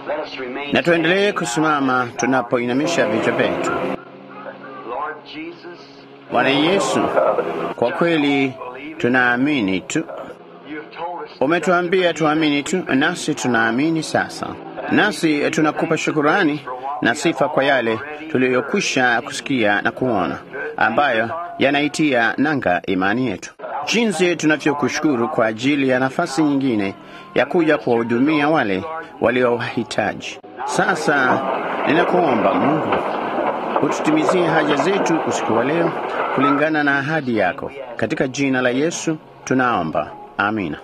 Let us remain na tuendelee standing. kusimama tunapoinamisha vichwa vyetu. Lord Jesus, Bwana Yesu, kwa kweli tunaamini tu, you've told us umetuambia tuamini tu, nasi tunaamini sasa. Nasi tunakupa shukurani na sifa kwa yale tuliyokwisha kusikia na kuona, ambayo yanaitia nanga imani yetu. Jinsi tunavyokushukuru kwa ajili ya nafasi nyingine ya kuja kuwahudumia wale waliowahitaji. Sasa ninakuomba Mungu ututimizie haja zetu usiku wa leo kulingana na ahadi yako. Katika jina la Yesu tunaomba, amina.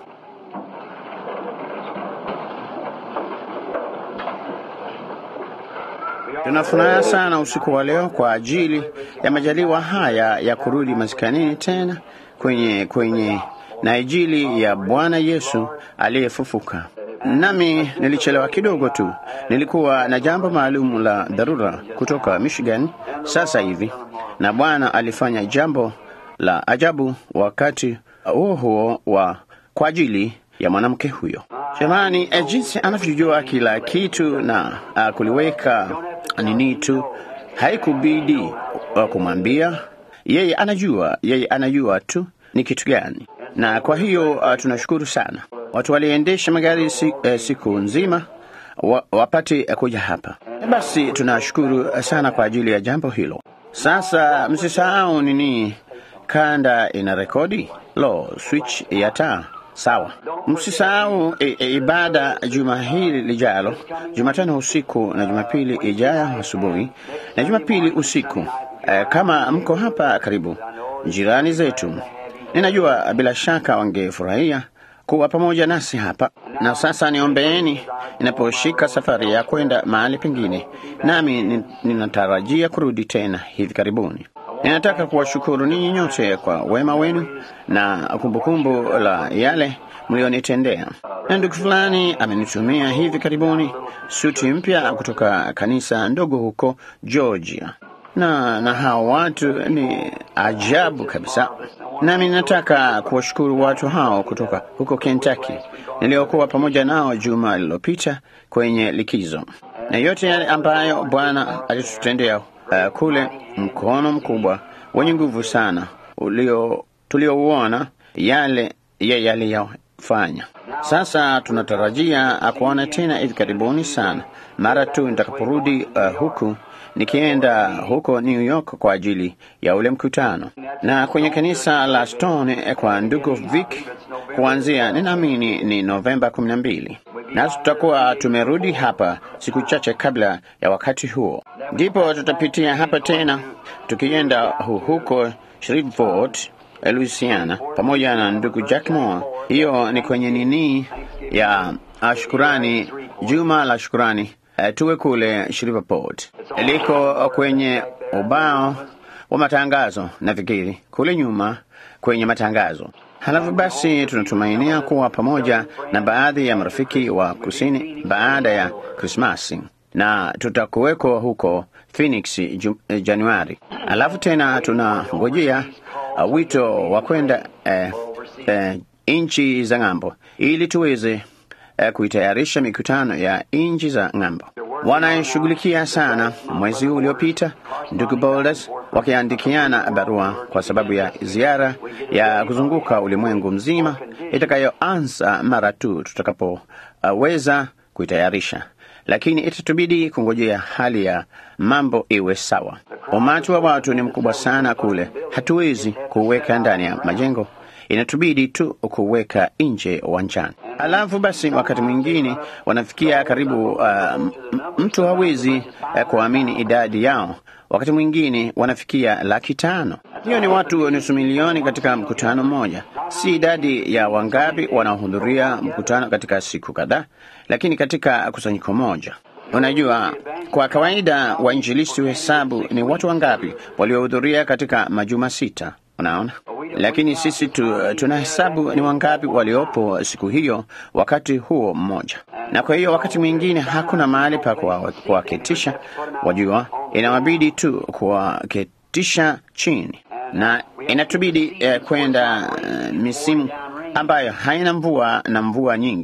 Tuna furaha sana usiku wa leo kwa ajili ya majaliwa haya ya kurudi maskanini tena kwenye kwenye na injili ya Bwana Yesu aliyefufuka. Nami nilichelewa kidogo tu, nilikuwa na jambo maalum la dharura kutoka Michigan sasa hivi, na Bwana alifanya jambo la ajabu wakati huo huo wa kwa ajili ya mwanamke huyo. Jamani, eh, jinsi anavyojua kila kitu na uh, kuliweka nini tu, haikubidi uh, kumwambia yeye. Anajua, yeye anajua tu ni kitu gani, na kwa hiyo uh, tunashukuru sana. Watu waliendesha magari si, eh, siku nzima wa, wapate eh, kuja hapa. Basi tunashukuru sana kwa ajili ya jambo hilo. Sasa msisahau nini, kanda ina rekodi lo switch ya taa Sawa, msisahau e, e, ibada juma hili lijalo, Jumatano usiku na Jumapili ijayo asubuhi na Jumapili usiku. E, kama mko hapa karibu, jirani zetu, ninajua bila shaka wangefurahia kuwa pamoja nasi hapa. Na sasa niombeeni ninaposhika safari ya kwenda mahali pengine, nami nin- ninatarajia kurudi tena hivi karibuni. Ninataka kuwashukuru ninyi nyote kwa wema wenu na kumbukumbu la yale mlionitendea. Na ndugu fulani amenitumia hivi karibuni suti mpya kutoka kanisa ndogo huko Georgia, na na hao watu ni ajabu kabisa. Nami nataka kuwashukuru watu hao kutoka huko Kentucky niliokuwa pamoja nao juma lililopita kwenye likizo, na yote yale ambayo Bwana alitutendea uh, kule, mkono mkubwa wenye nguvu sana ulio tuliouona, yale yeye aliyofanya. Sasa tunatarajia kuona tena hivi karibuni sana, mara tu nitakaporudi uh, huku nikienda huko New York kwa ajili ya ule mkutano, na kwenye kanisa la Stone eh, kwa ndugu Vic kuanzia, ninaamini ni Novemba kumi na mbili, nasi tutakuwa tumerudi hapa siku chache kabla ya wakati huo, ndipo tutapitia hapa tena tukienda hu- huko Shreveport Louisiana pamoja na ndugu Jack Moore. Hiyo ni kwenye nini ya ah, shukurani, juma la shukurani. Uh, tuwe kule Shreveport, liko kwenye ubao wa matangazo, nafikiri kule nyuma kwenye matangazo. Halafu basi tunatumainia kuwa pamoja na baadhi ya marafiki wa kusini baada ya Krismasi na tutakuweko huko Phoenix ju, eh, Januari. Alafu tena tunangojea uh, wito wa kwenda eh, eh, nchi za ng'ambo ili tuweze eh, kuitayarisha mikutano ya nchi za ng'ambo. Wanashughulikia sana mwezi huu uliopita, ndugu Boulders wakiandikiana barua kwa sababu ya ziara ya kuzunguka ulimwengu mzima itakayoanza mara tu tutakapoweza kuitayarisha lakini itatubidi kungojea hali ya mambo iwe sawa. Umati wa watu ni mkubwa sana kule, hatuwezi kuweka ndani ya majengo, inatubidi tu kuweka nje uwanjani. Alafu basi, wakati mwingine wanafikia karibu, uh, m- mtu hawezi uh, kuamini idadi yao. Wakati mwingine wanafikia laki tano. Hiyo ni watu nusu milioni katika mkutano mmoja. Si idadi ya wangapi wanaohudhuria mkutano katika siku kadhaa, lakini katika kusanyiko moja. Unajua, kwa kawaida wainjilisti huhesabu ni watu wangapi waliohudhuria katika majuma sita. Unaona, lakini sisi tu, tunahesabu ni wangapi waliopo siku hiyo wakati huo mmoja, na kwa hiyo wakati mwingine hakuna mahali pa kuwa- kuwaketisha. Wajua, inawabidi tu kuwaketisha chini, na inatubidi eh, kwenda eh, misimu ambayo haina mvua na mvua nyingi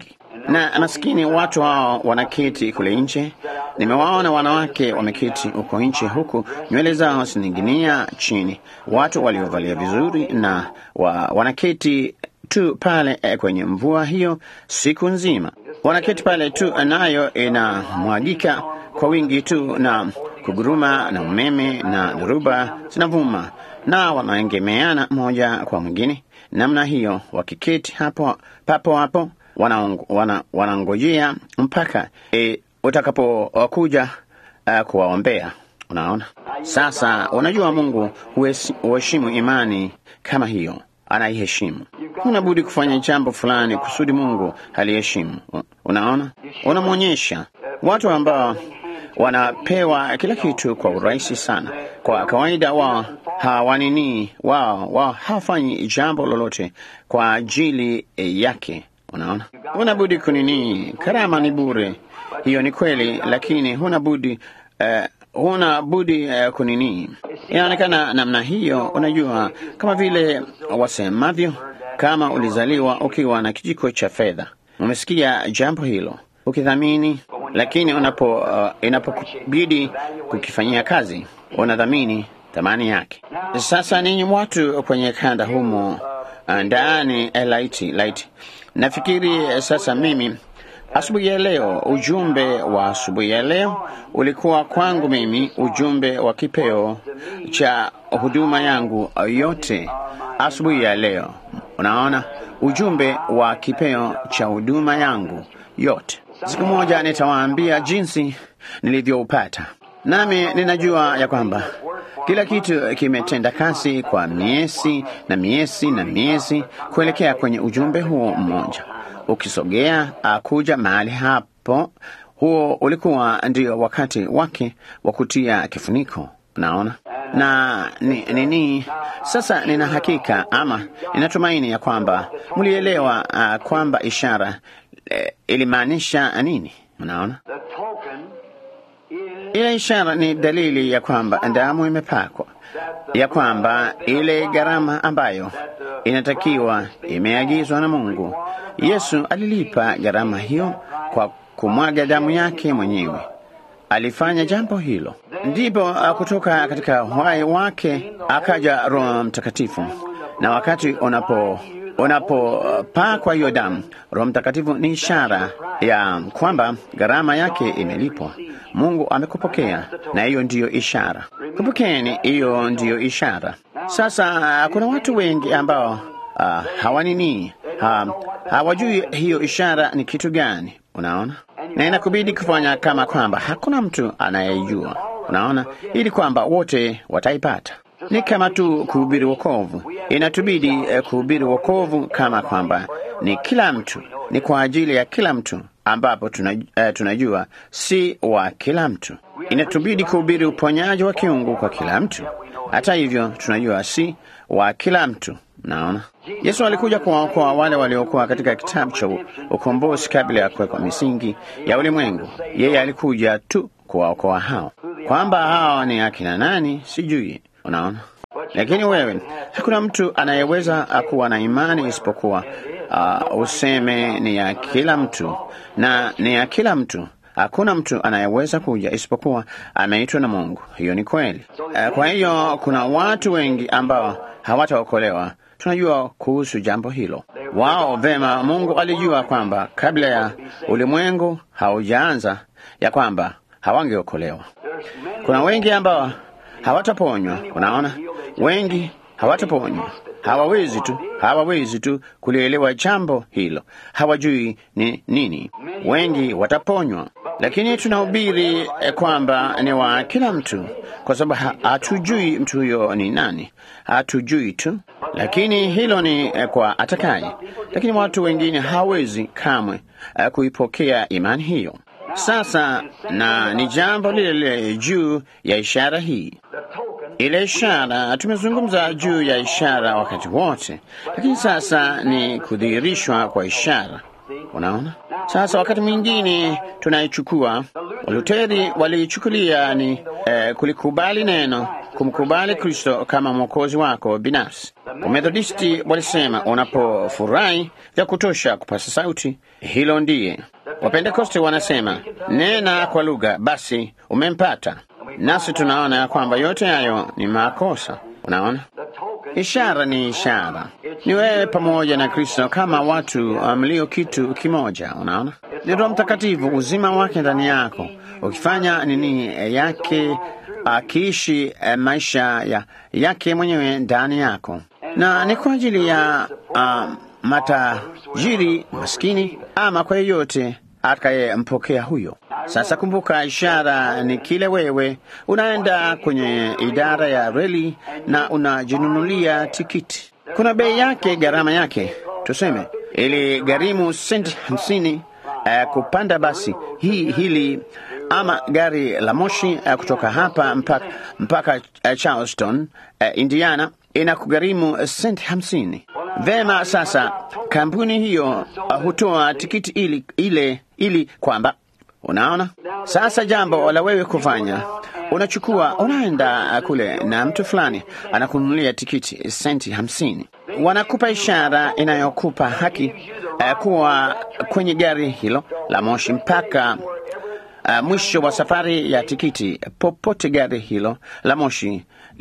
na maskini watu hao wanaketi kule nje. Nimewaona wanawake wameketi huko nje, huku nywele zao zining'inia chini, watu waliovalia vizuri na wa, wanaketi tu pale eh, kwenye mvua hiyo siku nzima, wanaketi pale tu, nayo inamwagika kwa wingi tu na kuguruma na umeme na dhoruba zinavuma, na wanaengemeana moja kwa mwingine namna hiyo, wakiketi hapo papo hapo wanangojea wana, wana mpaka e, utakapokuja uh, kuwaombea. Unaona, sasa unajua Mungu huheshimu imani kama hiyo, anaiheshimu. Huna budi kufanya jambo fulani kusudi Mungu haliheshimu. Unaona, unamwonyesha watu ambao wanapewa kila kitu kwa urahisi sana. Kwa kawaida wao hawanini, wao wao hawafanyi jambo lolote kwa ajili yake. Unaona, huna budi kunini. Karama ni bure, hiyo ni kweli, lakini huna budi uh, huna budi uh, kunini. Inaonekana namna hiyo, unajua, kama vile wasemavyo, kama ulizaliwa ukiwa na kijiko cha fedha. Umesikia jambo hilo, ukidhamini, lakini unapo uh, inapobidi kukifanyia kazi, unadhamini thamani yake. Sasa ninyi watu kwenye kanda humo ndani laiti laiti Nafikiri sasa mimi asubuhi ya leo, ujumbe wa asubuhi ya leo ulikuwa kwangu mimi ujumbe wa kipeo cha huduma yangu yote asubuhi ya leo. Unaona, ujumbe wa kipeo cha huduma yangu yote. Siku moja nitawaambia jinsi nilivyoupata, nami ninajua ya kwamba kila kitu kimetenda kasi kwa miezi na miezi na miezi kuelekea kwenye ujumbe huo mmoja ukisogea akuja mahali hapo. Huo ulikuwa ndio wakati wake wa kutia kifuniko, unaona na nini ni, sasa nina hakika ama ninatumaini ya kwamba mlielewa uh, kwamba ishara eh, ilimaanisha nini. Unaona, ile ishara ni dalili ya kwamba damu imepakwa, ya kwamba ile gharama ambayo inatakiwa imeagizwa na Mungu. Yesu alilipa gharama hiyo kwa kumwaga damu yake mwenyewe. Alifanya jambo hilo, ndipo kutoka katika uhai wake akaja Roho Mtakatifu, na wakati unapo unapopakwa hiyo damu, Roho Mtakatifu ni ishara ya kwamba gharama yake imelipwa. Mungu amekupokea, na hiyo ndiyo ishara. Kumbukeni, hiyo ndiyo ishara. Sasa kuna watu wengi ambao uh, hawanini ha, hawajui hiyo ishara ni kitu gani. Unaona, na inakubidi kufanya kama kwamba hakuna mtu anayejua. Unaona, ili kwamba wote wataipata. Ni kama tu kuhubiri wokovu, inatubidi uh, kuhubiri wokovu kama kwamba ni kila mtu, ni kwa ajili ya kila mtu ambapo tunajua, uh, tunajua si wa kila mtu. Inatubidi kuhubiri uponyaji wa kiungu kwa kila mtu. Hata hivyo tunajua si wa kila mtu. Naona Yesu alikuja kuwaokoa wale waliokuwa katika kitabu cha ukombozi kabla ya kuwekwa misingi ya ulimwengu. Yeye alikuja tu kuwaokoa hao. Kwamba hao ni akina nani sijui. Unaona, lakini wewe, hakuna mtu anayeweza kuwa na imani isipokuwa uh, useme ni ya kila mtu, na ni ya kila mtu. Hakuna mtu anayeweza kuja isipokuwa ameitwa na Mungu. Hiyo ni kweli. Uh, kwa hiyo kuna watu wengi ambao hawataokolewa. Tunajua kuhusu jambo hilo. Wao vema, Mungu alijua kwamba kabla ya ulimwengu haujaanza ya kwamba hawangeokolewa. Kuna wengi ambao hawataponywa. Unaona, wengi hawataponywa, hawawezi tu, hawawezi tu kulielewa jambo hilo, hawajui ni nini. Wengi wataponywa, lakini tunahubiri eh, kwamba ni wa kila mtu, kwa sababu hatujui mtu huyo ni nani, hatujui tu, lakini hilo ni eh, kwa atakaye. Lakini watu wengine hawezi kamwe eh, kuipokea imani hiyo. Sasa na ni jambo lile lile juu ya ishara hii. Ile ishara tumezungumza juu ya ishara wakati wote, lakini sasa ni kudhihirishwa kwa ishara. Unaona, sasa wakati mwingine tunaichukua, Waluteri waliichukulia ni eh, kulikubali neno kumkubali Kristo kama mwokozi wako binafsi. Wamethodisti walisema unapofurahi vya kutosha kupasa sauti, hilo ndiye. Wapentekoste wanasema nena kwa lugha, basi umempata. Nasi tunaona ya kwamba yote hayo ni makosa. Unaona, ishara ni ishara, ni wewe pamoja na Kristo kama watu mlio kitu kimoja. Unaona, ni Roho Mtakatifu, uzima wake ndani yako, ukifanya nini yake, akiishi eh, maisha ya yake mwenyewe ndani yako, na ni kwa ajili ya uh, matajiri maskini, ama kwa yeyote atakayempokea huyo. Sasa kumbuka, ishara ni kile wewe unaenda kwenye idara ya reli na unajinunulia tikiti. Kuna bei yake, gharama yake, tuseme ili gharimu senti hamsini uh, kupanda basi hii hili ama gari la moshi uh, kutoka hapa mpaka, mpaka uh, Charleston uh, Indiana inakugharimu senti hamsini. Vema, sasa kampuni hiyo uh, hutoa tikiti ili, ile ili kwamba Unaona, sasa jambo la wewe kufanya, unachukua unaenda kule na mtu fulani anakununulia tikiti senti hamsini, wanakupa ishara inayokupa haki uh, kuwa kwenye gari hilo la moshi mpaka uh, mwisho wa safari ya tikiti, popote gari hilo la moshi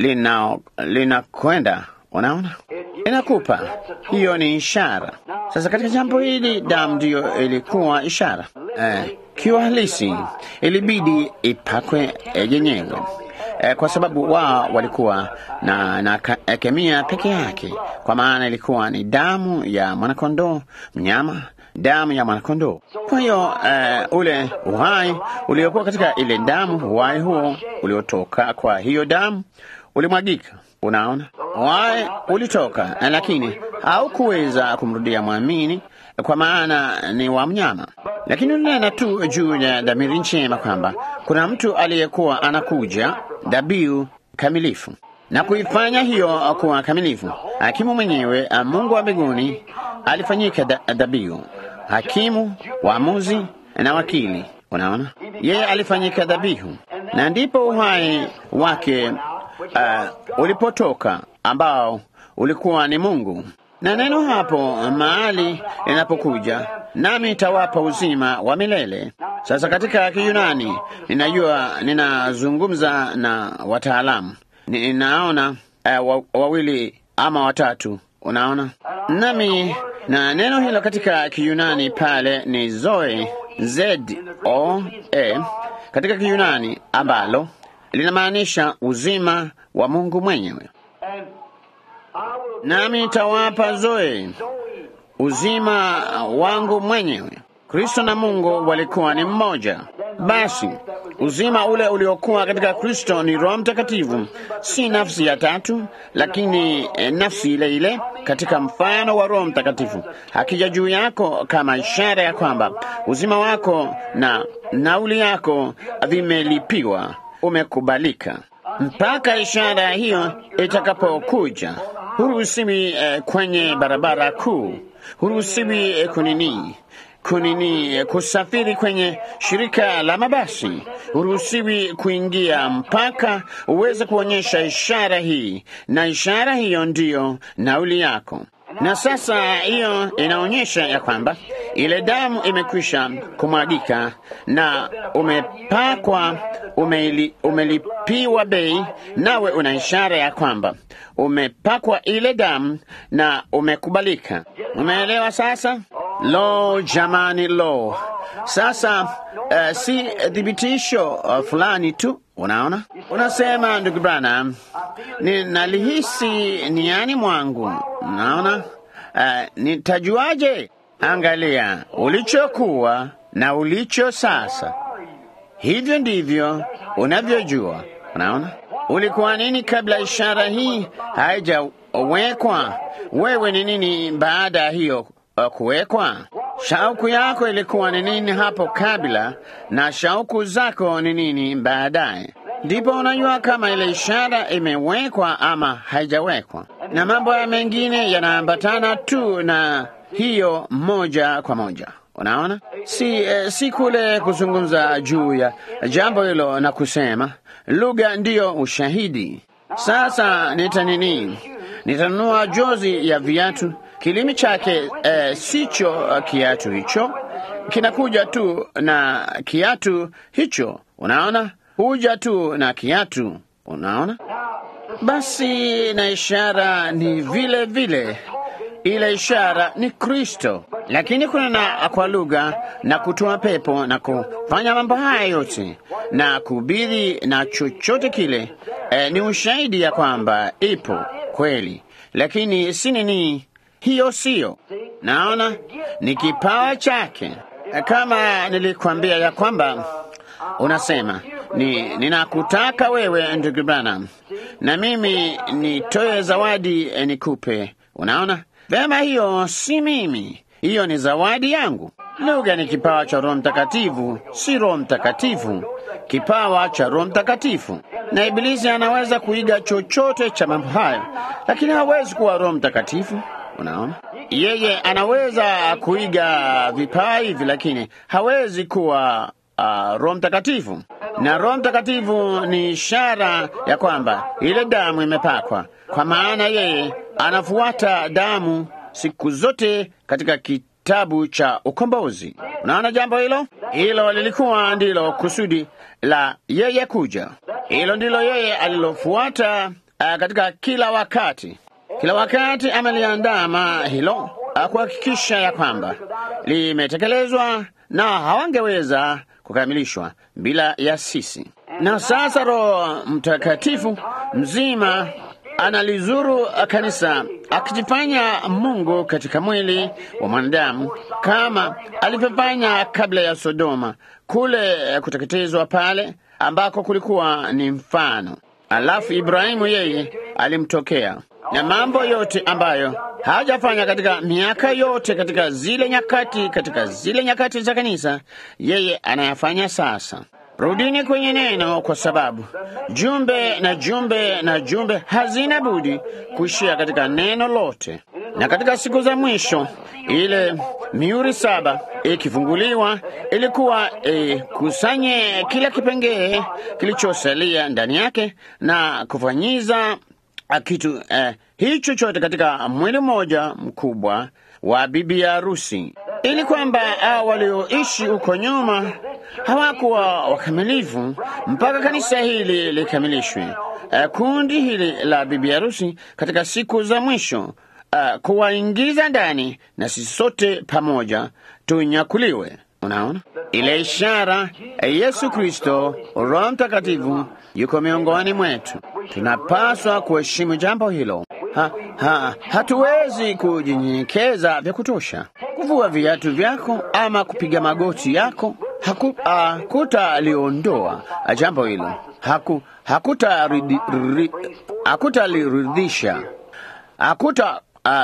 linakwenda. Unaona, inakupa hiyo ni ishara. Sasa katika jambo hili, damu ndiyo ilikuwa ishara eh, kiuhalisi ilibidi ipakwe yenyewe eh, kwa sababu wao walikuwa na, na ka, kemia peke yake, kwa maana ilikuwa ni damu ya mwanakondoo mnyama, damu ya mwanakondoo. Kwa hiyo eh, ule uhai uliokuwa katika ile damu, uhai huo uliotoka kwa hiyo damu ulimwagika. Unaona, uhai ulitoka, lakini haukuweza kumrudia mwamini kwa maana ni wa mnyama, lakini unena tu juu ya dhamiri njema kwamba kuna mtu aliyekuwa anakuja dhabihu kamilifu na kuifanya hiyo kuwa kamilifu. Hakimu mwenyewe Mungu wa mbinguni alifanyika dhabihu, hakimu, waamuzi na wakili. Unaona, yeye alifanyika dhabihu, na ndipo uhai wake uh, ulipotoka ambao ulikuwa ni Mungu na neno hapo mahali linapokuja, nami nitawapa uzima wa milele. Sasa katika Kiyunani ninajua, ninazungumza na wataalamu, ninaona uh, wawili ama watatu, unaona nami, na neno hilo katika Kiyunani pale ni zoe, z o e, katika Kiyunani ambalo linamaanisha uzima wa Mungu mwenyewe nami nitawapa zoe uzima wangu mwenyewe. Kristo na Mungu walikuwa ni mmoja. Basi uzima ule uliokuwa katika Kristo ni Roho Mtakatifu, si nafsi ya tatu, lakini eh, nafsi ile ile katika mfano wa Roho Mtakatifu, akija juu yako kama ishara ya kwamba uzima wako na nauli yako vimelipiwa, umekubalika mpaka ishara hiyo itakapokuja. Huruhusiwi eh, kwenye barabara kuu, huruhusiwi eh, kunini kunini eh, kusafiri kwenye shirika la mabasi, huruhusiwi kuingia mpaka uweze kuonyesha ishara hii, na ishara hiyo ndiyo nauli yako. Na sasa hiyo inaonyesha ya kwamba ile damu imekwisha kumwagika na umepakwa, umeli, umelipiwa bei, nawe una ishara ya kwamba umepakwa ile damu na umekubalika. Umeelewa sasa? Lo, jamani, lo! Sasa uh, si thibitisho uh, fulani tu Unaona, unasema ndugu Branham, ninalihisi niani mwangu. Unaona, uh, nitajuaje? Angalia ulichokuwa na ulicho sasa, hivyo ndivyo unavyojua. Unaona, ulikuwa nini kabla ishara hii haijawekwa? Wewe ni nini baada ya hiyo uh, kuwekwa? Shauku yako ilikuwa ni nini hapo kabla, na shauku zako ni nini baadaye? Ndipo unajua kama ile ishara imewekwa ama haijawekwa. Na mambo ya mengine yanaambatana tu na hiyo moja kwa moja. Unaona, si, eh, si kule kuzungumza juu ya jambo hilo na kusema lugha ndiyo ushahidi. Sasa nita nini? Nitanunua jozi ya viatu, kilimi chake eh, sicho uh, kiatu hicho, kinakuja tu na kiatu hicho. Unaona, huja tu na kiatu. Unaona, basi na ishara ni vile vile ile ishara ni Kristo, lakini kuna na kwa lugha na kutoa pepo na kufanya mambo haya yote na kuhubiri na chochote kile e, ni ushahidi ya kwamba ipo kweli, lakini si nini, hiyo siyo. Naona ni kipawa chake, kama nilikwambia ya kwamba unasema ni ninakutaka wewe ndugu Branham, na mimi nitoe zawadi eh, nikupe. Unaona vema, hiyo si mimi, hiyo ni zawadi yangu. Lugha ni kipawa cha Roho Mtakatifu, si Roho Mtakatifu, kipawa cha Roho Mtakatifu. Na Ibilisi anaweza kuiga chochote cha mambo hayo, lakini hawezi kuwa Roho Mtakatifu. Unaona, yeye anaweza kuiga vipawa hivi, lakini hawezi kuwa uh, Roho Mtakatifu. Na Roho Mtakatifu ni ishara ya kwamba ile damu imepakwa, kwa maana yeye anafuata damu siku zote katika kitabu cha ukombozi. Unaona jambo hilo? Hilo lilikuwa ndilo kusudi la yeye kuja. Hilo ndilo yeye alilofuata uh, katika kila wakati. Kila wakati ameliandama hilo uh, kuhakikisha ya kwamba limetekelezwa na hawangeweza kukamilishwa bila ya sisi. Na sasa Roho Mtakatifu mzima analizuru kanisa akijifanya Mungu katika mwili wa mwanadamu kama alivyofanya kabla ya Sodoma, kule kuteketezwa pale ambako kulikuwa ni mfano. Alafu Ibrahimu yeye alimtokea na mambo yote ambayo hajafanya katika miaka yote, katika zile nyakati, katika zile nyakati za kanisa, yeye anayafanya sasa. Rudini kwenye neno, kwa sababu jumbe na jumbe na jumbe hazina budi kuishia katika neno lote. Na katika siku za mwisho, ile mihuri saba ikifunguliwa, ilikuwa ikusanye kila kipengee kilichosalia ndani yake na kufanyiza kitu eh, hicho chote katika mwili mmoja mkubwa wa bibi harusi, ili kwamba hao walioishi huko nyuma hawakuwa wakamilifu mpaka kanisa hili likamilishwe. Uh, kundi hili la bibi harusi katika siku za mwisho uh, kuwaingiza ndani na sisi sote pamoja tunyakuliwe. Unaona ile ishara, Yesu Kristo, Roho Mtakatifu yuko miongoni mwetu. Tunapaswa kuheshimu jambo hilo. Ha, ha, hatuwezi kujinyenyekeza vya kutosha kuvua viatu vyako ama kupiga magoti yako hakutaliondoa jambo hilo, hakutaliridhisha, hakuta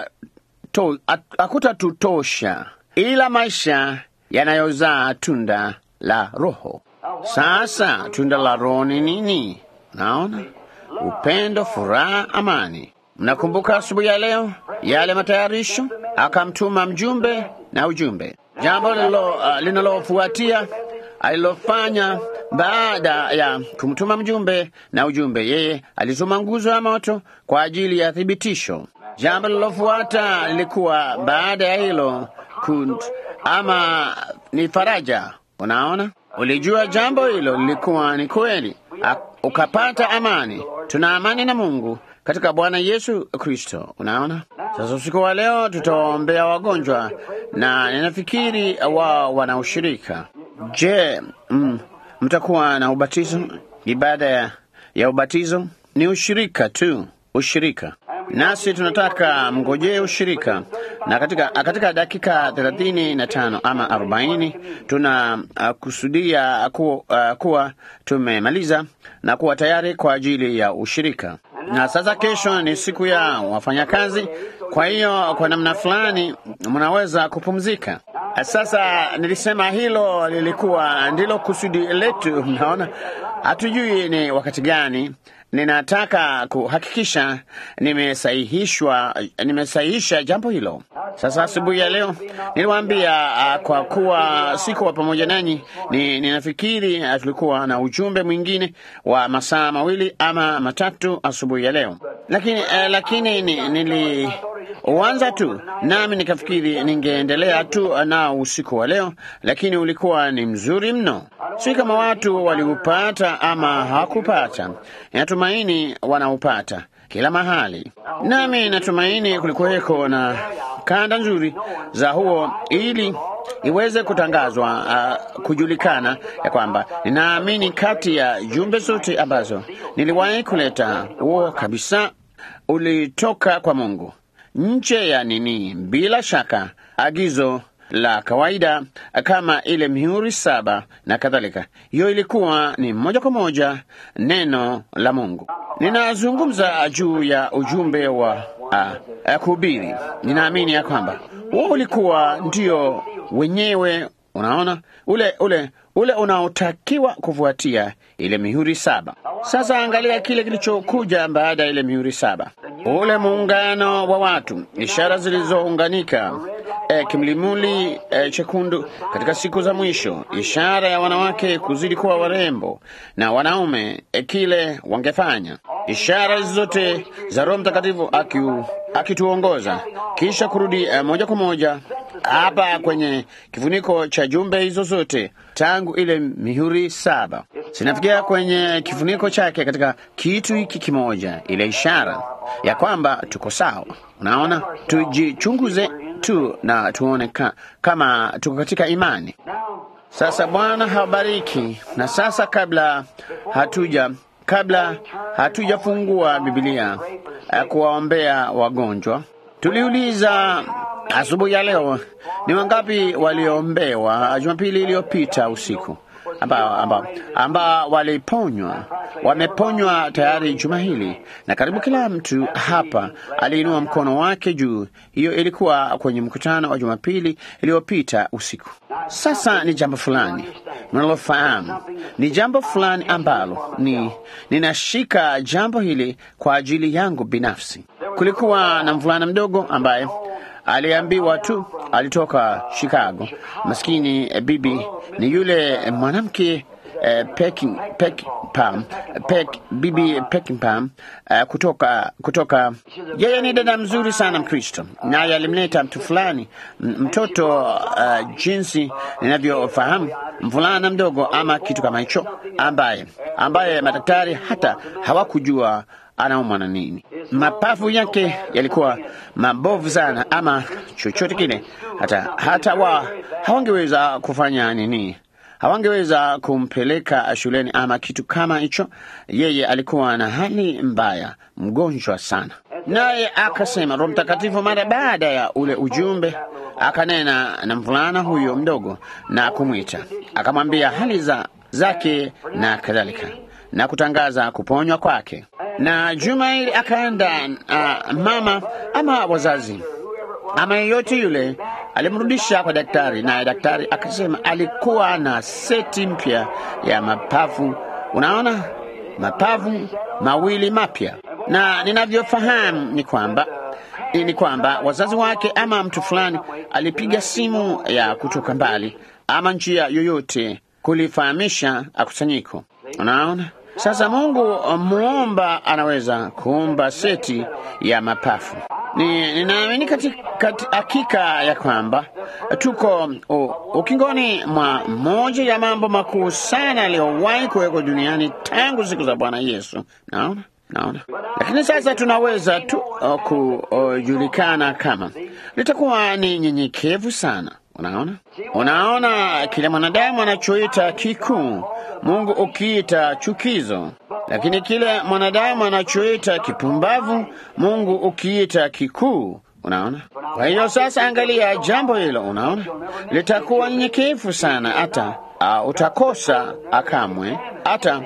hakutatutosha, ila maisha yanayozaa tunda la Roho. Sasa tunda la Roho ni nini? Naona upendo, furaha, amani. Mnakumbuka asubuhi ya leo yale matayarisho, akamtuma mjumbe na ujumbe. Jambo uh, linalofuatia alilofanya baada ya kumtuma mjumbe na ujumbe, yeye alituma nguzo ya moto kwa ajili ya thibitisho. Jambo lilofuata lilikuwa baada ya hilo kunt, ama ni faraja. Unaona, ulijua jambo hilo lilikuwa ni kweli, ukapata amani. Tuna amani na Mungu katika Bwana Yesu Kristo. Unaona, sasa usiku wa leo tutawaombea wagonjwa na ninafikiri wao wana ushirika. Je, mm, mtakuwa na ubatizo? Ibada ya, ya ubatizo ni ushirika tu, ushirika nasi tunataka mngojee ushirika, na katika, katika dakika thelathini na tano ama arobaini tuna uh, kusudia ku, uh, kuwa tumemaliza na kuwa tayari kwa ajili ya ushirika. Na sasa kesho ni siku ya wafanyakazi, kwa hiyo kwa namna fulani mnaweza kupumzika. Sasa nilisema hilo lilikuwa ndilo kusudi letu. Mnaona, hatujui ni wakati gani. Ninataka kuhakikisha nimesahihishwa, nimesahihisha jambo hilo. Sasa asubuhi ya leo niliwaambia, uh, kwa kuwa sikuwa pamoja nanyi, ni, ninafikiri uh, tulikuwa na ujumbe mwingine wa masaa mawili ama matatu asubuhi ya leo, lakini uh, lakini ni, niliuanza tu nami nikafikiri ningeendelea tu nao usiku wa leo, lakini ulikuwa ni mzuri mno. Si kama watu waliupata ama hawakupata, natumaini wanaupata kila mahali, nami natumaini kulikuweko na kanda nzuri za huo ili iweze kutangazwa, uh, kujulikana ya kwamba ninaamini kati ya jumbe zote ambazo niliwahi kuleta, huo kabisa ulitoka kwa Mungu, nje ya nini, bila shaka agizo la kawaida kama ile mihuri saba na kadhalika. Hiyo ilikuwa ni moja kwa moja neno la Mungu. Ninazungumza juu ya ujumbe wa uh, kuhubiri. Ninaamini ya kwamba huo ulikuwa ndio wenyewe, unaona, ule ule ule unaotakiwa kufuatia ile mihuri saba. Sasa angalia kile kilichokuja baada ya ile mihuri saba, ule muungano wa watu, ishara zilizounganika E, kimlimuli e, chekundu katika siku za mwisho, ishara ya wanawake kuzidi kuwa warembo na wanaume e, kile wangefanya, ishara hizi zote za Roho Mtakatifu akituongoza kisha kurudi e, moja kwa moja hapa kwenye kifuniko cha jumbe hizo zote tangu ile mihuri saba zinafikia kwenye kifuniko chake katika kitu hiki kimoja, ile ishara ya kwamba tuko sawa. Unaona, tujichunguze tu na tuone ka, kama tuko katika imani. Sasa Bwana habariki. Na sasa kabla hatuja kabla hatujafungua Biblia ya kuwaombea wagonjwa, tuliuliza asubuhi ya leo ni wangapi waliombewa Jumapili iliyopita usiku ambao amba, amba waliponywa wameponywa tayari juma hili, na karibu kila mtu hapa aliinua mkono wake juu. Hiyo ilikuwa kwenye mkutano wa Jumapili iliyopita usiku. Sasa ni jambo fulani mnalofahamu, ni jambo fulani ambalo ni ninashika jambo hili kwa ajili yangu binafsi. Kulikuwa na mvulana mdogo ambaye aliambiwa tu alitoka Chicago. Maskini eh, bibi ni yule eh, mwanamke eh, Peking, Peckinpam, Peck, bibi Peckinpam eh, kutoka kutoka. Yeye ni dada mzuri sana Mkristo, naye alimleta mtu fulani m- mtoto uh, jinsi ninavyofahamu mvulana mdogo ama kitu kama hicho, ambaye ambaye madaktari hata hawakujua anaumwa na nini. Mapafu yake yalikuwa mabovu sana, ama chochote kile, hata hata wa hawangeweza kufanya nini, hawangeweza kumpeleka shuleni ama kitu kama hicho. Yeye alikuwa na hali mbaya, mgonjwa sana, naye akasema Roho Mtakatifu mara baada ya ule ujumbe akanena na mvulana huyo mdogo na kumwita, akamwambia hali za zake na kadhalika na kutangaza kuponywa kwake. Na juma hili akaenda uh, mama ama wazazi ama yeyote yule alimrudisha kwa daktari, naye daktari akasema alikuwa na seti mpya ya mapafu. Unaona, mapafu mawili mapya, na ninavyofahamu ni kwamba ni kwamba wazazi wake ama mtu fulani alipiga simu ya kutoka mbali ama njia yoyote kulifahamisha akusanyiko. Unaona, sasa Mungu muomba anaweza kuumba seti ya mapafu. Ni ninaamini katika hakika ya kwamba tuko u, ukingoni mwa moja ya mambo makuu sana yaliyowahi kuwekwa duniani tangu siku za Bwana Yesu. Naona naona, lakini sasa tunaweza tu uh, kujulikana kama litakuwa ni nyenyekevu sana. Unaona, unaona kile mwanadamu anachoita kikuu, Mungu ukiita chukizo, lakini kile mwanadamu anachoita kipumbavu, Mungu ukiita kikuu. Unaona, kwa hiyo sasa angalia jambo hilo, unaona litakuwa nyenyekevu sana, hata uh, utakosa akamwe, hata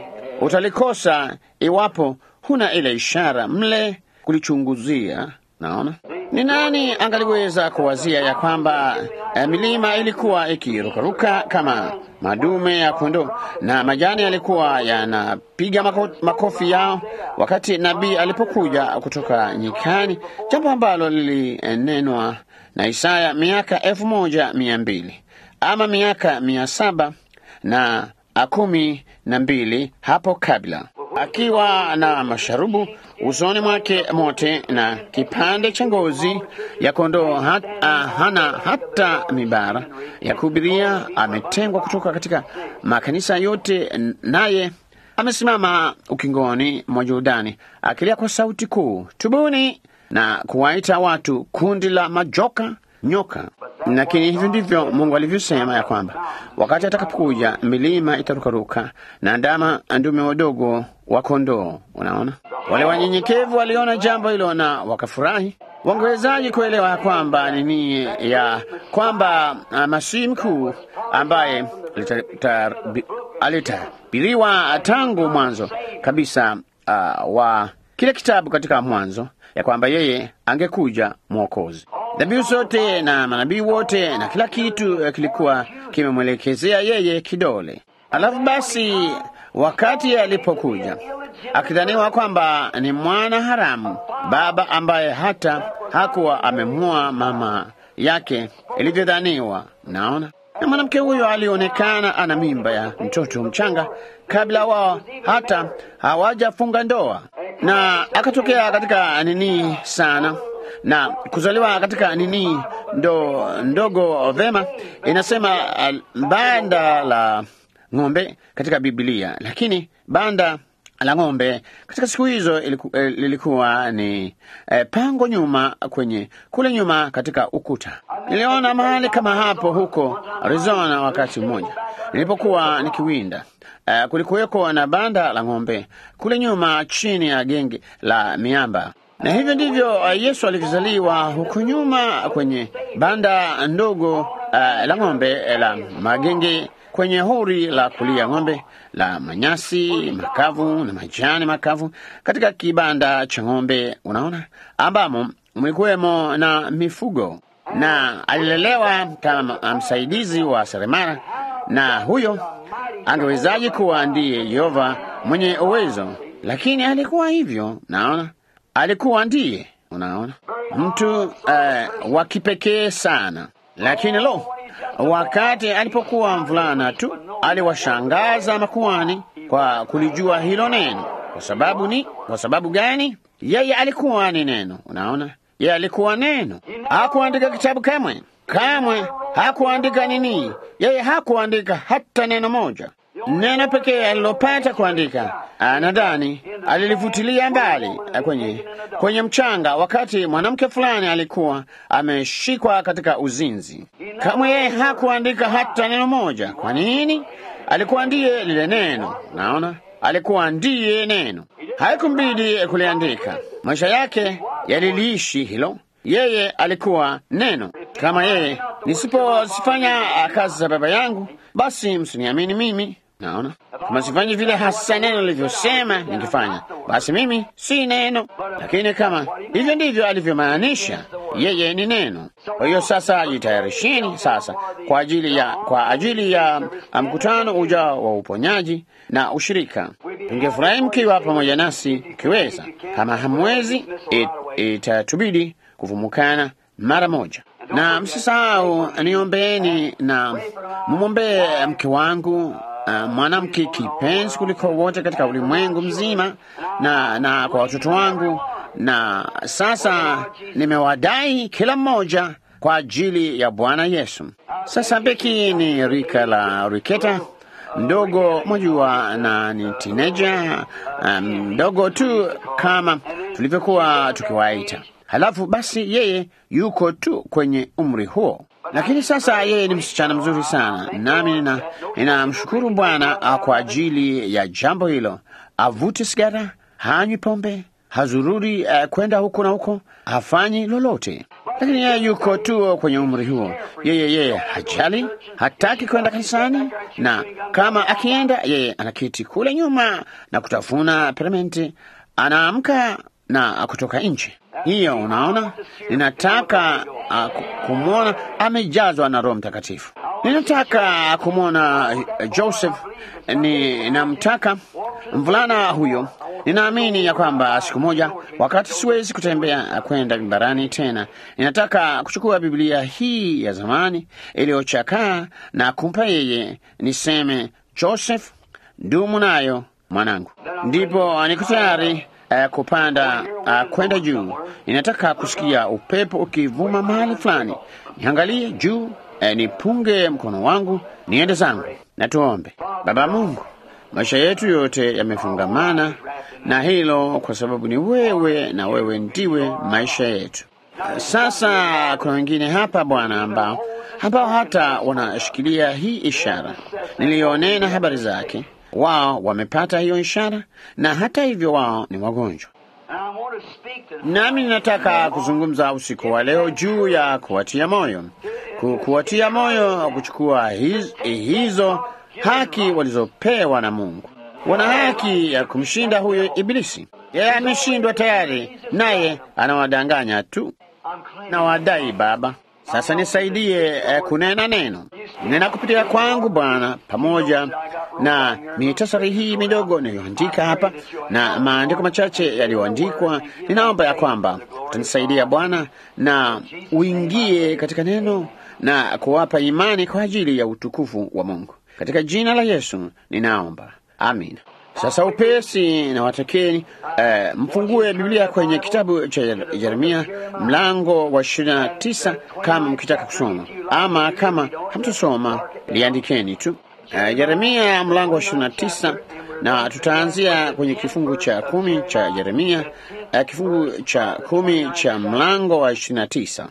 utalikosa iwapo huna ile ishara mle kulichunguzia. Naona Ni nani angaliweza kuwazia ya kwamba eh, milima ilikuwa ikirukaruka kama madume ya kondoo na majani yalikuwa yanapiga mako, makofi yao wakati nabii alipokuja kutoka nyikani, jambo ambalo lilinenwa na Isaya miaka elfu moja mia mbili ama miaka mia saba na kumi na mbili hapo kabla, akiwa na masharubu usoni mwake mote na kipande cha ngozi ya kondoo hat, uh, hana hata mibara ya kuhubiria. Ametengwa kutoka katika makanisa yote, naye amesimama ukingoni mwa Jordani akilia kwa sauti kuu, tubuni na kuwaita watu kundi la majoka nyoka. Lakini hivyo ndivyo Mungu alivyosema ya kwamba wakati atakapokuja milima itarukaruka na ndama ndume wadogo wa kondoo. Unaona, wale wanyenyekevu waliona jambo hilo na wakafurahi. Wangewezaji kuelewa ya kwamba nini ya kwamba uh, masihi mkuu ambaye alitabiriwa tangu mwanzo kabisa uh, wa kile kitabu katika Mwanzo ya kwamba yeye angekuja mwokozi. Dhabihu zote na manabii wote na kila kitu kilikuwa kimemwelekezea yeye kidole. Alafu basi, wakati alipokuja akidhaniwa kwamba ni mwana haramu, baba ambaye hata hakuwa amemua mama yake ilivyodhaniwa, naona na mwanamke huyo alionekana ana mimba ya mtoto mchanga kabla wao hata hawajafunga ndoa, na akatokea katika nini sana na kuzaliwa katika nini ndo ndogo vema, inasema uh, banda la ng'ombe katika Biblia, lakini banda la ng'ombe katika siku hizo iliku, eh, lilikuwa ni eh, pango nyuma kwenye kule nyuma katika ukuta. Niliona mahali kama hapo huko Arizona wakati mmoja nilipokuwa nikiwinda. Uh, kulikuweko na banda la ng'ombe kule nyuma chini ya genge la miamba na hivyo ndivyo uh, Yesu alivyozaliwa huko nyuma kwenye banda ndogo uh, la ng'ombe la magenge kwenye hori la kulia ng'ombe la manyasi makavu na majani makavu katika kibanda cha ng'ombe, unaona, ambamo mlikuwemo na mifugo, na alilelewa kama msaidizi wa seremala. Na huyo angewezaje kuwa ndiye Yehova mwenye uwezo? Lakini alikuwa hivyo, naona alikuwa ndiye, unaona, mtu uh, wa kipekee sana. Lakini lo, wakati alipokuwa mvulana tu aliwashangaza makuhani kwa kulijua hilo neno. Kwa sababu ni kwa sababu gani? Yeye alikuwa ni neno, unaona, yeye alikuwa neno. Hakuandika kitabu kamwe, kamwe hakuandika nini, yeye hakuandika hata neno moja. Neno pekee alilopata kuandika, nadhani alilifutilia mbali kwenye, kwenye mchanga, wakati mwanamke fulani alikuwa ameshikwa katika uzinzi. Kamwe yeye hakuandika hata neno moja. Kwa nini? Alikuwa ndiye lile neno. Naona alikuwa ndiye neno, haikumbidi kuliandika. Maisha yake yaliliishi hilo. Yeye alikuwa neno. Kama yeye nisiposifanya kazi za Baba yangu, basi msiniamini mimi. Naona kama sifanyi vile hasa neno lilivyosema ningefanya, basi mimi si neno. Lakini kama hivyo ndivyo alivyomaanisha, yeye ni neno. Kwa hiyo sasa, jitayarisheni sasa kwa ajili ya kwa ajili ya mkutano ujao wa uponyaji na ushirika. Tungefurahi mkiwa pamoja nasi mkiweza. Kama hamwezi, itatubidi it, kuvumukana mara moja na msisahau, niombeeni na mumwombee mke wangu Uh, mwanamke kipenzi kuliko wote katika ulimwengu mzima, na na kwa watoto wangu. Na sasa nimewadai kila mmoja kwa ajili ya Bwana Yesu. Sasa Beki ni rika la Riketa mdogo, mwajua, na ni tineja mdogo um, tu kama tulivyokuwa tukiwaita. Halafu basi yeye yuko tu kwenye umri huo lakini sasa yeye ni msichana mzuri sana, nami ninamshukuru Bwana kwa ajili ya jambo hilo. Avuti sigara, hanywi pombe, hazururi uh, kwenda huko na huko, hafanyi lolote, lakini yeye yuko tu kwenye umri huo. Yeye yeye hajali, hataki kwenda kanisani, na kama akienda, yeye anaketi kule nyuma na kutafuna perementi, anaamka na kutoka nje. hiyo. Unaona, ninataka uh, kumwona amejazwa na Roho Mtakatifu. Ninataka kumwona uh, Joseph. Ninamtaka mvulana huyo. Ninaamini ya kwamba siku moja, wakati siwezi kutembea kwenda barani tena, ninataka kuchukua Biblia hii ya zamani iliyochakaa na kumpa yeye, niseme, Joseph, dumu nayo mwanangu. Ndipo niko tayari uh, kupanda uh, kwenda juu. Ninataka kusikia upepo ukivuma mahali fulani, niangalie juu, uh, nipunge mkono wangu, niende zangu. Na tuombe. Baba Mungu, maisha yetu yote yamefungamana na hilo, kwa sababu ni wewe na wewe ndiwe maisha yetu. Sasa kuna wengine hapa Bwana, ambao ambao hata wanashikilia hii ishara niliyonena habari zake. Wao wamepata hiyo ishara, na hata hivyo wao ni wagonjwa. Nami ninataka kuzungumza usiku wa leo juu ya kuwatia moyo, Ku, kuwatia moyo kuchukua hiz, hizo haki walizopewa na Mungu. Wana haki ya kumshinda huyo Ibilisi. Yeye ameshindwa tayari, naye anawadanganya tu na wadai. Baba, sasa nisaidie eh, kunena neno, nena kupitia kwangu Bwana, pamoja na mitasari hii midogo niliyoandika hapa na maandiko machache yaliyoandikwa. Ninaomba ya kwamba utanisaidia Bwana, na uingie katika neno na kuwapa imani kwa ajili ya utukufu wa Mungu. Katika jina la Yesu ninaomba, amina. Sasa upesi na watakeni eh, mfungue Biblia kwenye kitabu cha Yeremia mlango wa ishirini na tisa kama mkitaka kusoma, ama kama hamtusoma liandikeni tu. Uh, Yeremia mlango wa ishirini na tisa na tutaanzia kwenye kifungu cha kumi cha Yeremia, uh, kifungu cha kumi cha mlango wa ishirini na tisa.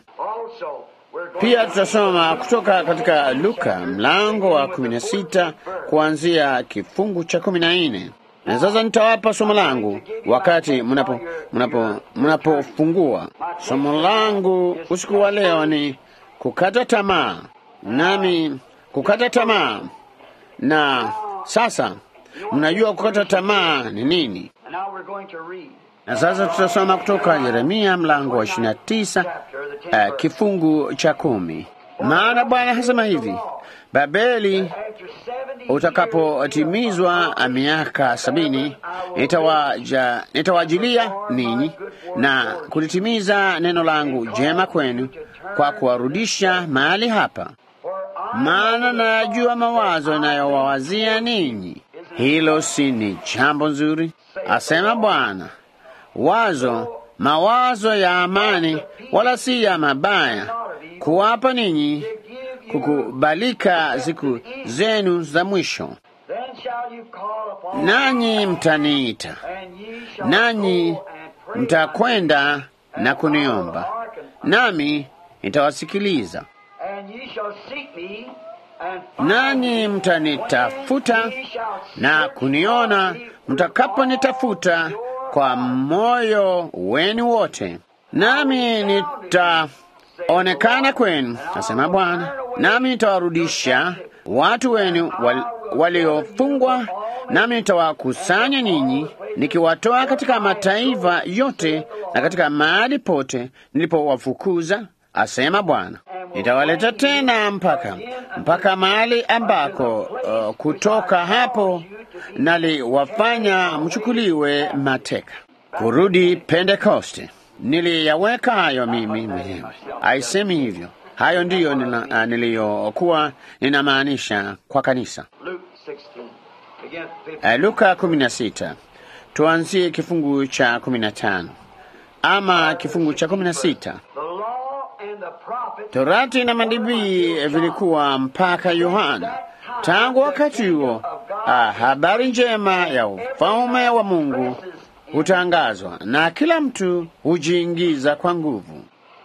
Pia tutasoma kutoka katika Luka mlango wa kumi na sita kuanzia kifungu cha kumi na nne. Na sasa nitawapa somo langu wakati mnapo mnapo mnapofungua somo langu usiku wa leo ni kukata tamaa, nami kukata tamaa na sasa mnajua kukata tamaa ni nini. Na sasa tutasoma kutoka Yeremia mlango wa ishirini na tisa uh, kifungu cha kumi. Maana Bwana hasema hivi, Babeli utakapotimizwa miaka sabini nitawaja, nitawajilia ninyi na kulitimiza neno langu jema kwenu kwa kuwarudisha mahali hapa maana najua mawazo inayowawazia ninyi. Hilo si ni jambo nzuri? Asema Bwana, wazo mawazo ya amani, wala si ya mabaya, kuwapa ninyi kukubalika siku zenu za mwisho. Nanyi mtaniita, nanyi mtakwenda na kuniomba, nami nitawasikiliza nanyi mtanitafuta na kuniona mtakaponitafuta kwa moyo wenu wote, nami nitaonekana kwenu, asema Bwana, nami nitawarudisha watu wenu wal, waliofungwa, nami nitawakusanya ninyi, nikiwatoa katika mataifa yote na katika mahali pote nilipowafukuza, asema Bwana. Nitawaleta tena mpaka mpaka mahali ambako uh, kutoka hapo naliwafanya mchukuliwe mateka. Kurudi Pentekoste, niliyaweka hayo mimi mwenyewe, aisemi hivyo. Hayo ndiyo uh, niliyokuwa ninamaanisha kwa kanisa. Uh, Luka kumi na sita, tuanzie kifungu cha kumi na tano ama kifungu cha kumi na sita. Torati na manabii vilikuwa mpaka Yohana. Tangu wakati huo, ah, habari njema ya ufalme wa Mungu hutangazwa na kila mtu hujiingiza kwa nguvu.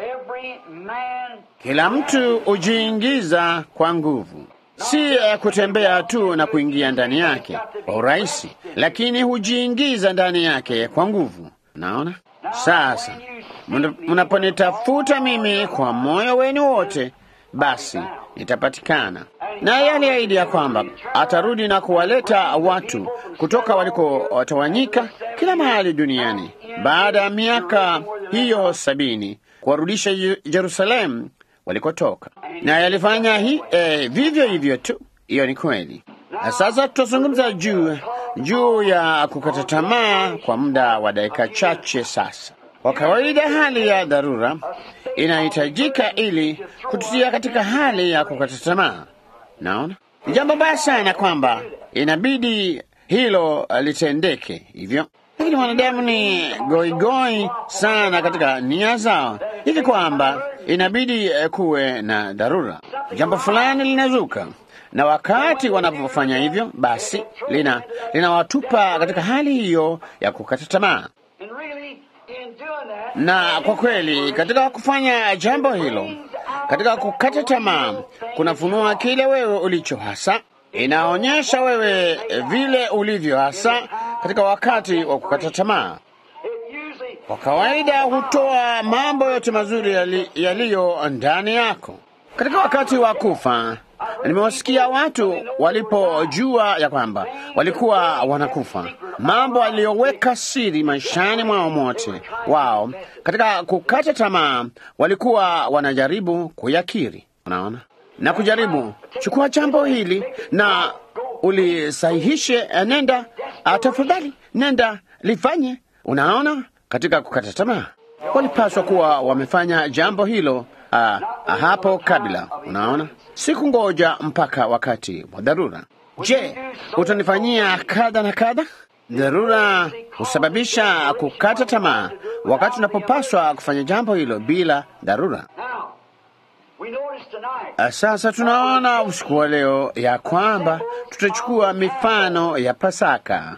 Kila mtu hujiingiza kwa nguvu, si uh, kutembea tu na kuingia ndani yake kwa urahisi, lakini hujiingiza ndani yake kwa nguvu. Naona sasa mnaponitafuta mimi kwa moyo wenu wote, basi nitapatikana. Naye aliahidi ya kwamba atarudi na kuwaleta watu kutoka walikotawanyika kila mahali duniani baada ya miaka hiyo sabini kuwarudisha Yerusalemu walikotoka, na yalifanya hi, eh, vivyo hivyo tu. Hiyo ni kweli. Na sasa tutazungumza juu juu ya kukata tamaa kwa muda wa dakika chache. Sasa kwa kawaida, hali ya dharura inahitajika ili kututia katika hali ya kukata tamaa. Naona ni jambo baya sana kwamba inabidi hilo litendeke hivyo, lakini wanadamu ni goigoi sana katika nia zao hivi kwamba inabidi kuwe na dharura, jambo fulani linazuka na wakati wanapofanya hivyo, basi lina linawatupa katika hali hiyo ya kukata tamaa. Na kwa kweli, katika kufanya jambo hilo, katika kukata tamaa, kunafunua kile wewe ulicho hasa, inaonyesha wewe vile ulivyo hasa katika wakati wa kukata tamaa. Kwa kawaida hutoa mambo yote mazuri yaliyo yali ndani yako katika wakati wa kufa. Nimewasikia watu walipojua ya kwamba walikuwa wanakufa, mambo aliyoweka siri maishani mwao mote wao, katika kukata tamaa, walikuwa wanajaribu kuyakiri. Unaona, na kujaribu chukua jambo hili na ulisahihishe, nenda tafadhali, nenda lifanye. Unaona, katika kukata tamaa walipaswa kuwa wamefanya jambo hilo uh, hapo kabla. Unaona, siku ngoja mpaka wakati wa dharura. Je, utanifanyia kadha na kadha? Dharura husababisha kukata tamaa, wakati unapopaswa kufanya jambo hilo bila dharura. Sasa tunaona usiku wa leo ya kwamba tutachukua mifano ya Pasaka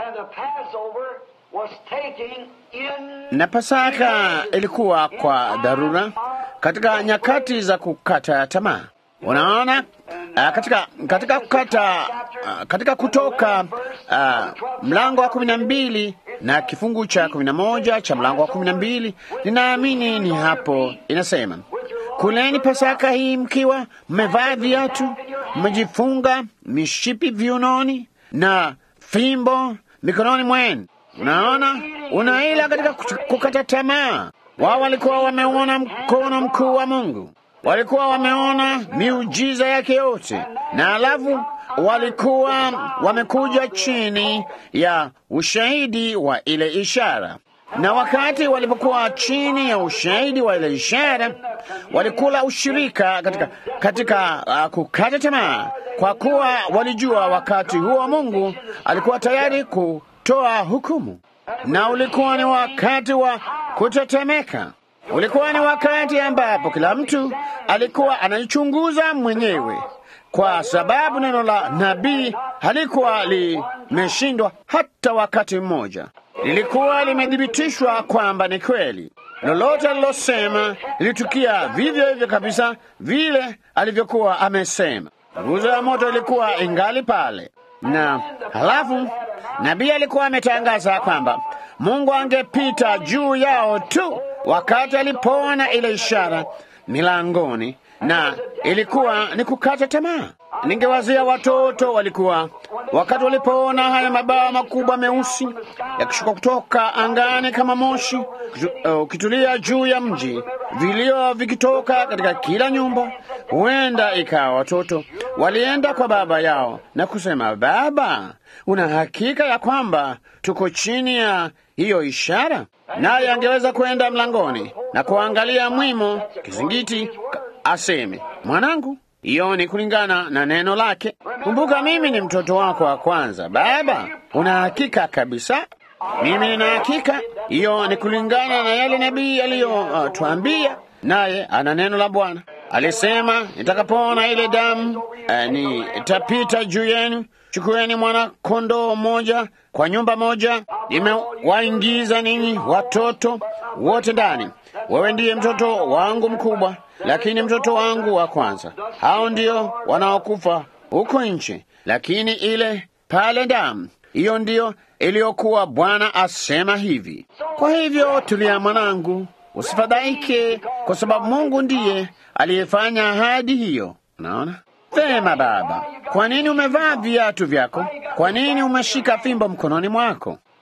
na Pasaka ilikuwa kwa dharura katika nyakati za kukata tamaa. Unaona, uh, katika katika kukata uh, katika Kutoka uh, mlango wa kumi na mbili na kifungu cha kumi na moja cha mlango wa kumi na mbili ninaamini ni hapo inasema, kuleni Pasaka hii mkiwa mmevaa viatu, mmejifunga mishipi viunoni na fimbo mikononi mwenu. Unaona, unaila katika kukata tamaa. Wao walikuwa wameona mkono mkuu wa Mungu, walikuwa wameona miujiza yake yote, na alafu walikuwa wamekuja chini ya ushahidi wa ile ishara. Na wakati walipokuwa chini ya ushahidi wa ile ishara, walikula ushirika katika, katika uh, kukata tamaa, kwa kuwa walijua wakati huo Mungu alikuwa tayari kutoa hukumu na ulikuwa ni wakati wa kutetemeka. Ulikuwa ni wakati ambapo kila mtu alikuwa anajichunguza mwenyewe, kwa sababu neno la nabii halikuwa limeshindwa hata wakati mmoja. Lilikuwa limethibitishwa kwamba ni kweli. Lolote alilosema lilitukia vivyo hivyo kabisa vile alivyokuwa amesema. Nguzo ya moto ilikuwa ingali pale, na halafu nabii alikuwa ametangaza kwamba Mungu angepita juu yao tu wakati alipoona ile ishara milangoni, na ilikuwa ni kukata tamaa. Ningewazia watoto walikuwa wakati walipoona haya mabawa makubwa meusi yakishuka kutoka angani kama moshi ukitulia uh, juu ya mji, vilio vikitoka katika kila nyumba. Huenda ikawa watoto walienda kwa baba yao na kusema, Baba, una hakika ya kwamba tuko chini ya hiyo ishara? Naye angeweza kwenda mlangoni na kuangalia mwimo kizingiti, aseme, mwanangu hiyo ni kulingana na neno lake. Kumbuka, mimi ni mtoto wako wa kwanza. Baba, una hakika kabisa? Mimi nina hakika. Hiyo ni kulingana na yale nabii aliyotuambia, uh, naye ana neno la Bwana. Alisema, nitakapoona ile damu uh, nitapita juu yenu. Chukueni mwana kondoo mmoja kwa nyumba moja, nimewaingiza ninyi watoto wote ndani. Wewe ndiye mtoto wangu mkubwa, lakini mtoto wangu wa kwanza. Hao ndio wanaokufa huko nje, lakini ile pale damu, hiyo ndiyo iliyokuwa. Bwana asema hivi. Kwa hivyo, tulia mwanangu, usifadhaike, kwa sababu Mungu ndiye aliyefanya ahadi hiyo. Unaona vema, baba. Kwa nini umevaa viatu vyako? Kwa nini umeshika fimbo mkononi mwako?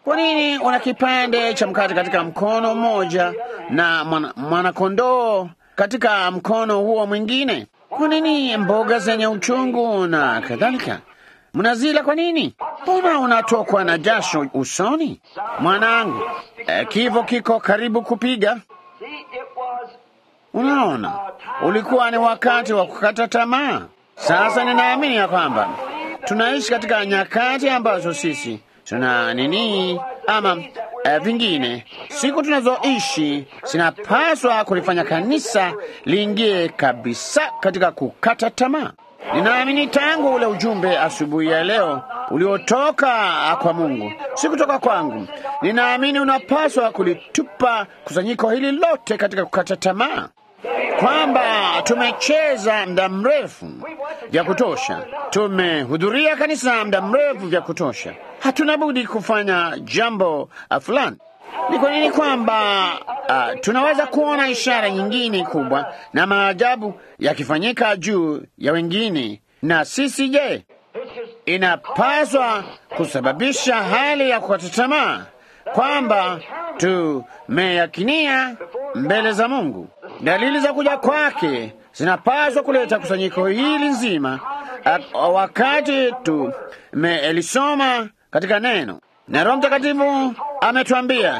Kwa nini una kipande cha mkate katika mkono mmoja na mwana- mwanakondoo katika mkono huo mwingine? Kwa nini mboga zenye uchungu na kadhalika mnazila? Kwa nini? Mbona unatokwa na jasho usoni? Mwanangu, eh, kifo kiko karibu kupiga. See, it was Unaona, ulikuwa ni wakati wa kukata tamaa. Sasa ninaamini ya kwamba tunaishi katika nyakati ambazo sisi tuna nini ama eh, vingine, siku tunazoishi zinapaswa kulifanya kanisa liingie kabisa katika kukata tamaa. Ninaamini tangu ule ujumbe asubuhi ya leo uliotoka kwa Mungu, si kutoka kwangu. Ninaamini unapaswa kulitupa kusanyiko hili lote katika kukata tamaa, kwamba tumecheza muda mrefu vya kutosha, tumehudhuria kanisa muda mrefu vya kutosha, hatuna budi kufanya jambo ah, fulani. Ni kwa nini kwamba uh, tunaweza kuona ishara nyingine kubwa na maajabu yakifanyika juu ya wengine, na sisi je? Inapaswa kusababisha hali ya kukata tamaa kwamba tumeyakinia mbele za Mungu. Dalili za kuja kwake zinapaswa kuleta kusanyiko hili nzima, ah, wakati tumelisoma katika neno na Roho Mtakatifu ametuambia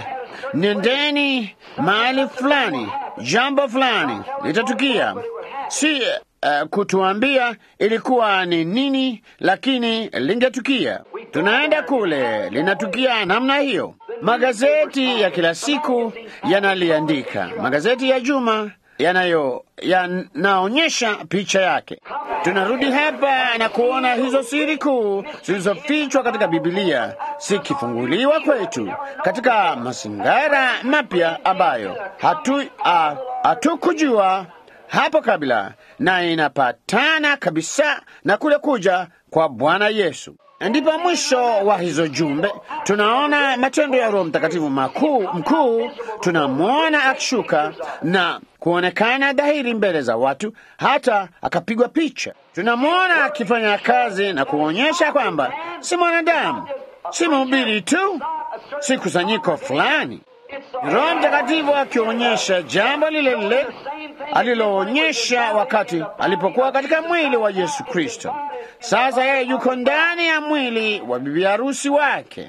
nendeni mahali fulani, jambo fulani litatukia. Si uh, kutuambia ilikuwa ni nini, lakini lingetukia. Tunaenda kule, linatukia namna hiyo. Magazeti ya kila siku yanaliandika, magazeti ya juma yanayo yanaonyesha picha yake. Tunarudi hapa na kuona hizo siri kuu zilizofichwa katika Biblia zikifunguliwa kwetu katika mazingara mapya ambayo hatu ah, hatukujua hapo kabla, na inapatana kabisa na kule kuja kwa Bwana Yesu. Ndipo mwisho wa hizo jumbe tunaona matendo ya Roho Mtakatifu makuu mkuu. Tunamwona akishuka na kuonekana dhahiri mbele za watu, hata akapigwa picha. Tunamwona akifanya kazi na kuonyesha kwamba si mwanadamu, si mhubiri tu, si kusanyiko fulani. Roho Mtakatifu akionyesha jambo lile lile aliloonyesha wakati alipokuwa katika mwili wa Yesu Kristo. Sasa yeye yuko ndani ya mwili wa bibi harusi wake.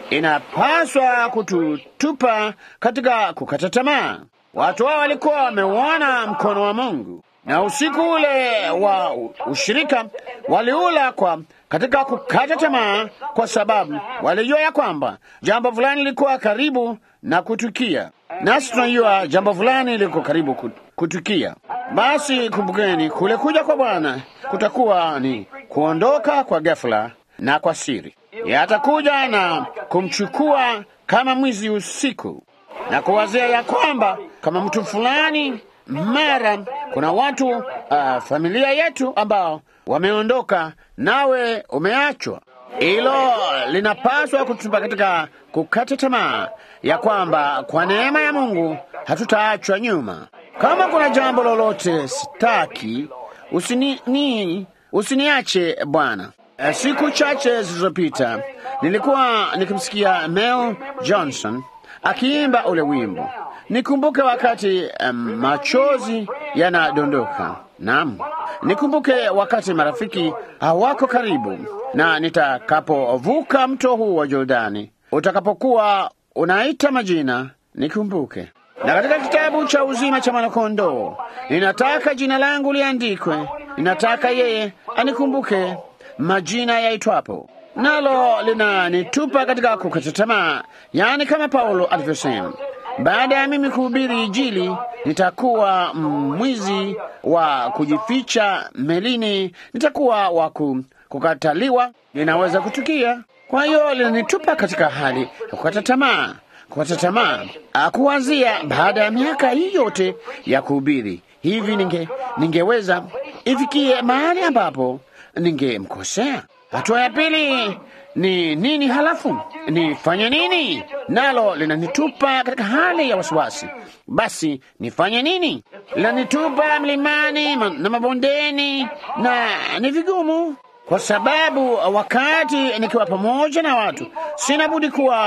Inapaswa kututupa katika kukata tamaa. Watu hao walikuwa wameuona mkono wa Mungu, na usiku ule wa ushirika waliula kwa katika kukata tamaa, kwa sababu walijua ya kwamba jambo fulani lilikuwa karibu na kutukia, nasi tunajua jambo fulani liko karibu ku- kutukia. Basi kumbukeni, kule kuja kwa Bwana kutakuwa ni kuondoka kwa ghafla na kwa siri. Yatakuja na kumchukua kama mwizi usiku na kuwazia ya kwamba kama mtu fulani mara kuna watu uh, familia yetu ambao wameondoka nawe umeachwa. Hilo linapaswa kutupa katika kukata tamaa ya kwamba kwa neema ya Mungu hatutaachwa nyuma. Kama kuna jambo lolote sitaki, usini, ni, usiniache Bwana. Eh, Siku chache zilizopita nilikuwa nikimsikia Mel Johnson akiimba ule wimbo, nikumbuke wakati um, machozi yanadondoka. Naam, nikumbuke wakati marafiki hawako karibu, na nitakapovuka mto huu wa Jordani, utakapokuwa unaita majina, nikumbuke. Na katika kitabu cha uzima cha mwanakondoo, ninataka jina langu liandikwe, ninataka yeye anikumbuke majina yaitwapo nalo linanitupa katika kukata tamaa, yaani kama Paulo alivyosema, baada ya mimi kuhubiri Injili nitakuwa mwizi wa kujificha melini, nitakuwa wa ku- kukataliwa, linaweza kutukia. Kwa hiyo linanitupa katika hali ya kukata tamaa, kukata tamaa, Ah, kuanzia baada ya miaka hii yote ya kuhubiri hivi, ninge ningeweza ifikie mahali ambapo ningemkosea. Hatua ya pili ni nini? Halafu nifanye nini? Nalo linanitupa katika hali ya wasiwasi. Basi nifanye nini? Linanitupa mlimani ma- na mabondeni, na ni vigumu kwa sababu wakati nikiwa pamoja na watu sina budi kuwa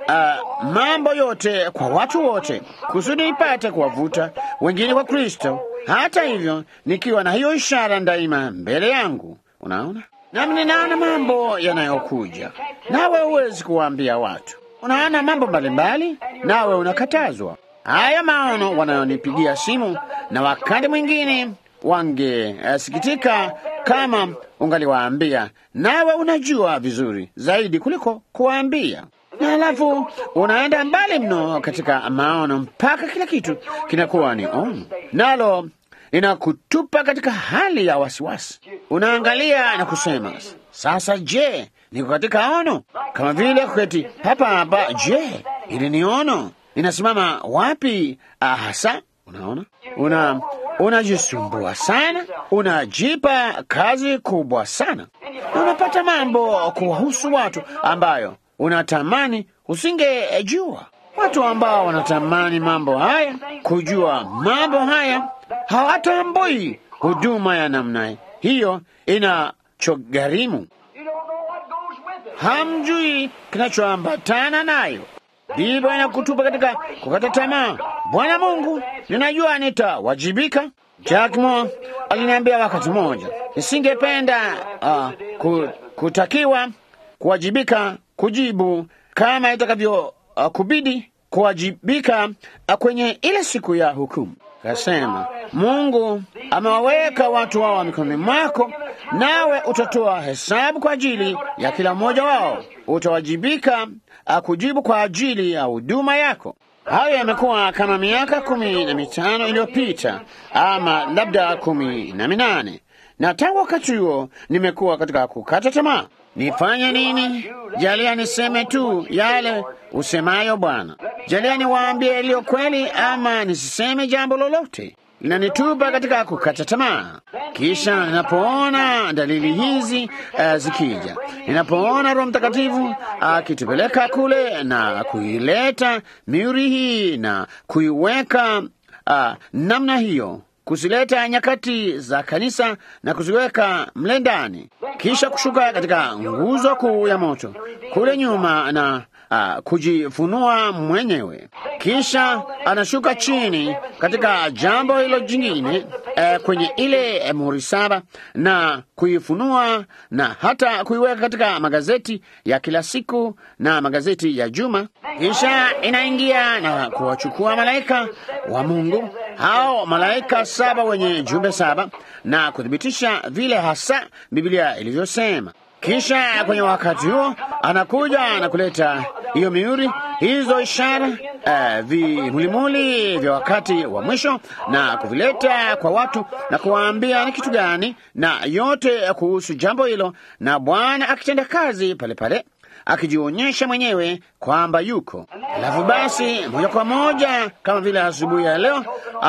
uh, mambo yote kwa watu wote, kusudi nipate kuwavuta wengine kwa Kristo, hata hivyo nikiwa na hiyo ishara daima mbele yangu. Unaona, nami ninaona mambo yanayokuja, nawe huwezi kuwaambia watu. Unaona mambo mbalimbali, nawe unakatazwa. Haya maono wanayonipigia simu, na wakati mwingine wangesikitika kama ungaliwaambia, nawe unajua vizuri zaidi kuliko kuwaambia na alafu unaenda mbali mno katika maono mpaka kila kitu kinakuwa ni ono, nalo linakutupa katika hali ya wasiwasi. Unaangalia na kusema sasa, je, niko katika ono? Kama vile kuketi hapa hapa, je, ili ni ono? Inasimama wapi hasa? Unaona, una unajisumbua sana, unajipa kazi kubwa sana, na unapata mambo kuwahusu watu ambayo unatamani usingejua. Watu ambao wanatamani mambo haya, kujua mambo haya, hawatambui huduma ya namna hiyo inachogharimu. Hamjui kinachoambatana nayo, ndivyo inakutupa katika kukata tamaa. Bwana Mungu, ninajua nitawajibika. Jack Moore aliniambia wakati mmoja, nisingependa uh, kutakiwa kuwajibika kujibu kama itakavyo uh, kubidi kuwajibika uh, kwenye ile siku ya hukumu. Kasema Mungu amewaweka watu wao mikononi mwako, nawe utatoa hesabu kwa ajili ya kila mmoja wao. Utawajibika uh, kujibu kwa ajili ya huduma yako. Hayo yamekuwa kama miaka kumi na mitano iliyopita ama labda kumi na minane na tangu wakati huo nimekuwa katika kukata tamaa. Nifanye nini? Jalia niseme tu yale usemayo Bwana. Jalia niwaambie yaliyo kweli, ama nisiseme jambo lolote. Linanitupa katika kukata tamaa. Kisha ninapoona dalili hizi uh, zikija, ninapoona Roho Mtakatifu akitupeleka uh, kule na kuileta mihuri hii na kuiweka uh, namna hiyo kuzileta nyakati za kanisa na kuziweka mle ndani, kisha kushuka katika nguzo kuu ya moto kule nyuma na uh, kujifunua mwenyewe, kisha anashuka chini katika jambo hilo jingine uh, kwenye ile uh, muhuri saba na kuifunua na hata kuiweka katika magazeti ya kila siku na magazeti ya juma, kisha inaingia na kuwachukua malaika wa Mungu hao malaika saba wenye jumbe saba na kuthibitisha vile hasa Biblia ilivyosema. Kisha kwenye wakati huo anakuja na kuleta hiyo mihuri, hizo ishara, uh, vimulimuli vya wakati wa mwisho na kuvileta kwa watu na kuwaambia ni kitu gani na yote kuhusu jambo hilo, na Bwana akitenda kazi pale pale akijionyesha mwenyewe kwamba yuko. Alafu basi moja kwa moja kama vile asubuhi ya leo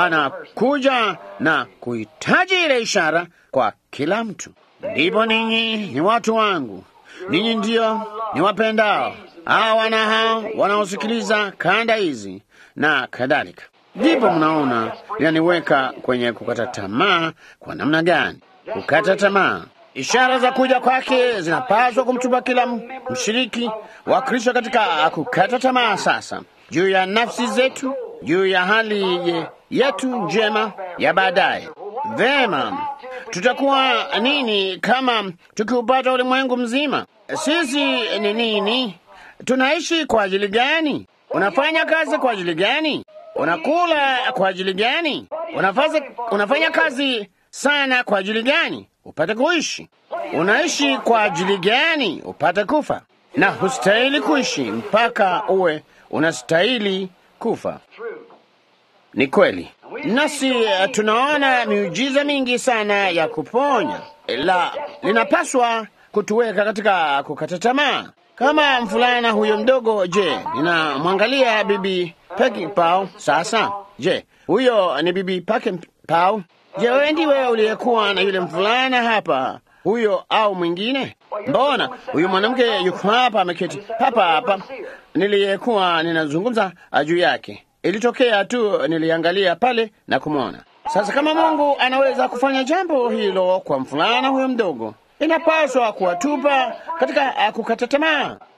anakuja na kuhitaji ile ishara kwa kila mtu. Ndipo ninyi ni watu wangu, ninyi ndio ni wapendao, hao wana hao wanaosikiliza kanda hizi na kadhalika. Ndipo mnaona linaniweka kwenye kukata tamaa. Kwa namna gani kukata tamaa? Ishara za kuja kwake zinapaswa kumtupa kila mshiriki wa Kristo katika kukata tamaa sasa juu ya nafsi zetu, juu ya hali ye, yetu njema ya baadaye. Vema, tutakuwa nini kama tukiupata ulimwengu mzima? Sisi ni nini? Tunaishi kwa ajili gani? Unafanya kazi kwa ajili gani? Unakula kwa ajili gani? Unafaza, unafanya kazi sana kwa ajili gani? Upate kuishi. Unaishi kwa ajili gani? Upate kufa. Na hustahili kuishi mpaka uwe unastahili kufa. Ni kweli, nasi uh, tunaona miujiza mingi sana ya kuponya, la linapaswa kutuweka katika kukata tamaa. Kama mfulana huyo mdogo, je, ninamwangalia bibi Peki Pau sasa. Je, huyo ni bibi Peki Pau? Je, wewe ndiwe uliyekuwa na yule mvulana hapa, huyo au mwingine? Mbona huyu mwanamke yuko hapa, ameketi hapa hapa, niliyekuwa ninazungumza juu yake. Ilitokea tu niliangalia pale na kumwona. Sasa kama Mungu anaweza kufanya jambo hilo kwa mvulana huyo mdogo, inapaswa kuwatupa katika kukata tamaa.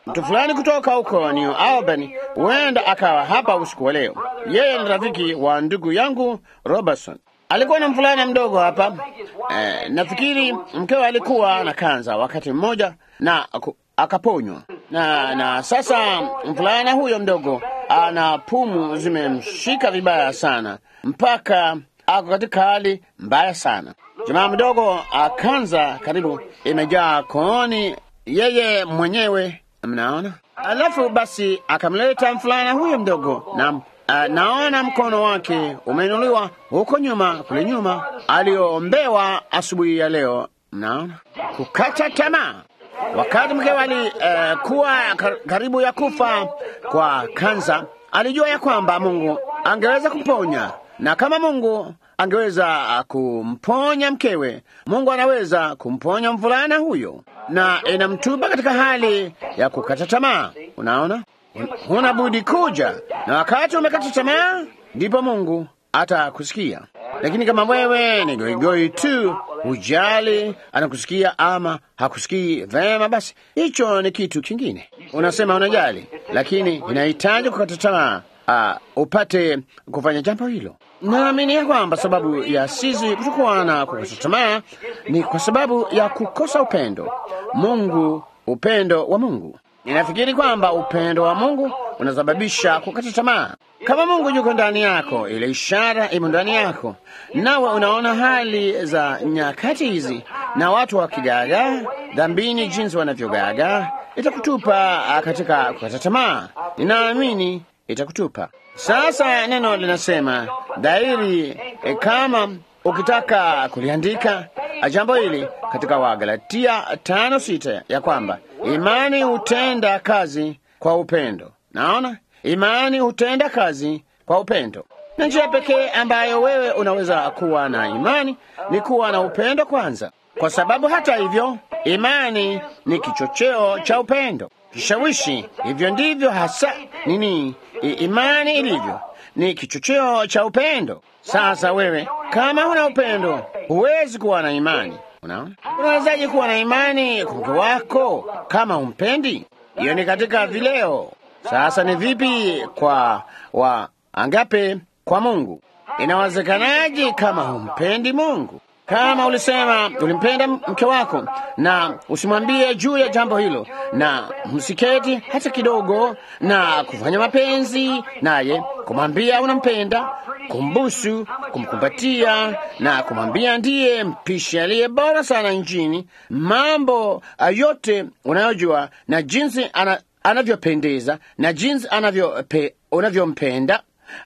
Mtu fulani kutoka huko New Albany huenda akawa hapa usiku wa leo. Yeye ni rafiki wa ndugu yangu Robertson. Alikuwa na mvulana mdogo hapa eh, nafikiri mkewe alikuwa na kanza wakati mmoja na aku- akaponywa na, na sasa mvulana huyo mdogo ana pumu zimemshika vibaya sana mpaka ako katika hali mbaya sana. Jamaa mdogo akanza karibu imejaa kooni yeye mwenyewe, mnaona. Alafu basi akamleta mvulana huyo mdogo na Uh, naona mkono wake umeinuliwa huko nyuma, kule nyuma aliombewa asubuhi ya leo. Mnaona, kukata tamaa. Wakati mkewe alikuwa uh, karibu ya kufa kwa kansa, alijua ya kwamba Mungu angeweza kumponya, na kama Mungu angeweza uh, kumponya mkewe, Mungu anaweza kumponya mvulana huyo, na inamtupa katika hali ya kukata tamaa. Unaona, huna budi kuja, na wakati umekata tamaa, ndipo Mungu atakusikia. Lakini kama wewe ni goigoi tu, hujali anakusikia ama hakusikii vema, basi hicho ni kitu kingine. Unasema unajali, lakini inahitaji kukata tamaa uh, upate kufanya jambo hilo. Naamini ya kwamba sababu ya sisi kutokuwa na kukata tamaa ni kwa sababu ya kukosa upendo Mungu, upendo wa Mungu. Ninafikiri kwamba upendo wa Mungu unasababisha kukata tamaa. Kama Mungu yuko ndani yako, ile ishara imo ndani yako, nawe unaona hali za nyakati hizi na watu wakigaagaa dhambini, jinsi wanavyogaagaa, itakutupa katika kukata tamaa. Ninaamini itakutupa. Sasa neno linasema dhahiri, e, kama ukitaka kuliandika jambo hili katika Wagalatia tano sita ya kwamba imani hutenda kazi kwa upendo. Naona imani hutenda kazi kwa upendo, na njia pekee ambayo wewe unaweza kuwa na imani ni kuwa na upendo kwanza, kwa sababu hata hivyo imani ni kichocheo cha upendo, kishawishi. Hivyo ndivyo hasa nini I, imani ilivyo, ni kichocheo cha upendo. Sasa wewe kama huna upendo, huwezi kuwa na imani. Unaona, unawezaje kuwa na imani kwa mke wako kama umpendi? Hiyo ni katika vileo. Sasa ni vipi kwa wa angape kwa Mungu? Inawezekanaje kama humpendi Mungu? Kama ulisema ulimpenda mke wako na usimwambie juu ya jambo hilo, na msiketi hata kidogo na kufanya mapenzi naye, kumwambia unampenda, kumbusu, kumkumbatia na kumwambia ndiye mpishi aliye bora sana nchini, mambo yote unayojua na jinsi ana, anavyopendeza na jinsi anavyope, unavyompenda.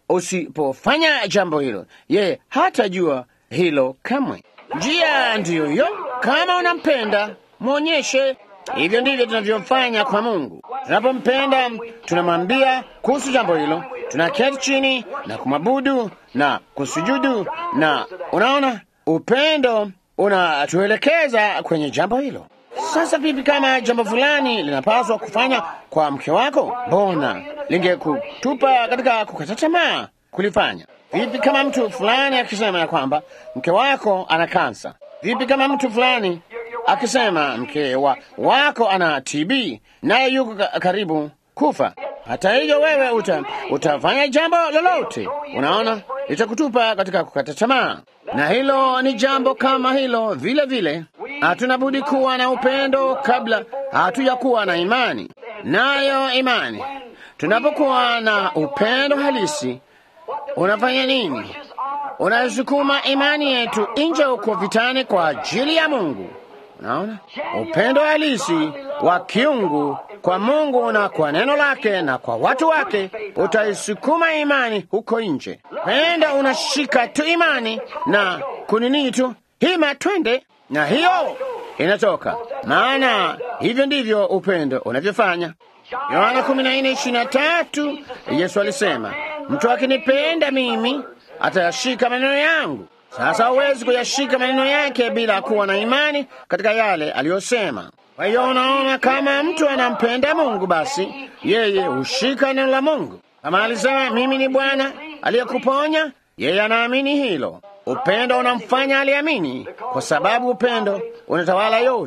Usipofanya jambo hilo, yeye hatajua hilo kamwe. Njia ndiyo hiyo. Kama unampenda mwonyeshe. Hivyo ndivyo tunavyofanya kwa Mungu. Tunapompenda tunamwambia kuhusu jambo hilo, tunaketi chini na kumwabudu na kusujudu, na unaona, upendo unatuelekeza kwenye jambo hilo. Sasa vipi kama jambo fulani linapaswa kufanya kwa mke wako, mbona lingekutupa katika kukata tamaa kulifanya? Vipi kama mtu fulani akisema ya kwamba mke wako ana kansa? Vipi kama mtu fulani akisema mke wa, wako ana TB naye yuko karibu kufa? Hata hivyo wewe uta, utafanya jambo lolote, unaona, litakutupa katika kukata tamaa. Na hilo ni jambo kama hilo vile vile. Hatuna budi kuwa na upendo kabla hatujakuwa na imani. Nayo imani, tunapokuwa na upendo halisi unafanya nini? Unasukuma imani yetu nje huko vitani kwa ajili ya Mungu. Unaona, upendo halisi wa kiungu kwa Mungu na kwa neno lake na kwa watu wake utaisukuma imani huko nje. Penda unashika tu imani na kunini tu hima, twende na hiyo inatoka, maana hivyo ndivyo upendo unavyofanya. Yohana kumi na nne ishirini na tatu Yesu alisema, mtu akinipenda mimi atayashika maneno yangu. Sasa huwezi kuyashika maneno yake bila kuwa na imani katika yale aliyosema. Kwa hiyo unaona, kama mtu anampenda Mungu, basi yeye hushika neno la Mungu. Kama alisema mimi ni Bwana aliyekuponya, yeye anaamini hilo. Upendo unamfanya aliamini, kwa sababu upendo unatawala yote.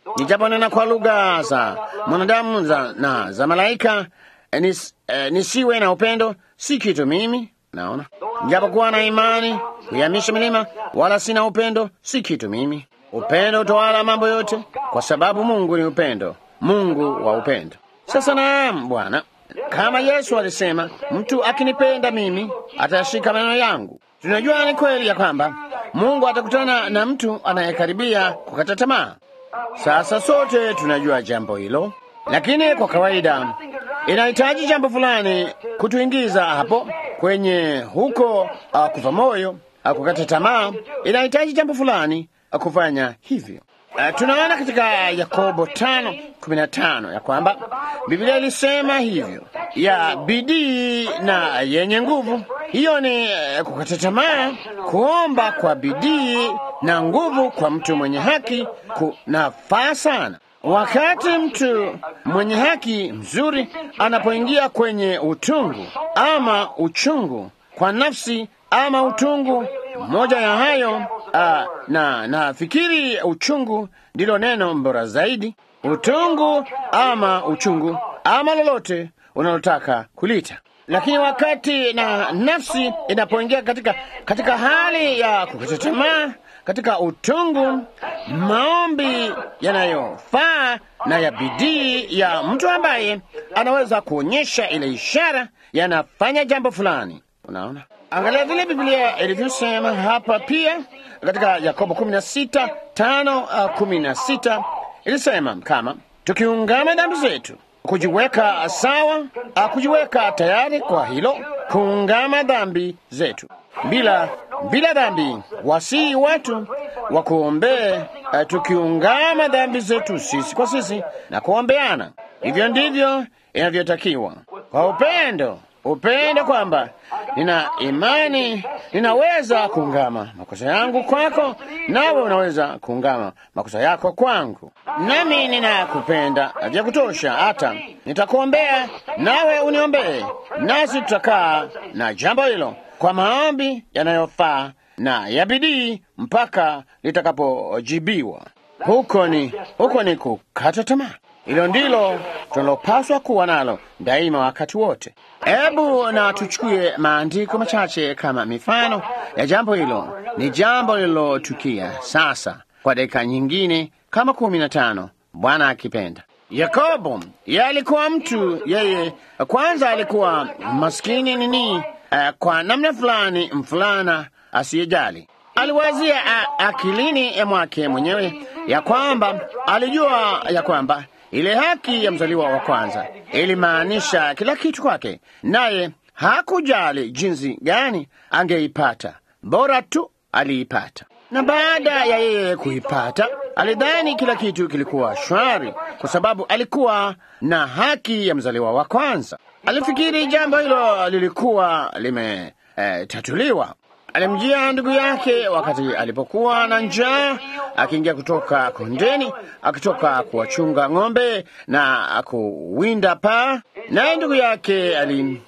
nijaponena kwa lugha za mwanadamu za, na za malaika eh, nis, eh, nisiwe na upendo si kitu mimi. Naona nijapokuwa na imani kuihamisha milima, wala sina upendo si kitu mimi. Upendo utawala mambo yote, kwa sababu Mungu ni upendo, Mungu wa upendo. Sasa naam, Bwana, kama Yesu alisema, mtu akinipenda mimi atashika maneno yangu. Tunajua ni kweli ya kwamba Mungu atakutana na mtu anayekaribia kukata tamaa. Sasa sote tunajua jambo hilo, lakini kwa kawaida inahitaji jambo fulani kutuingiza hapo kwenye huko uh, kufa moyo uh, kukata tamaa. Inahitaji jambo fulani uh, kufanya hivyo. Uh, tunaona katika Yakobo tano kumi na tano ya kwamba Biblia ilisema hivyo ya bidii na yenye nguvu. Hiyo ni uh, kukata tamaa. Kuomba kwa bidii na nguvu kwa mtu mwenye haki kunafaa sana. Wakati mtu mwenye haki mzuri anapoingia kwenye utungu ama uchungu kwa nafsi ama utungu moja ya hayo uh, na nafikiri uchungu ndilo neno bora zaidi. Utungu ama uchungu ama lolote unalotaka kulita, lakini wakati na nafsi inapoingia katika, katika hali ya kukata tamaa katika utungu, maombi yanayofaa na ya bidii ya mtu ambaye anaweza kuonyesha ile ishara yanafanya jambo fulani. Unaona, angalia vile Biblia ilivyosema hapa pia katika Yakobo 16 5 uh, 16 ilisema kama tukiungama dhambi zetu, kujiweka sawa, uh, kujiweka tayari kwa hilo, kuungama dhambi zetu bila bila dhambi, wasii watu wa kuombee, uh, tukiungama dhambi zetu sisi kwa sisi na kuombeana. Hivyo ndivyo inavyotakiwa kwa upendo upendo kwamba nina imani ninaweza kuungama makosa yangu kwako, nawe unaweza kuungama makosa yako kwangu, nami ninakupenda vya kutosha, hata nitakuombea nawe uniombee, nasi tutakaa na jambo hilo kwa maombi yanayofaa na ya bidii mpaka litakapojibiwa. Huko ni huko ni kukata tamaa. Hilo ndilo tunalopaswa kuwa nalo daima, wakati wote. Hebu na tuchukue maandiko machache kama mifano ya jambo hilo. Ni jambo lililotukia sasa kwa dakika nyingine kama kumi na tano, Bwana akipenda. Yakobo yeye alikuwa mtu, yeye kwanza alikuwa maskini nini, uh, kwa namna fulani, mfulana asiyejali aliwazia a, akilini ya mwake mwenyewe ya kwamba alijua ya kwamba ile haki ya mzaliwa wa kwanza ilimaanisha kila kitu kwake, naye hakujali jinsi gani angeipata, bora tu aliipata. Na baada ya yeye kuipata, alidhani kila kitu kilikuwa shwari, kwa sababu alikuwa na haki ya mzaliwa wa kwanza. Alifikiri jambo hilo lilikuwa limetatuliwa. Eh, alimjia ndugu yake wakati alipokuwa na njaa, akiingia kutoka kondeni, akitoka kuwachunga ng'ombe na kuwinda paa. Naye ndugu yake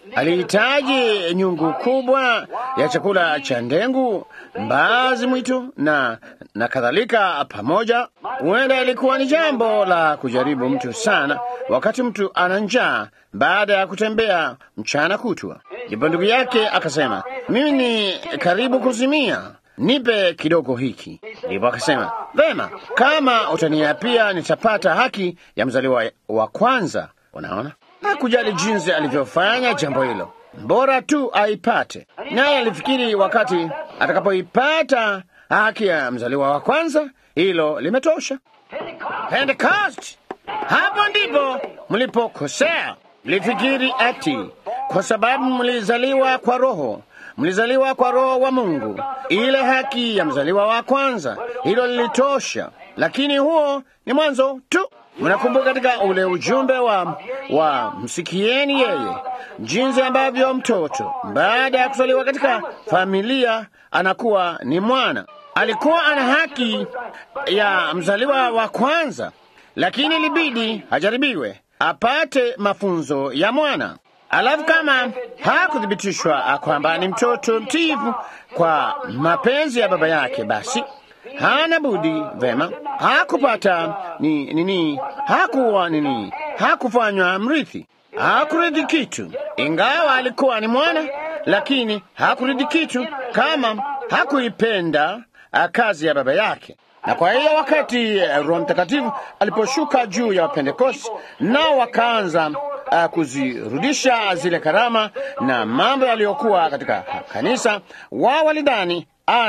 alihitaji nyungu kubwa ya chakula cha ndengu, mbaazi mwitu na, na kadhalika pamoja. Huenda ilikuwa ni jambo la kujaribu mtu sana wakati mtu ana njaa baada ya kutembea mchana kutwa. Ndipo ndugu yake akasema, mimi ni karibu kuzimia, nipe kidogo hiki. Ndipo akasema, vema, kama utaniapia nitapata haki ya mzaliwa wa kwanza. Unaona, hakujali jinsi alivyofanya jambo hilo, bora tu aipate. Naye alifikiri wakati atakapoipata haki ya mzaliwa wa kwanza, hilo limetosha. Pentecost, hapo ndipo mlipokosea. Mlifikiri ati kwa sababu mlizaliwa kwa Roho, mlizaliwa kwa Roho wa Mungu, ile haki ya mzaliwa wa kwanza, hilo lilitosha. Lakini huo ni mwanzo tu. Mnakumbuka katika ule ujumbe wa, wa msikieni yeye, jinsi ambavyo mtoto baada ya kuzaliwa katika familia anakuwa ni mwana. Alikuwa ana haki ya mzaliwa wa kwanza, lakini ilibidi ajaribiwe apate mafunzo ya mwana. Alafu kama hakuthibitishwa kwamba ni mtoto mtiifu kwa mapenzi ya baba yake, basi hana budi vema, hakupata ni nini, hakuwa nini, hakufanywa mrithi, hakurithi kitu, ingawa alikuwa ni mwana, lakini hakurithi kitu kama hakuipenda kazi ya baba yake. Na kwa hiyo wakati Roho Mtakatifu aliposhuka juu ya Pentekosti, nao wakaanza uh, kuzirudisha zile karama na mambo yaliyokuwa katika kanisa, wao walidhani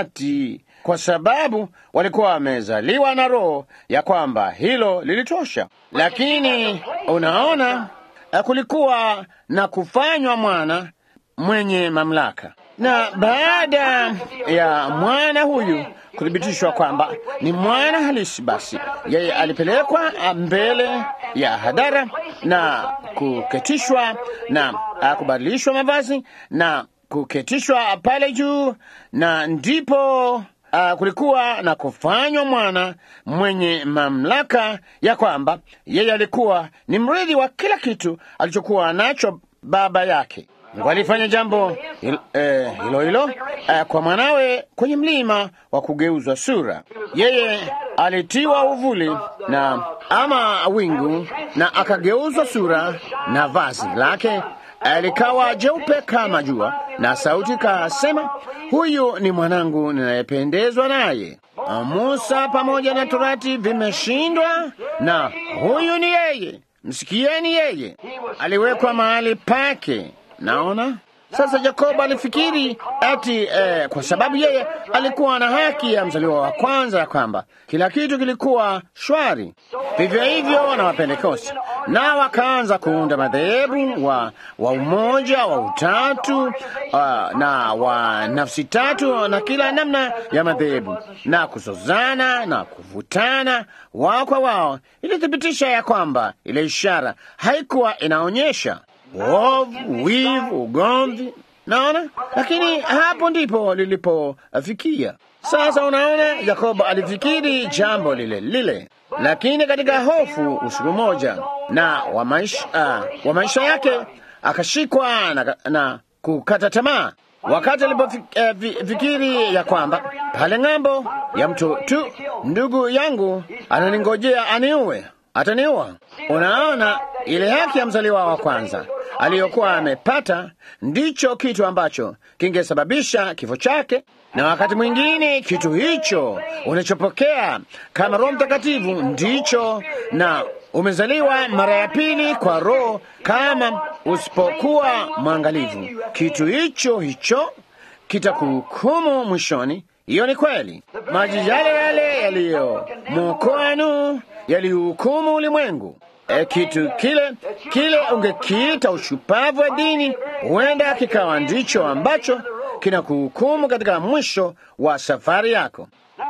ati kwa sababu walikuwa wamezaliwa na Roho ya kwamba hilo lilitosha. Lakini unaona, uh, kulikuwa na kufanywa mwana mwenye mamlaka, na baada ya mwana huyu kuthibitishwa kwamba ni mwana halisi, basi yeye alipelekwa mbele ya hadhara na kuketishwa na kubadilishwa mavazi na kuketishwa pale juu, na ndipo uh, kulikuwa na kufanywa mwana mwenye mamlaka ya kwamba yeye alikuwa ni mrithi wa kila kitu alichokuwa nacho baba yake. Mungu alifanya jambo hilo eh, hilo, hilo eh, kwa mwanawe kwenye mlima wa kugeuzwa sura. Yeye alitiwa uvuli na ama wingu na akageuzwa sura, na vazi lake likawa jeupe kama jua, na sauti kasema, huyu ni mwanangu ninayependezwa naye. Musa pamoja na Torati vimeshindwa, na huyu ni yeye, msikieni yeye. Aliwekwa mahali pake. Naona sasa, Yakobo alifikiri ati eh, kwa sababu yeye alikuwa na haki ya mzaliwa wa kwanza, ya kwamba kila kitu kilikuwa shwari. Vivyo hivyo na Wapentekosti na wakaanza kuunda madhehebu wa, wa umoja wa utatu uh, na wa nafsi tatu na kila namna ya madhehebu na kuzozana na kuvutana wao kwa wao, ilithibitisha ya kwamba ile ishara haikuwa inaonyesha uovu, wivu, ugomvi. Naona, lakini hapo ndipo lilipofikia. Sasa unaona, Yakobo alifikiri jambo lile lile, lakini katika hofu usiku moja na wa maisha, uh, wa maisha yake akashikwa na, na kukata tamaa wakati alipofikiri uh, ya kwamba pale ng'ambo ya mto tu ndugu yangu ananingojea aniue, ataniua. Unaona, ile haki ya mzaliwa wa kwanza aliyokuwa amepata ndicho kitu ambacho kingesababisha kifo chake. Na wakati mwingine kitu hicho unachopokea kama Roho Mtakatifu ndicho, na umezaliwa mara ya pili kwa Roho. Kama usipokuwa mwangalivu, kitu hicho hicho kitakuhukumu mwishoni. Hiyo ni kweli. Maji yale yale yaliyomwokoa Nuhu yalihukumu ulimwengu. E, kitu kile kile ungekiita ushupavu wa dini, huenda kikawa ndicho ambacho kinakuhukumu katika mwisho wa safari yako.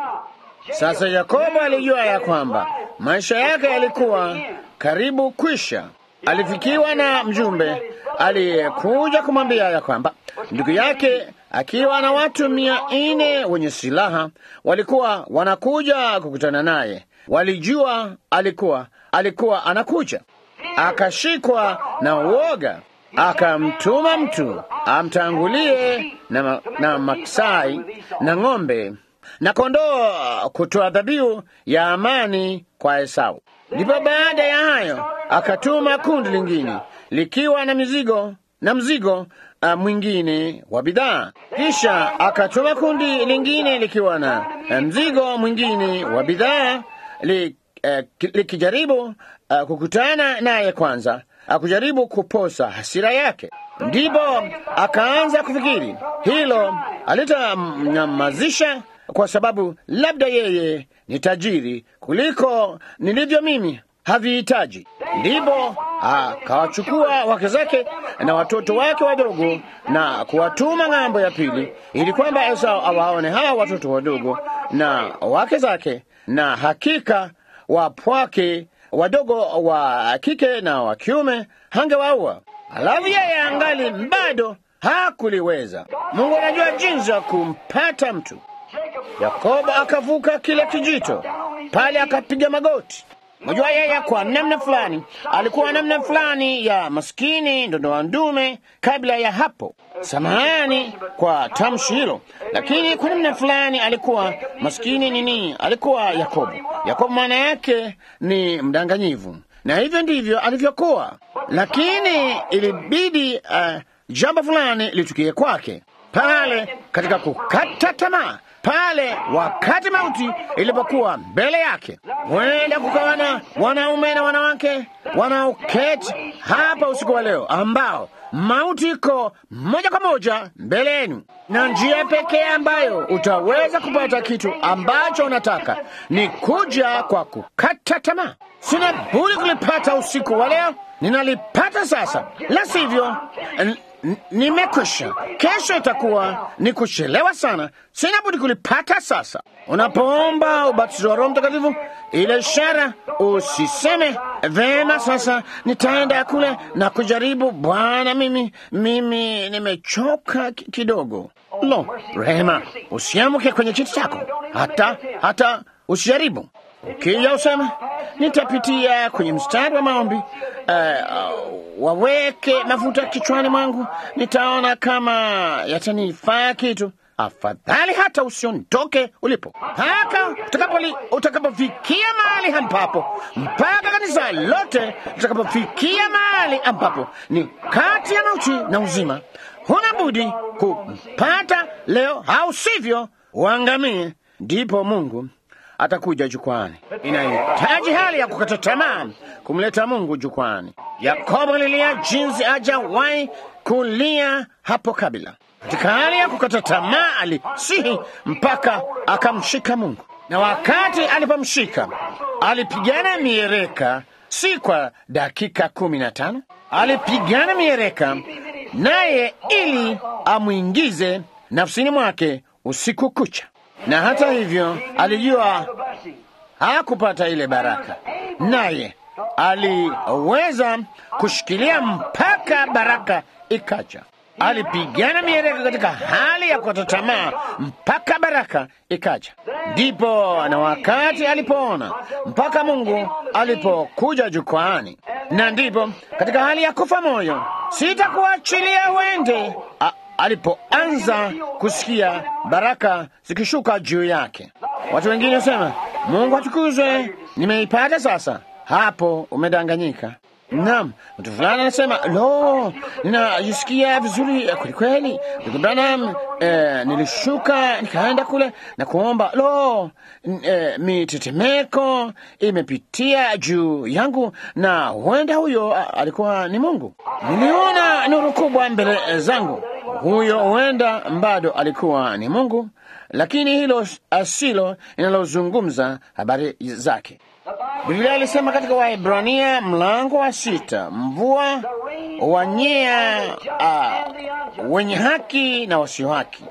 Sasa Yakobo alijua ya kwamba maisha yake yalikuwa karibu kwisha. Alifikiwa na mjumbe aliyekuja kumwambia ya kwamba ndugu yake akiwa na watu mia nne wenye silaha walikuwa wanakuja kukutana naye. Walijua alikuwa alikuwa anakuja. Akashikwa na uoga, akamtuma mtu amtangulie na, na maksai na ng'ombe na kondoo kutoa dhabihu ya amani kwa Esau. Ndipo baada ya hayo akatuma kundi lingine likiwa na mizigo na mzigo uh, mwingine wa bidhaa. Kisha akatuma kundi lingine likiwa na uh, mzigo mwingine wa bidhaa li, uh, likijaribu uh, kukutana naye kwanza, akujaribu kuposa hasira yake. Ndipo akaanza kufikiri hilo alitamnyamazisha kwa sababu labda yeye ni tajiri kuliko nilivyo mimi, havihitaji. Ndipo akawachukua wake zake na watoto wake wadogo na kuwatuma ng'ambo ya pili, ili kwamba Esau awaone hawa watoto wadogo na wake zake, na hakika wapwake wadogo wa kike na wa kiume hangewaua. Alafu yeye angali bado hakuliweza. Mungu anajua jinsi ya kumpata mtu. Yakobo akavuka kile kijito pale, akapiga magoti Unajua, yeye kwa namna fulani alikuwa namna fulani ya maskini ndondoa ndume kabla ya hapo. Samahani kwa tamshi hilo, lakini kwa namna fulani alikuwa maskini nini, alikuwa Yakobo. Yakobo maana yake ni mdanganyivu, na hivyo ndivyo alivyokuwa, lakini ilibidi uh, jambo fulani litukie kwake pale katika kukata tamaa pale wakati mauti ilipokuwa mbele yake. Huenda kukawa na wanaume na wanawake wanaoketi hapa usiku wa leo ambao mauti iko moja kwa moja mbele yenu, na njia pekee ambayo utaweza kupata kitu ambacho unataka ni kuja kwa kukata tamaa. Sina budi kulipata usiku wa leo, ninalipata sasa, la sivyo nimekwisha. Kesho itakuwa ni kuchelewa sana, sina budi kulipata sasa. Unapoomba ubatizo wa Roho Mtakatifu, ile ishara, usiseme vema, sasa nitaenda kule na kujaribu. Bwana, mimi mimi nimechoka kidogo. Lo, rehema, usiamke kwenye kiti chako, hata hata usijaribu. Ukija usema nitapitia kwenye mstari wa maombi, uh, waweke mafuta kichwani mwangu, nitaona kama yatanifaa kitu. Afadhali hata usiondoke ulipo mpaka utakapofikia mahali ambapo, mpaka kanisa lote litakapofikia mahali ambapo ni kati ya mauti na uzima. Huna budi kumpata leo, au sivyo uangamie. Ndipo Mungu atakuja jukwani. Inahitaji hali ya kukata tamaa kumleta Mungu jukwani. Yakobo alilia jinsi hajawahi kulia hapo kabla. Katika hali ya kukata tamaa alisihi mpaka akamshika Mungu, na wakati alipomshika alipigana miereka, si kwa dakika kumi na tano. Alipigana miereka naye ili amwingize nafsini mwake usiku kucha na hata hivyo alijua hakupata ile baraka, naye aliweza kushikilia mpaka baraka ikaja. Alipigana miereka katika hali ya kukata tamaa mpaka baraka ikaja. Ndipo na wakati alipoona mpaka Mungu alipokuja jukwaani, na ndipo katika hali ya kufa moyo, sitakuachilia uende alipoanza kusikia baraka zikishuka juu yake. Watu wengine wasema, Mungu atukuzwe, nimeipata sasa. Hapo umedanganyika. Naam, mtu fulani anasema lo, ninajisikia vizuri kwelikweli, ndugu Branham, eh, nilishuka nikaenda kule na kuomba lo, eh, mitetemeko imepitia juu yangu, na huenda huyo alikuwa ni Mungu. Niliona nuru kubwa mbele zangu, huyo huenda bado alikuwa ni Mungu, lakini hilo asilo inalozungumza habari zake. Biblia ilisema katika Waebrania mlango wa sita, mvua wanyea uh, wenye haki na wasio haki,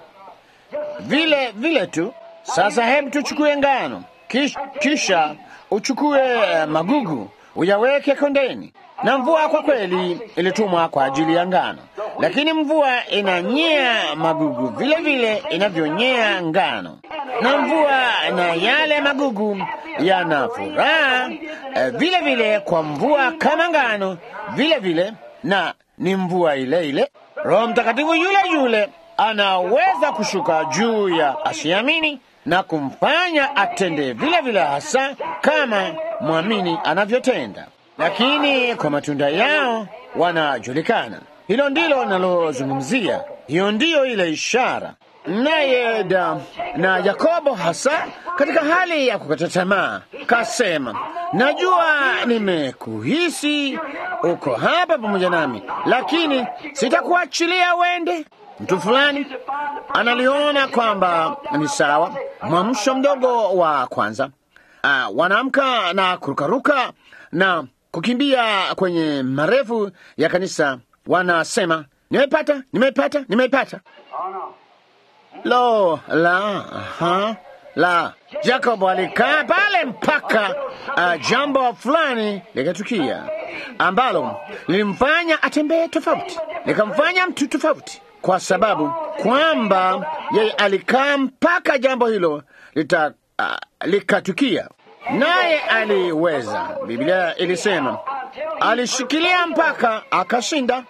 vile vile tu. Sasa hebu tuchukue ngano, kisha, kisha uchukue magugu uyaweke kondeni. Na mvua kwa kweli ilitumwa kwa ajili ya ngano, lakini mvua inanyea magugu vile vile inavyonyea ngano, na mvua na yale magugu yana furaha eh, vile vile kwa mvua kama ngano vile vile, na ni mvua ile ile. Roho Mtakatifu yule yule anaweza kushuka juu ya asiamini na kumfanya atende vile vile, hasa kama mwamini anavyotenda lakini kwa matunda yao wanajulikana. Hilo ndilo nalozungumzia, hiyo ndiyo ile ishara. Naye na Yakobo hasa katika hali ya kukata tamaa kasema, najua nimekuhisi uko hapa pamoja nami, lakini sitakuachilia uende. Mtu fulani analiona kwamba ni sawa. Mwamsho mdogo wa kwanza, uh, wanaamka na kurukaruka na kukimbia kwenye marefu ya kanisa, wanasema nimeipata, nimeipata, nimeipata. Lo la ha, la Jacob alikaa pale mpaka uh, jambo fulani likatukia ambalo lilimfanya atembee tofauti, likamfanya mtu tofauti, kwa sababu kwamba yeye alikaa mpaka jambo hilo lita, uh, likatukia naye aliweza. Biblia ilisema alishikilia mpaka akashinda.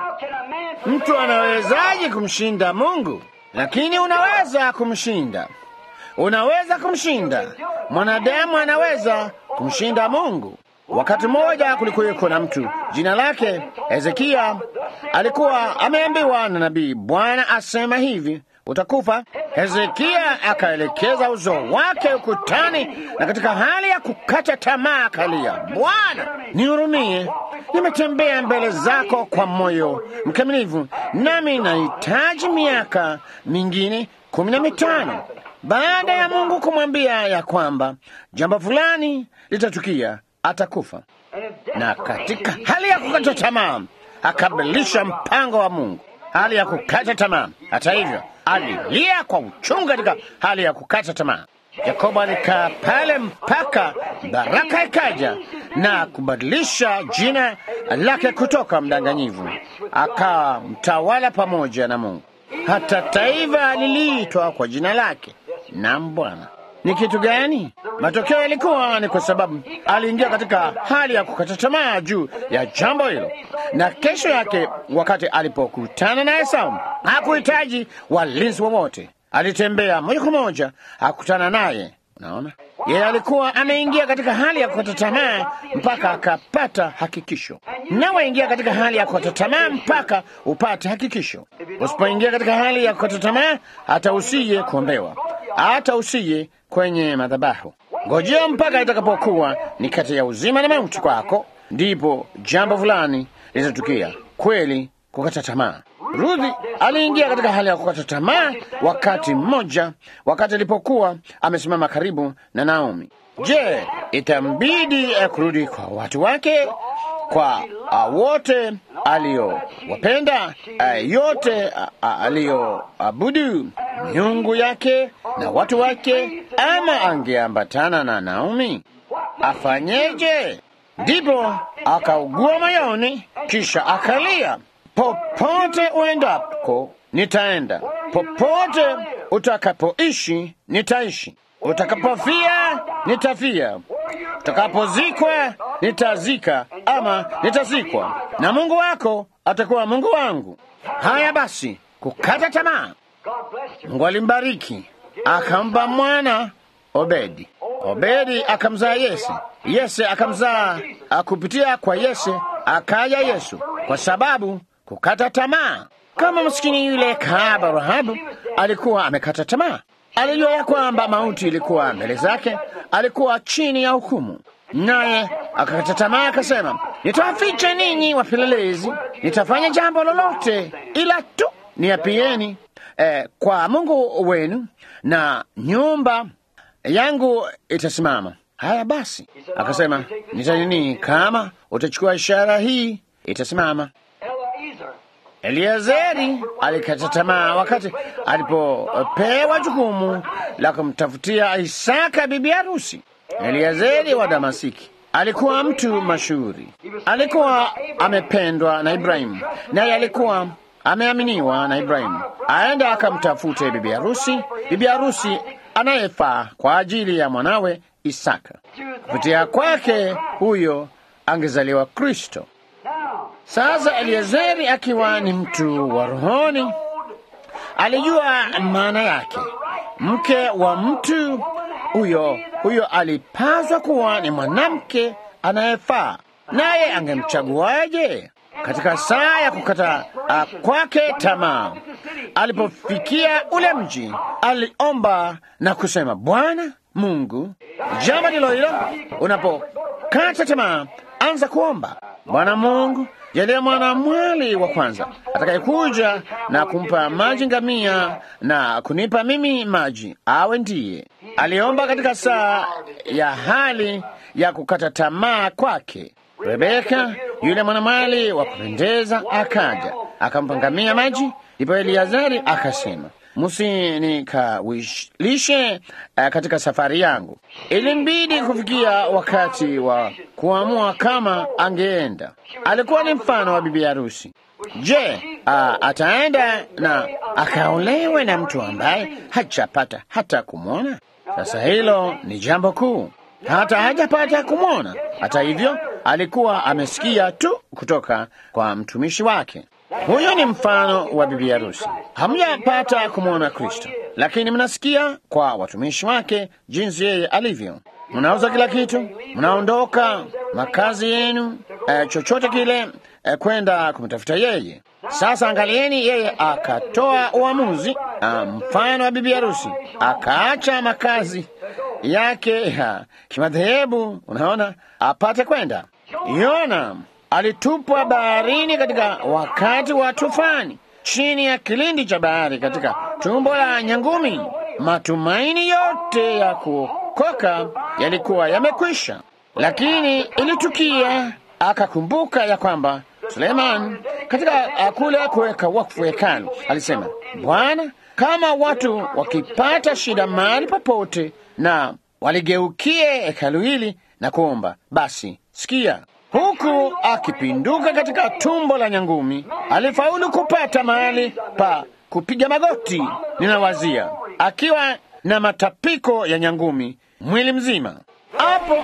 Mtu anawezaje kumshinda Mungu? Lakini unaweza kumshinda, unaweza kumshinda mwanadamu, anaweza kumshinda Mungu. Wakati mmoja kulikuweko na mtu jina lake Hezekia, alikuwa ameambiwa na nabii, Bwana asema hivi, utakufa. Hezekia akaelekeza uso wake ukutani, na katika hali ya kukata tamaa akalia, Bwana nihurumie, nimetembea mbele zako kwa moyo mkamilifu, nami nahitaji miaka mingine kumi na mitano baada ya Mungu kumwambia ya kwamba jambo fulani litatukia, atakufa. Na katika hali ya kukata tamaa akabadilisha mpango wa Mungu, hali ya kukata tamaa. Hata hivyo, alilia kwa uchungu katika hali ya kukata tamaa. Yakobo alikaa pale mpaka baraka ikaja na kubadilisha jina lake kutoka mdanganyivu akawa mtawala pamoja na Mungu. Hata taifa liliitwa kwa jina lake. Naam, Bwana. Ni kitu gani? Matokeo yalikuwa ni kwa sababu aliingia katika hali ya kukata tamaa juu ya jambo hilo, na kesho yake wakati alipokutana na Esau hakuhitaji walinzi wowote, alitembea moja kwa moja akutana naye. Unaona, yeye alikuwa ameingia katika hali ya kukata tamaa mpaka akapata hakikisho. Nawe ingia katika hali ya kukata tamaa mpaka upate hakikisho. Usipoingia katika hali ya kukata tamaa, hata usiye kuombewa, hata usiye kwenye madhabahu. Ngojea mpaka itakapokuwa ni kati ya uzima na mauti kwako, ndipo jambo fulani litatukia. Kweli kukata tamaa. Rudhi aliingia katika hali ya kukata tamaa wakati mmoja, wakati alipokuwa amesimama karibu na Naomi. Je, itambidi eh, kurudi kwa watu wake, kwa uh, wote aliyowapenda, uh, yote uh, aliyoabudu miungu yake na watu wake, ama angeambatana na Naomi? Afanyeje? Ndipo akaugua moyoni, kisha akalia Popote uendako nitaenda, popote utakapoishi nitaishi, utakapofia nitafia, utakapozikwa nitazika, ama nitazikwa, na Mungu wako atakuwa Mungu wangu. Haya basi, kukata tamaa. Mungu alimbariki akampa mwana Obedi. Obedi akamzaa Yese. Yese akamzaa kupitia kwa Yese akaja Yesu, kwa sababu kukata tamaa. Kama maskini yule kahaba Rahabu alikuwa amekata tamaa, alijua ya kwamba mauti ilikuwa mbele zake, alikuwa chini ya hukumu, naye akakata tamaa, akasema, nitawaficha ninyi wapelelezi, nitafanya jambo lolote ila tu niapieni eh, kwa Mungu wenu na nyumba yangu itasimama. Haya basi, akasema nitanini, kama utachukua ishara hii itasimama. Eliezeri alikata tamaa wakati alipopewa jukumu la kumtafutia Isaka bibi harusi. Eliezeri wa Damasiki alikuwa mtu mashuhuri, alikuwa amependwa na Ibrahimu, naye alikuwa ameaminiwa na Ibrahimu aende akamtafute bibi harusi, bibi harusi anayefaa kwa ajili ya mwanawe Isaka. Kupitia kwake huyo angezaliwa Kristo. Sasa Eliezeri akiwa ni mtu wa rohoni, alijua maana yake. Mke wa mtu huyo huyo alipaswa kuwa ni mwanamke anayefaa, naye angemchaguaje? Katika saa ya kukata uh, kwake tamaa, alipofikia ule mji, aliomba na kusema, Bwana Mungu, jambo ndilo hilo. Unapokata tamaa, anza kuomba, Bwana Mungu, jalia mwana mwali wa kwanza atakayekuja na kumpa maji ngamia na kunipa mimi maji, awe ndiye. Aliomba katika saa ya hali ya kukata tamaa kwake. Rebeka yule mwanamwali wa kupendeza akaja akampa ngamia maji. Ndipo Eliazari akasema, msinikalishe uh, katika safari yangu. Ilimbidi kufikia wakati wa kuamua kama angeenda. Alikuwa ni mfano wa bibi harusi. Je, uh, ataenda na akaolewe na mtu ambaye hajapata hata kumwona? Sasa hilo ni jambo kuu. hata hajapata kumwona. Hata hivyo, alikuwa amesikia tu kutoka kwa mtumishi wake. Huyo ni mfano wa bibi harusi. Hamjapata kumwona Kristo, lakini mnasikia kwa watumishi wake jinsi yeye alivyo. Mnauza kila kitu, mnaondoka makazi yenu, eh, chochote kile, eh, kwenda kumtafuta yeye. Sasa angalieni, yeye akatoa uamuzi, ah, mfano wa bibi harusi, akaacha makazi yake ya kimadhehebu, unaona, apate kwenda. Yona alitupwa baharini katika wakati wa tufani, chini ya kilindi cha bahari, katika tumbo la nyangumi. Matumaini yote ya kuokoka yalikuwa yamekwisha, lakini ilitukia akakumbuka ya kwamba Suleiman katika kule kuweka wakfu hekalu alisema, Bwana, kama watu wakipata shida mahali popote na waligeukie hekalu hili na kuomba, basi sikia. Huku akipinduka katika tumbo la nyangumi, alifaulu kupata mahali pa kupiga magoti, ninawazia, akiwa na matapiko ya nyangumi mwili mzima. Hapo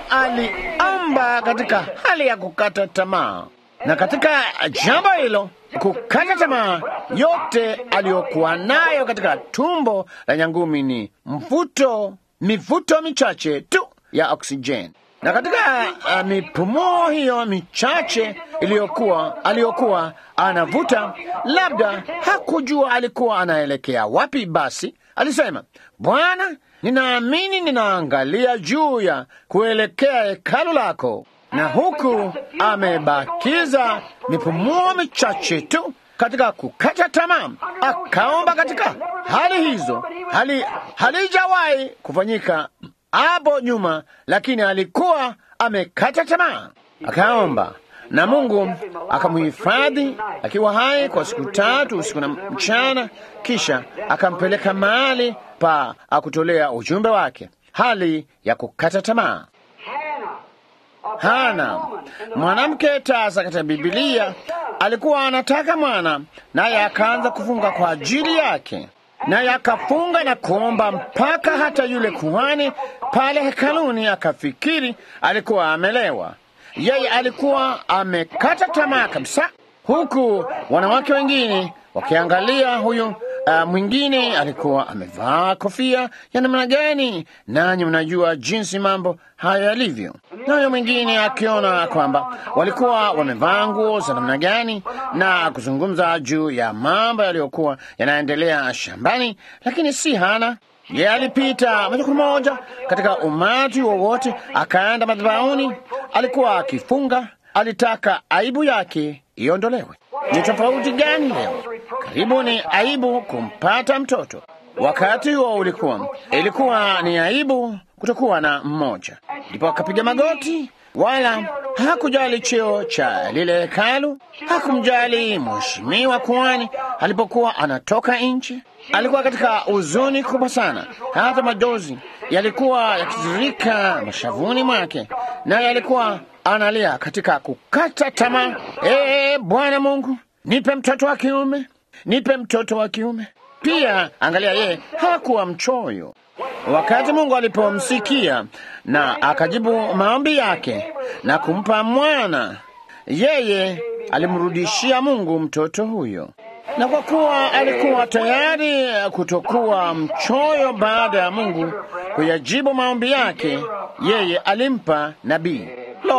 aliomba katika hali ya kukata tamaa, na katika jambo hilo kukata tamaa, yote aliyokuwa nayo katika tumbo la nyangumi ni mvuto, mivuto michache tu ya oksijeni na katika uh, mipumuo hiyo michache iliyokuwa aliyokuwa anavuta, labda hakujua alikuwa anaelekea wapi. Basi alisema, Bwana, ninaamini ninaangalia juu ya kuelekea hekalu lako, na huku amebakiza mipumuo michache tu katika kukata tamaa. Akaomba katika hali hizo, hali halijawahi kufanyika hapo nyuma, lakini alikuwa amekata tamaa. Akaomba na Mungu akamhifadhi akiwa hai kwa siku tatu usiku na mchana, kisha akampeleka mahali pa akutolea ujumbe wake, hali ya kukata tamaa. Hana mwanamke tasa katika Bibilia alikuwa anataka mwana, naye akaanza kufunga kwa ajili yake naye akafunga na kuomba mpaka hata yule kuhani pale hekaluni akafikiri alikuwa amelewa. Yeye alikuwa amekata tamaa kabisa, huku wanawake wengine wakiangalia huyu uh, mwingine alikuwa amevaa kofia ya namna gani, nanyi mnajua jinsi mambo hayo yalivyo. Nayo mwingine akiona kwamba walikuwa wamevaa nguo za namna gani, na kuzungumza juu ya mambo yaliyokuwa yanaendelea shambani, lakini si Hana. Yeye alipita moja kwa moja katika umati wowote, akaenda madhabahuni. Alikuwa akifunga, alitaka aibu yake iondolewe. Ni tofauti gani leo? Karibu ni aibu kumpata mtoto. Wakati huo ulikuwa ilikuwa ni aibu kutokuwa na mmoja, ndipo akapiga magoti, wala hakujali cheo cha lile hekalu, hakumjali mheshimiwa kuhani alipokuwa anatoka nje. Alikuwa katika huzuni kubwa sana, hata majozi yalikuwa yakitiririka mashavuni mwake, naye alikuwa analia katika kukata tamaa. Ee Bwana Mungu, nipe mtoto wa kiume, nipe mtoto wa kiume. Pia angalia, yeye hakuwa mchoyo. Wakati Mungu alipomsikia na akajibu maombi yake na kumpa mwana, yeye alimrudishia Mungu mtoto huyo, na kwa kuwa alikuwa tayari kutokuwa mchoyo baada ya Mungu kuyajibu maombi yake, yeye alimpa nabii.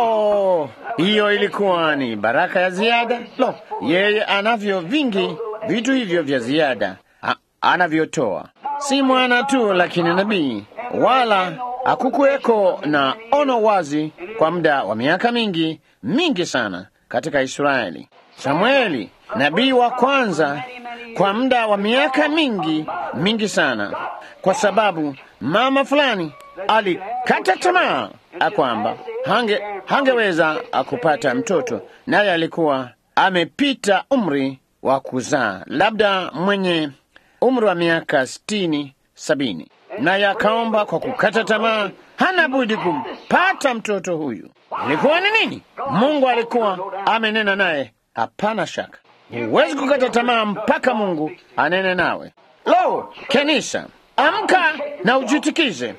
Lo, hiyo ilikuwa ni baraka ya ziada. Lo, yeye anavyo vingi vitu hivyo vya ziada anavyotoa, si mwana tu, lakini nabii. Wala hakukuweko na ono wazi kwa muda wa miaka mingi mingi sana katika Israeli. Samueli nabii wa kwanza kwa muda wa miaka mingi mingi sana, kwa sababu mama fulani alikata tamaa kwamba hange hangeweza kupata mtoto, naye alikuwa amepita umri wa kuzaa, labda mwenye umri wa miaka sitini sabini, naye akaomba kwa kukata tamaa, hana budi kumpata mtoto huyu. Ilikuwa ni nini? Mungu alikuwa amenena naye, hapana shaka. Huwezi kukata tamaa mpaka Mungu anene nawe. Lo, kanisa, amka na ujitikize.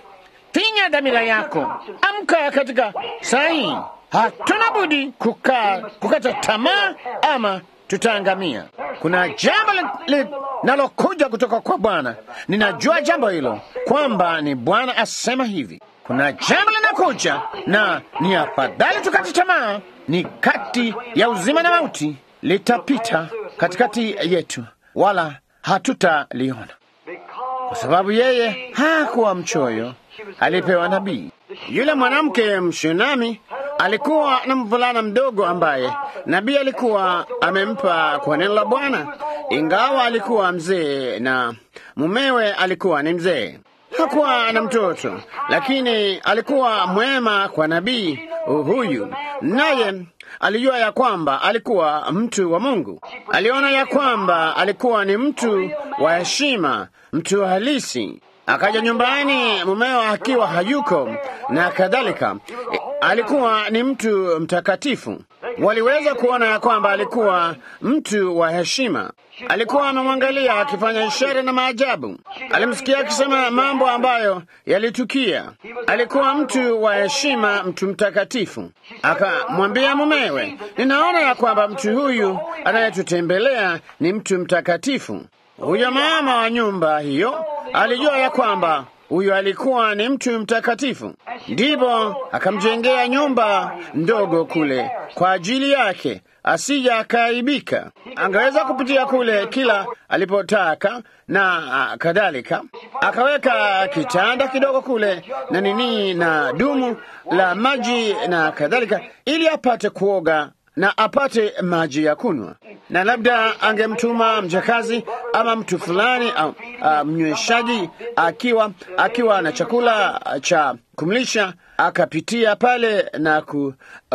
finya dhamira yako, amka katika saa hii. Hatuna budi kukaa kukata tamaa, ama tutaangamia. Kuna jambo linalokuja kutoka kwa Bwana. Ninajua jambo hilo kwamba ni Bwana asema hivi. Kuna jambo linakuja na ni afadhali tukati tamaa. Ni kati ya uzima na mauti, litapita katikati yetu, wala hatutaliona, kwa sababu yeye hakuwa mchoyo, alipewa nabii. Yule mwanamke Mshunami alikuwa na mvulana mdogo ambaye nabii alikuwa amempa kwa neno la Bwana, ingawa alikuwa mzee na mumewe alikuwa ni mzee. Hakuwa na mtoto, lakini alikuwa mwema kwa nabii huyu, naye alijua ya kwamba alikuwa mtu wa Mungu. Aliona ya kwamba alikuwa ni mtu wa heshima, mtu halisi. Akaja nyumbani mumeo akiwa hayuko na kadhalika. E, alikuwa ni mtu mtakatifu. Waliweza kuona ya kwamba alikuwa mtu wa heshima. Alikuwa amemwangalia akifanya ishara na maajabu. Alimsikia akisema mambo ambayo yalitukia. Alikuwa mtu wa heshima, mtu mtakatifu. Akamwambia mumewe, ninaona ya kwamba mtu huyu anayetutembelea ni mtu mtakatifu. Huyo mama wa nyumba hiyo alijua ya kwamba huyo alikuwa ni mtu mtakatifu, ndipo akamjengea nyumba ndogo kule kwa ajili yake, asija akaibika. Angeweza kupitia kule kila alipotaka na uh, kadhalika. Akaweka kitanda kidogo kule na nini na dumu la maji na kadhalika, ili apate kuoga na apate maji ya kunywa, na labda angemtuma mjakazi ama mtu fulani au uh, mnyweshaji akiwa akiwa na chakula cha kumlisha, akapitia pale na ku,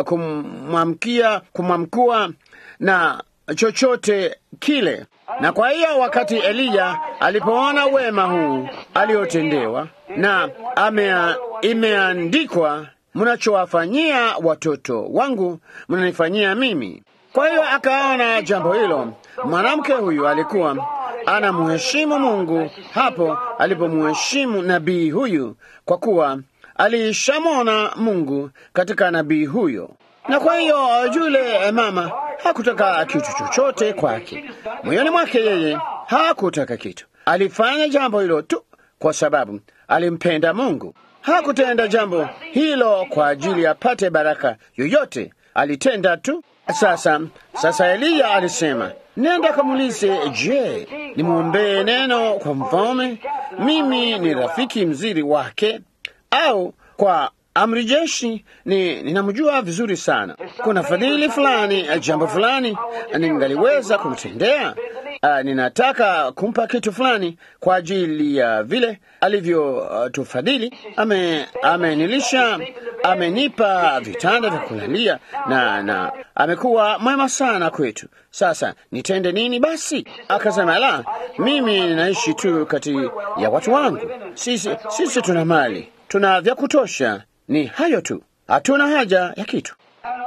kumwamkia kumwamkua na chochote kile. Na kwa hiyo wakati Eliya alipoona wema huu aliotendewa na amea, imeandikwa mnachowafanyia watoto wangu mnanifanyia mimi. Kwa hiyo akaona jambo hilo. Mwanamke huyu alikuwa anamheshimu Mungu hapo alipomheshimu nabii huyu, kwa kuwa aliishamwona Mungu katika nabii huyo. Na kwa hiyo yule mama hakutaka kitu chochote kwake, moyoni mwake yeye hakutaka kitu. Alifanya jambo hilo tu kwa sababu alimpenda Mungu. Hakutenda jambo hilo kwa ajili apate baraka yoyote, alitenda tu. Sasa sasa, Eliya alisema, nenda kamulize, je, nimwombee neno kwa mfalme? Mimi ni rafiki mzuri wake, au kwa amri jeshi ni ninamjua vizuri sana. Kuna fadhili fulani, jambo fulani ningaliweza kumtendea. Uh, ninataka kumpa kitu fulani kwa ajili ya uh, vile alivyotufadhili. Uh, ame amenilisha, amenipa vitanda vya kulalia na na amekuwa mwema sana kwetu. Sasa nitende nini basi? Akasema, la, mimi ninaishi tu kati ya watu wangu. Sisi, sisi tuna mali, tuna vya kutosha, ni hayo tu, hatuna haja ya kitu.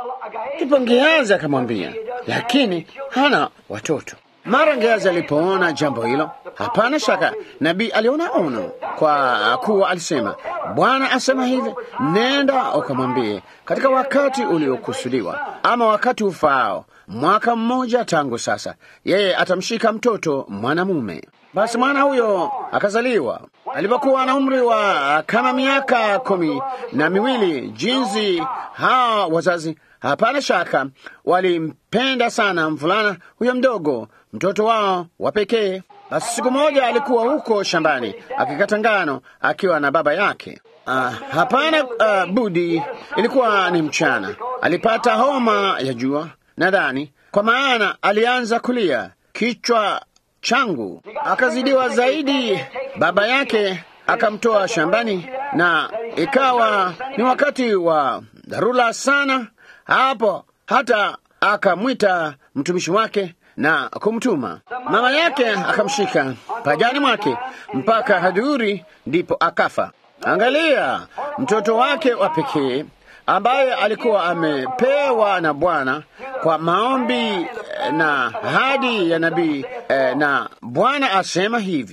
Ndipo Gehazi akamwambia, lakini hana watoto. Mara Gehazi alipoona jambo hilo, hapana shaka nabii aliona ono, kwa kuwa alisema, Bwana asema hivi, nenda ukamwambie katika wakati uliokusudiwa, ama wakati ufaao, mwaka mmoja tangu sasa, yeye atamshika mtoto mwanamume. Basi mwana huyo akazaliwa alipokuwa na umri wa kama miaka kumi na miwili. Jinsi hawa wazazi hapana shaka walimpenda sana mvulana huyo mdogo, mtoto wao wa pekee. Basi siku moja alikuwa huko shambani akikata ngano akiwa na baba yake. Uh, hapana uh, budi, ilikuwa ni mchana. Alipata homa ya jua nadhani, kwa maana alianza kulia, kichwa changu akazidiwa zaidi. Baba yake akamtoa shambani, na ikawa ni wakati wa dharura sana hapo, hata akamwita mtumishi wake na kumtuma. Mama yake akamshika pajani mwake mpaka hadhuri, ndipo akafa. Angalia, mtoto wake wa pekee ambaye alikuwa amepewa na Bwana kwa maombi na hadi ya nabii eh, na Bwana asema hivi,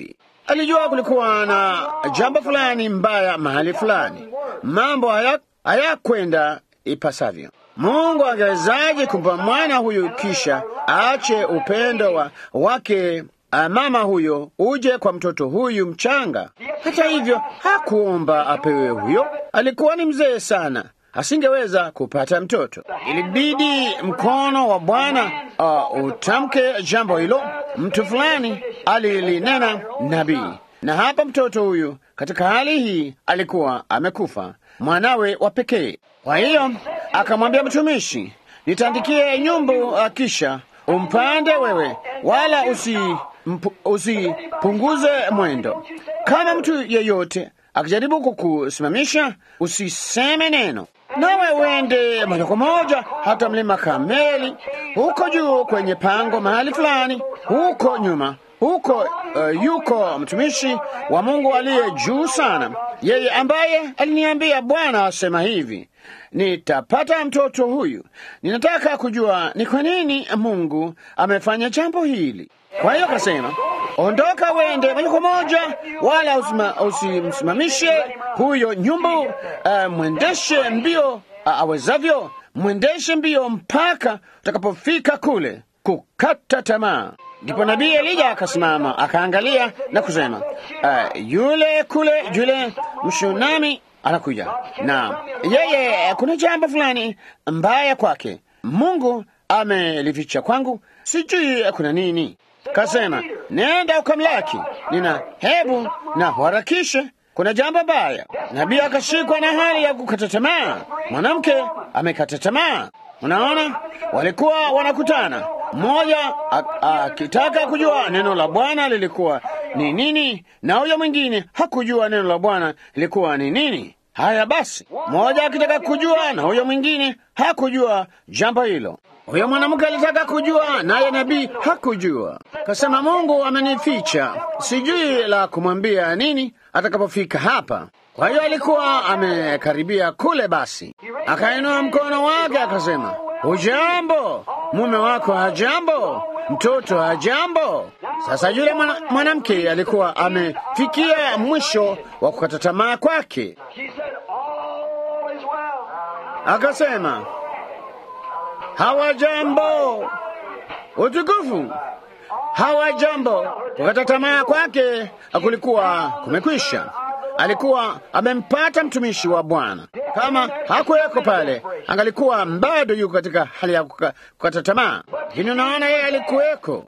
alijua kulikuwa na jambo fulani mbaya mahali fulani, mambo haya hayakwenda ipasavyo. Mungu angewezaje kumpa mwana huyu kisha aache upendo wa, wake a, mama huyo uje kwa mtoto huyu mchanga? Hata hivyo hakuomba apewe huyo, alikuwa ni mzee sana, asingeweza kupata mtoto. Ilibidi mkono wa Bwana uh, utamke jambo hilo. Mtu fulani alilinena nabii, na hapa mtoto huyu katika hali hii alikuwa amekufa, mwanawe wa pekee. Kwa hiyo akamwambia mtumishi, nitandikie nyumbu, uh, kisha umpande wewe, wala usi mpu, usipunguze mwendo. Kama mtu yeyote akijaribu kukusimamisha, usiseme neno, nawe uende moja kwa moja hata mlima Kameli, huko juu kwenye pango mahali fulani, huko nyuma huko uh, yuko mtumishi wa Mungu aliye juu sana, yeye ambaye aliniambia, Bwana asema hivi, nitapata mtoto huyu. Ninataka kujua ni kwa nini Mungu amefanya jambo hili. Kwa hiyo akasema, ondoka uende moja kwa moja, wala usimsimamishe huyo nyumbu. Uh, mwendeshe mbio uh, awezavyo, mwendeshe mbio mpaka utakapofika kule kukata tamaa. Ndipo nabii Elija akasimama akaangalia na kusema, uh, yule kule yule mshunami anakuja, na yeye kuna jambo fulani mbaya kwake, Mungu amelificha kwangu, sijui kuna nini. Kasema, nenda ukamlaki, nina hebu na harakishe, kuna jambo baya. Nabii akashikwa na hali ya kukata tamaa, mwanamke amekata tamaa. Unaona, walikuwa wanakutana, mmoja akitaka kujua neno la Bwana lilikuwa ni nini, na huyo mwingine hakujua neno la Bwana lilikuwa ni nini. Haya basi, mmoja akitaka kujua na huyo mwingine hakujua jambo hilo. Huyo mwanamke alitaka kujua, naye nabii hakujua. Kasema, Mungu amenificha, sijui la kumwambia nini atakapofika hapa. Kwa hiyo alikuwa amekaribia kule, basi akainua mkono wake akasema, hujambo, mume wako hajambo, mtoto hajambo. Sasa yule mwanamke alikuwa amefikia mwisho wa kukata tamaa kwake, akasema hawajambo, utukufu hawajambo. Kukata tamaa kwake kulikuwa kumekwisha. Alikuwa amempata mtumishi wa Bwana. Kama hakuweko pale, angalikuwa bado yuko katika hali ya kukata tamaa, lakini unaona, yeye alikuweko.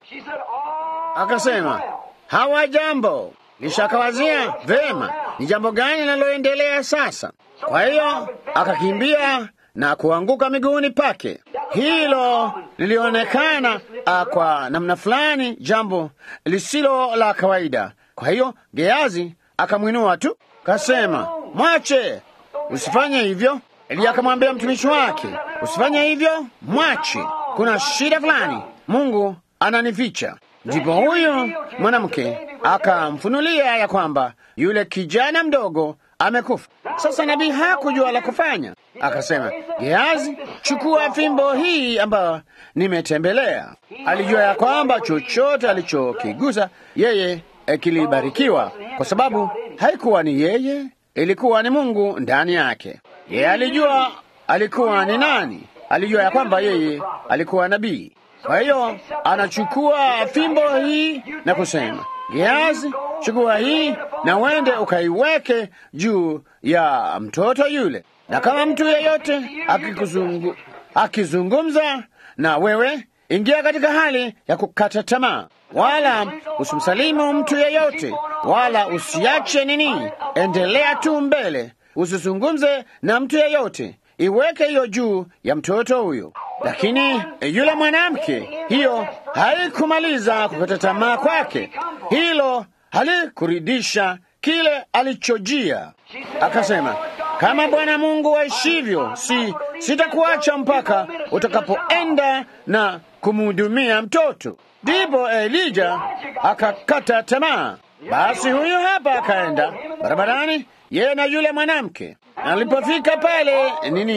Akasema hawajambo, kisha akawazia vema, ni jambo gani linaloendelea sasa? Kwa hiyo akakimbia na kuanguka miguuni pake. Hilo lilionekana kwa namna fulani jambo lisilo la kawaida. Kwa hiyo Geazi akamwinua tu, kasema, mwache, usifanye hivyo. Eliya akamwambia mtumishi wake, usifanye hivyo, mwache, kuna shida fulani, Mungu ananificha. Ndipo huyu mwanamke akamfunulia ya kwamba yule kijana mdogo amekufa. Sasa nabii hakujua la kufanya, akasema, Geazi, chukua fimbo hii ambayo nimetembelea. Alijua ya kwamba chochote alichokigusa yeye kilibarikiwa, kwa sababu haikuwa ni yeye, ilikuwa ni Mungu ndani yake. Yeye alijua alikuwa ni nani, alijua ya kwamba yeye alikuwa nabii. Kwa hiyo anachukua fimbo hii na kusema, Geazi, chukua hii na uende ukaiweke juu ya mtoto yule, na kama mtu yeyote akikuzungu, akizungumza na wewe, ingia katika hali ya kukata tamaa, wala usimsalimu mtu yeyote, wala usiache nini, endelea tu mbele, usizungumze na mtu yeyote, iweke hiyo juu ya mtoto huyo. Lakini yule mwanamke, hiyo haikumaliza kukata tamaa kwake, hilo halikuridisha kile alichojia. Akasema, kama Bwana Mungu waishivyo, si sitakuacha mpaka utakapoenda na kumhudumia mtoto. Ndipo Elija akakata tamaa. Basi huyu hapa akaenda barabarani, yeye na yule mwanamke. Alipofika pale nini,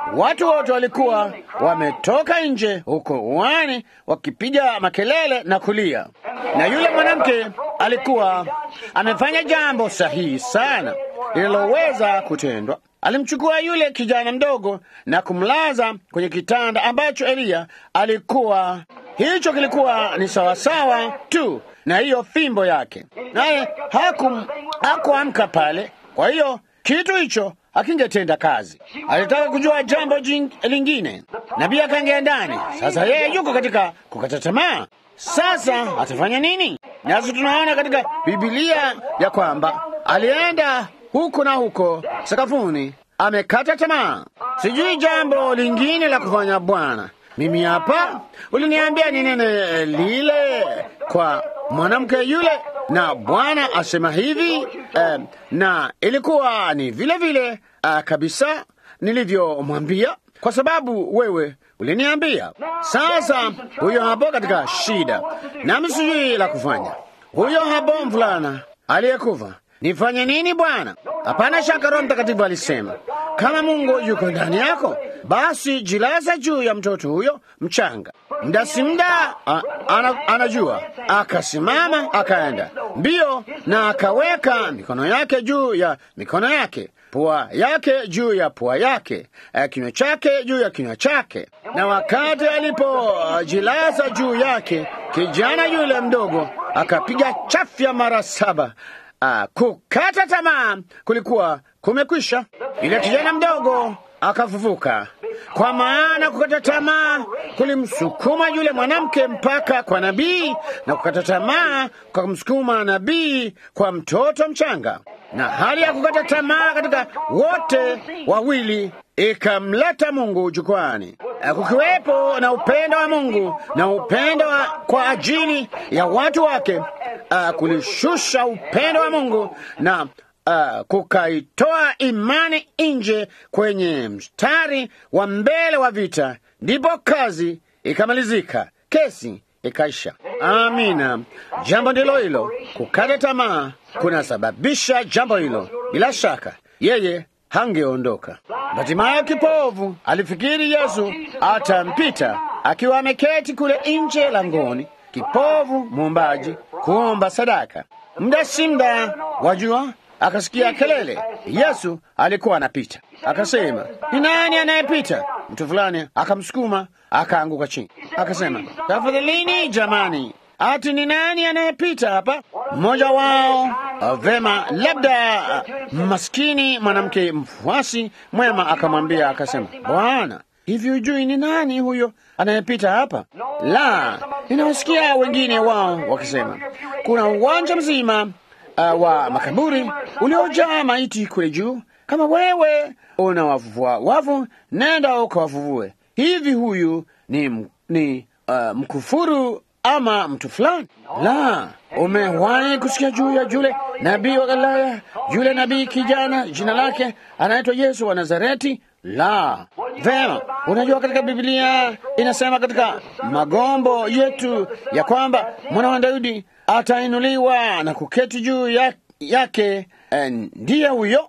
Watu wote walikuwa wametoka nje huko uani wakipiga makelele na kulia, na yule mwanamke alikuwa amefanya jambo sahihi sana lililoweza kutendwa. Alimchukua yule kijana mdogo na kumlaza kwenye kitanda ambacho Eliya alikuwa. Hicho kilikuwa ni sawasawa tu na hiyo fimbo yake, naye hakum hakuamka pale. Kwa hiyo kitu hicho hakingetenda kazi. Alitaka kujua jambo jing, lingine. Nabii akaingia ndani. Sasa yeye yuko katika kukata tamaa. Sasa atafanya nini? Nasi tunaona katika Biblia ya kwamba alienda huko na huko sakafuni, amekata tamaa. Sijui jambo lingine la kufanya Bwana. Mimi hapa uliniambia ninene lile kwa mwanamke yule, na Bwana asema hivi eh, na ilikuwa ni vile vile uh, kabisa nilivyomwambia, kwa sababu wewe uliniambia. Sasa huyo hapo katika shida, nami sijui la kufanya. Huyo hapo mvulana aliyekufa Nifanye nini Bwana? Hapana shaka Roho Mtakatifu alisema, kama Mungu yuko ndani yako, basi jilaza juu ya mtoto huyo mchanga. Mda si mda, ana, anajua. Akasimama akaenda mbio na akaweka mikono yake juu ya mikono yake, pua yake juu ya pua yake, kinywa chake juu ya kinywa chake. Na wakati alipojilaza juu yake, kijana yule mdogo akapiga chafya mara saba. Uh, kukata tamaa kulikuwa kumekwisha. Yule kijana mdogo akafufuka, kwa maana kukata tamaa kulimsukuma yule mwanamke mpaka kwa nabii, na kukata tamaa kukamsukuma nabii kwa mtoto mchanga, na hali ya kukata tamaa katika wote wawili ikamleta Mungu jukwani, kukiwepo na upendo wa Mungu na upendo wa kwa ajili ya watu wake. Uh, kulishusha upendo wa Mungu na uh, kukaitoa imani nje kwenye mstari wa mbele wa vita, ndipo kazi ikamalizika, kesi ikaisha. Amina. Jambo ndilo hilo, kukata tamaa kunasababisha jambo hilo. Bila shaka yeye hangeondoka. Hatimaye kipovu alifikiri Yesu atampita akiwa ameketi kule nje langoni, kipovu mwombaji kuomba sadaka. Muda si muda, wajua, akasikia kelele. Yesu alikuwa anapita, akasema, ni nani anayepita? Mtu fulani akamsukuma, akaanguka chini, akasema, tafadhalini jamani, ati ni nani anayepita hapa? Mmoja wao vema, labda maskini mwanamke mfuasi mwema akamwambia, akasema, Bwana, hivi hujui ni nani huyo anayepita hapa? La, ninawasikia wengine wao wakisema kuna uwanja mzima uh, wa makaburi uliojaa maiti kule juu. Kama wewe unawavuvua wavu, nenda ukawavuvue. Hivi huyu ni, ni uh, mkufuru ama mtu fulani? La, umewahi kusikia juu ya yule nabii wa Galilaya, yule nabii kijana, jina lake anaitwa Yesu wa Nazareti? La. Vema, unajua katika Biblia inasema katika magombo yetu ya kwamba mwana wa Daudi atainuliwa na kuketi juu ya, yake. Eh, ndiye huyo?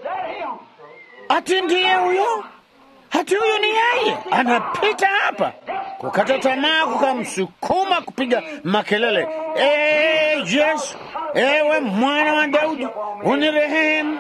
Ati ndiye huyo? Hati huyo ni yeye, anapita hapa. Kukata tamaa kukamsukuma kupiga makelele, ee Yesu, ewe mwana wa Daudi, unirehemu.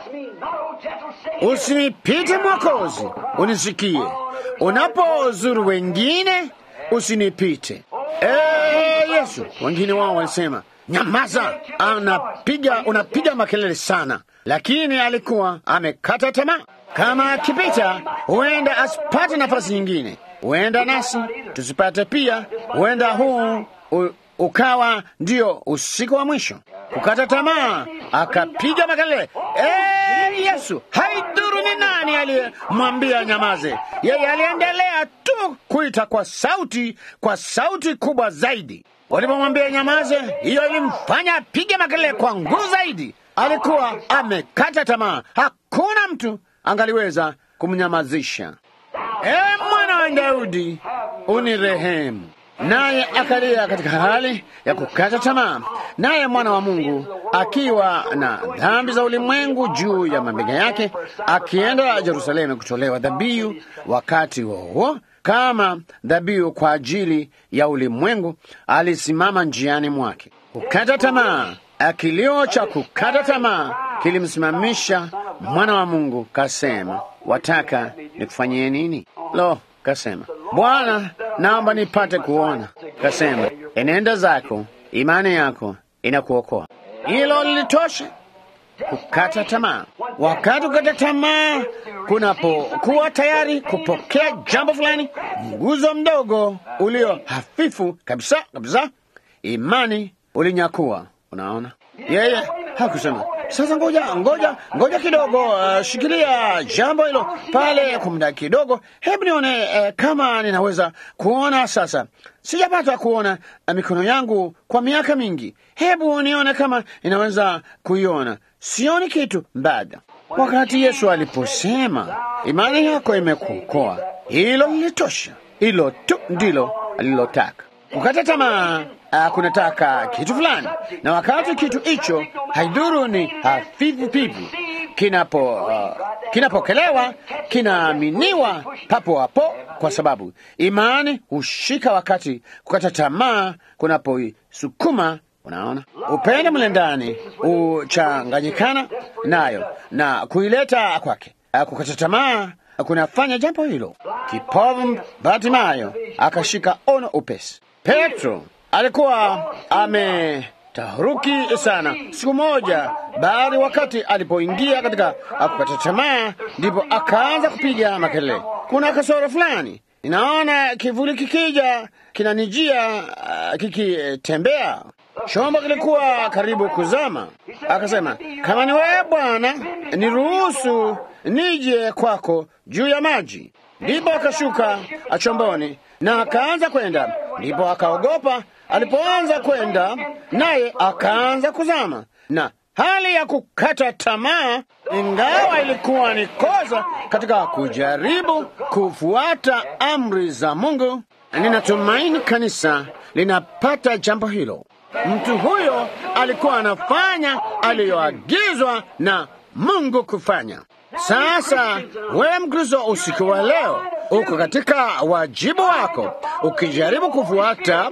Usinipite Mwokozi, unisikie. Unapozuru wengine, usinipite. Ee Yesu, wengine wao walisema nyamaza, anapiga unapiga makelele sana, lakini alikuwa amekata tamaa. Kama akipita, huenda asipate nafasi nyingine, huenda nasi tusipate pia, huenda huu u, ukawa ndio usiku wa mwisho. Kukata tamaa, akapiga makelele, ee Yesu, haidhuru ni nani aliyemwambia nyamaze, yeye aliendelea tu kuita kwa sauti, kwa sauti kubwa zaidi. Walipomwambia nyamaze, hiyo ilimfanya apige makelele kwa nguvu zaidi. Alikuwa amekata tamaa, hakuna mtu angaliweza kumnyamazisha. Ee mwana wa Daudi, unirehemu. naye akalia katika hali ya kukata tamaa, naye mwana wa Mungu akiwa na dhambi za ulimwengu juu ya mabega yake, akienda Yerusalemu kutolewa dhabihu. Wakati huo kama dhabihu kwa ajili ya ulimwengu, alisimama njiani mwake. Kukata tamaa, kilio cha kukata tamaa kilimsimamisha mwana wa Mungu. Kasema, wataka nikufanyie nini? Lo, kasema, Bwana, naomba nipate kuona. Kasema, enenda zako, imani yako inakuokoa. Hilo lilitosha kukata tamaa. Wakati kukata tamaa kunapokuwa tayari kupokea jambo fulani, mguzo mdogo ulio hafifu kabisa kabisa, imani ulinyakua. Unaona, yeye hakusema sasa, ngoja ngoja ngoja kidogo, uh, shikilia jambo hilo pale kwa muda kidogo, hebu nione uh, kama ninaweza kuona. Sasa sijapata kuona uh, mikono yangu kwa miaka mingi, hebu nione kama ninaweza kuiona. Sioni kitu bado. Wakati Yesu aliposema imani yako imekuokoa, hilo lilitosha. Hilo tu ndilo alilotaka. Kukata tamaa uh, kunataka kitu fulani, na wakati kitu hicho haidhuru ni hafifu pivu, kinapo uh, kinapokelewa kinaaminiwa papo hapo, kwa sababu imani hushika wakati kukata tamaa kunapoisukuma. Unaona, upendo mle ndani huchanganyikana nayo na kuileta kwake. Kukata tamaa kunafanya jambo hilo. Kipofu Bartimayo akashika ono upesi. Petro alikuwa ametaharuki sana siku moja, baada wakati alipoingia katika kukata tamaa, ndipo akaanza kupiga makelele, kuna kasoro fulani, ninaona kivuli kikija kinanijia, uh, kikitembea. Chombo kilikuwa karibu kuzama. Akasema, kama ni wewe Bwana, niruhusu nije kwako juu ya maji. Ndipo akashuka chomboni na akaanza kwenda. Ndipo akaogopa alipoanza kwenda, naye akaanza kuzama, na hali ya kukata tamaa, ingawa ilikuwa ni kosa katika kujaribu kufuata amri za Mungu. Ninatumaini kanisa linapata jambo hilo. Mtu huyo alikuwa anafanya aliyoagizwa na Mungu kufanya. Sasa wewe Mkristo, usiku wa leo uko katika wajibu wako, ukijaribu kufuata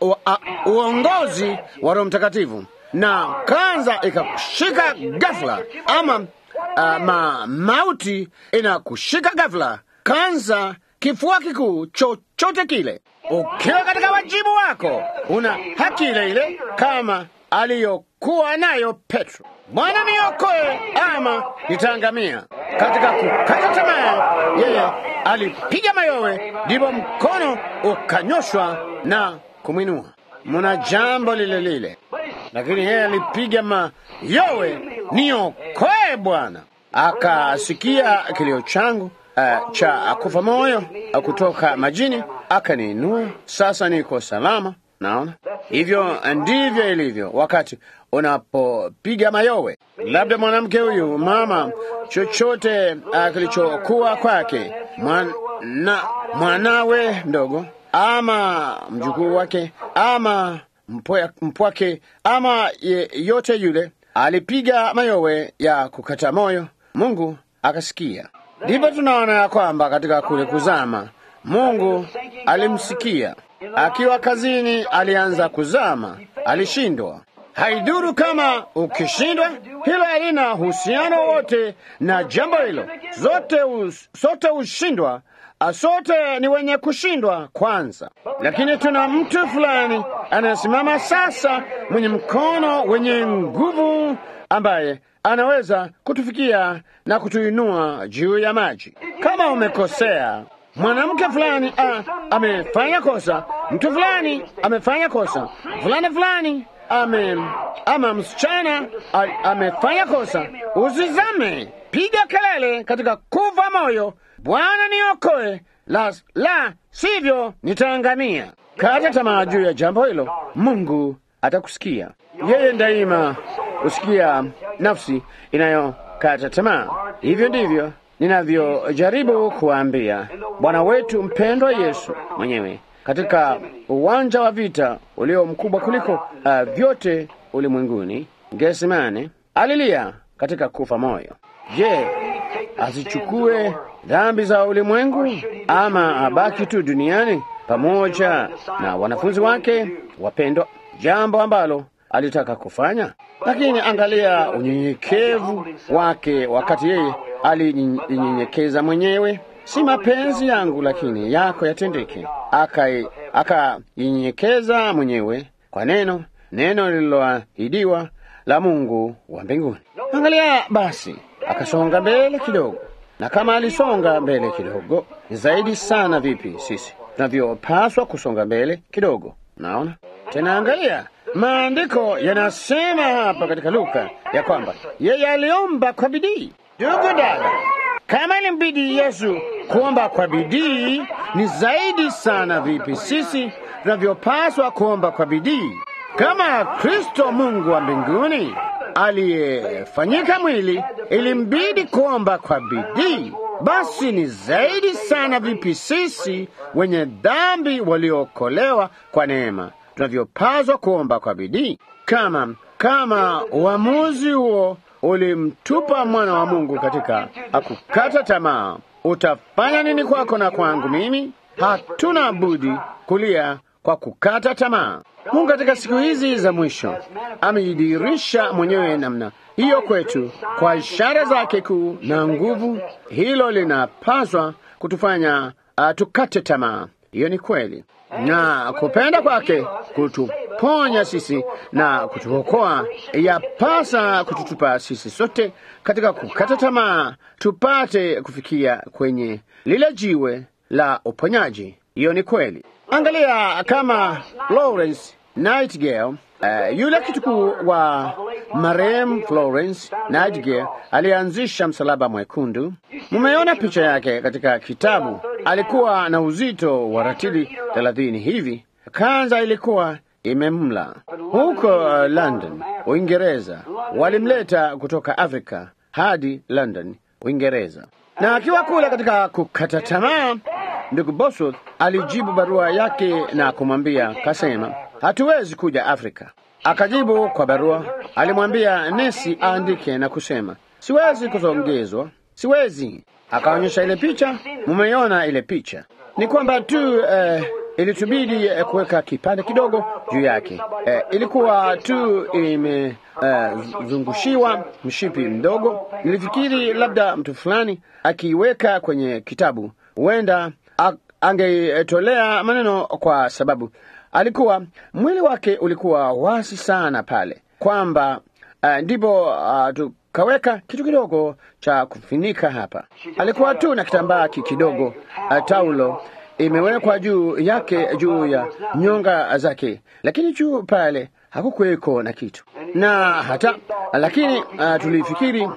uongozi wa Roho Mtakatifu na kanza ikakushika ghafla, ama uh, ma, mauti inakushika ghafla, kanza, kifua kikuu, chochote kile, ukiwa katika wajibu wako, una haki ile ile kama aliyokuwa nayo Petro. Bwana niokoe ama nitaangamia. Katika kukata tamaa, yeye alipiga mayowe, ndipo mkono ukanyoshwa na kumwinua. Muna jambo lile lile, lakini yeye alipiga mayowe, niokoe Bwana. Akasikia kilio changu uh, cha kufa moyo uh, kutoka majini, akaniinua. Sasa niko salama. Naona hivyo ndivyo ilivyo wakati unapopiga mayowe. Labda mwanamke huyu mama, chochote uh, kilichokuwa kwake mwana, mwanawe mdogo ama mjukuu wake ama mpwa, mpwake ama ye, yote yule alipiga mayowe ya kukata moyo, Mungu akasikia. Ndipo tunaona ya kwamba katika kule kuzama Mungu alimsikia. Akiwa kazini alianza kuzama, alishindwa. Haidhuru kama ukishindwa, hilo halina uhusiano wote na jambo hilo. Zote us, sote hushindwa, sote ni wenye kushindwa kwanza, lakini tuna mtu fulani anasimama sasa, mwenye mkono wenye nguvu, ambaye anaweza kutufikia na kutuinua juu ya maji. Kama umekosea mwanamke fulani ah, amefanya kosa, mtu fulani amefanya kosa, fulani fulani ame, ama msichana amefanya kosa, usizame, piga kelele katika kuva moyo, Bwana niokoe, la, la sivyo nitaangamia. Kata tamaa juu ya jambo hilo, Mungu atakusikia. Yeye daima husikia nafsi inayokata tamaa. Hivyo ndivyo ninavyojaribu kuwaambia Bwana wetu mpendwa Yesu mwenyewe katika uwanja wa vita ulio mkubwa kuliko uh, vyote ulimwenguni, Getsemane, alilia katika kufa moyo. Je, azichukue dhambi za ulimwengu ama abaki tu duniani pamoja na wanafunzi wake wapendwa, jambo ambalo alitaka kufanya. Lakini angalia unyenyekevu wake wakati yeye alijinyenyekeza mwenyewe. Si mapenzi yangu lakini yako yatendeke. Akajinyenyekeza mwenyewe kwa neno, neno lililoahidiwa la Mungu wa mbinguni. Angalia basi, akasonga mbele kidogo, na kama alisonga mbele kidogo, ni zaidi sana vipi sisi tunavyopaswa kusonga mbele kidogo. Naona tena, angalia maandiko yanasema hapa katika Luka ya kwamba yeye aliomba kwa bidii. Ndugu dada, kama ilimbidi Yesu kuomba kwa bidii, ni zaidi sana vipi sisi tunavyopaswa kuomba kwa bidii. Kama Kristo Mungu wa mbinguni aliyefanyika mwili ilimbidi kuomba kwa bidii, basi ni zaidi sana vipi sisi wenye dhambi waliookolewa kwa neema tunavyopaswa kuomba kwa bidii. Kama kama uamuzi huo ulimtupa mwana wa Mungu katika akukata tamaa, utafanya nini kwako na kwangu mimi? Hatuna budi kulia kwa kukata tamaa. Mungu katika siku hizi za mwisho amejidhihirisha mwenyewe namna hiyo kwetu kwa ishara zake kuu na nguvu. Hilo linapaswa kutufanya uh, tukate tamaa. Hiyo ni kweli, na kupenda kwake kutuponya sisi na kutuokoa, yapasa kututupa sisi sote katika kukata tamaa, tupate kufikia kwenye lile jiwe la uponyaji. Hiyo ni kweli. Angalia kama Florence Nightingale, uh, yule kitukuu wa marehemu Florence Nightingale alianzisha msalaba mwekundu. Mumeona picha yake katika kitabu. Alikuwa na uzito wa ratili thelathini hivi. Kanza ilikuwa imemla. Huko uh, London, Uingereza, walimleta kutoka Afrika hadi London, Uingereza, na akiwa kule katika kukata tamaa Ndugu Bosworth alijibu barua yake na kumwambia, kasema, hatuwezi kuja Afrika. Akajibu kwa barua, alimwambia nesi aandike na kusema, siwezi kusongezwa, siwezi. Akaonyesha ile picha, mumeiona ile picha. Ni kwamba tu eh, ilitubidi eh, kuweka kipande kidogo juu yake. Eh, ilikuwa tu imezungushiwa eh, mshipi mdogo. Nilifikiri labda mtu fulani akiiweka kwenye kitabu huenda angetolea maneno kwa sababu alikuwa mwili wake ulikuwa wasi sana pale, kwamba uh, ndipo uh, tukaweka kitu kidogo cha kufunika hapa. Alikuwa tu na kitambaa kidogo uh, taulo imewekwa juu yake juu ya nyonga zake, lakini juu pale hakukuweko na kitu na hata lakini uh, tulifikiri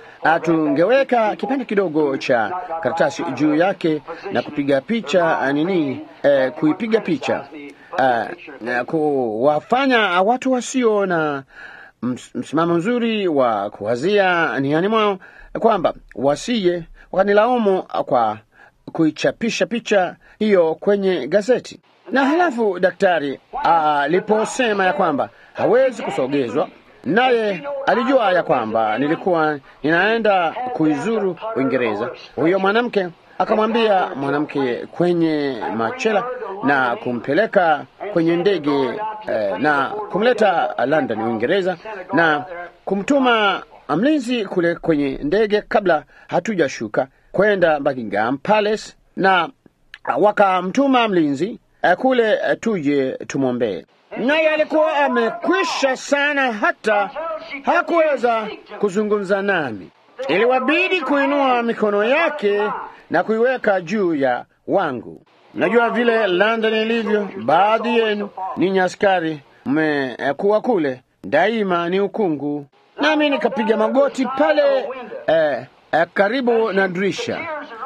tungeweka kipande kidogo cha karatasi juu yake na kupiga picha nini, eh, kuipiga picha uh, na kuwafanya watu wasio na msimamo mzuri wa kuwazia niani mwao kwamba wasije wakanilaumu kwa kuichapisha picha hiyo kwenye gazeti. Na halafu daktari aliposema uh, ya kwamba hawezi kusogezwa naye alijua ya kwamba nilikuwa ninaenda kuizuru Uingereza. Huyo mwanamke akamwambia mwanamke kwenye machela na kumpeleka kwenye ndege eh, na kumleta London Uingereza, na kumtuma mlinzi kule kwenye ndege kabla hatujashuka kwenda Buckingham Palace, na wakamtuma mlinzi eh, kule eh, tuje tumwombee naye alikuwa amekwisha sana, hata hakuweza kuzungumza nami. Iliwabidi kuinua mikono yake na kuiweka juu ya wangu. Najua vile London ilivyo. Baadhi yenu ninyi askari mmekuwa kule, daima ni ukungu. Nami nikapiga magoti pale eh, eh, karibu na dirisha.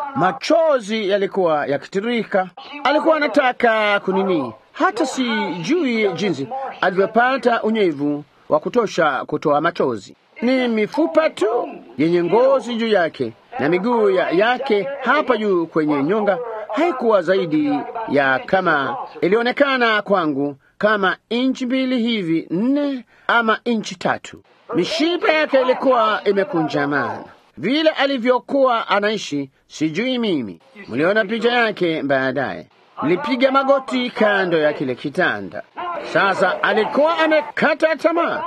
Machozi yalikuwa yakitirika. Alikuwa anataka kunini hata sijui jinsi alivyopata unyevu wa kutosha kutoa machozi. Ni mifupa tu yenye ngozi juu yake na miguu ya yake hapa juu kwenye nyonga haikuwa zaidi ya kama ilionekana kwangu kama inchi mbili hivi nne ama inchi tatu. Mishipa yake ilikuwa imekunjamana vile alivyokuwa anaishi, sijui mimi. Mliona picha yake baadaye. Nilipiga magoti kando ya kile kitanda. Sasa alikuwa amekata tamaa,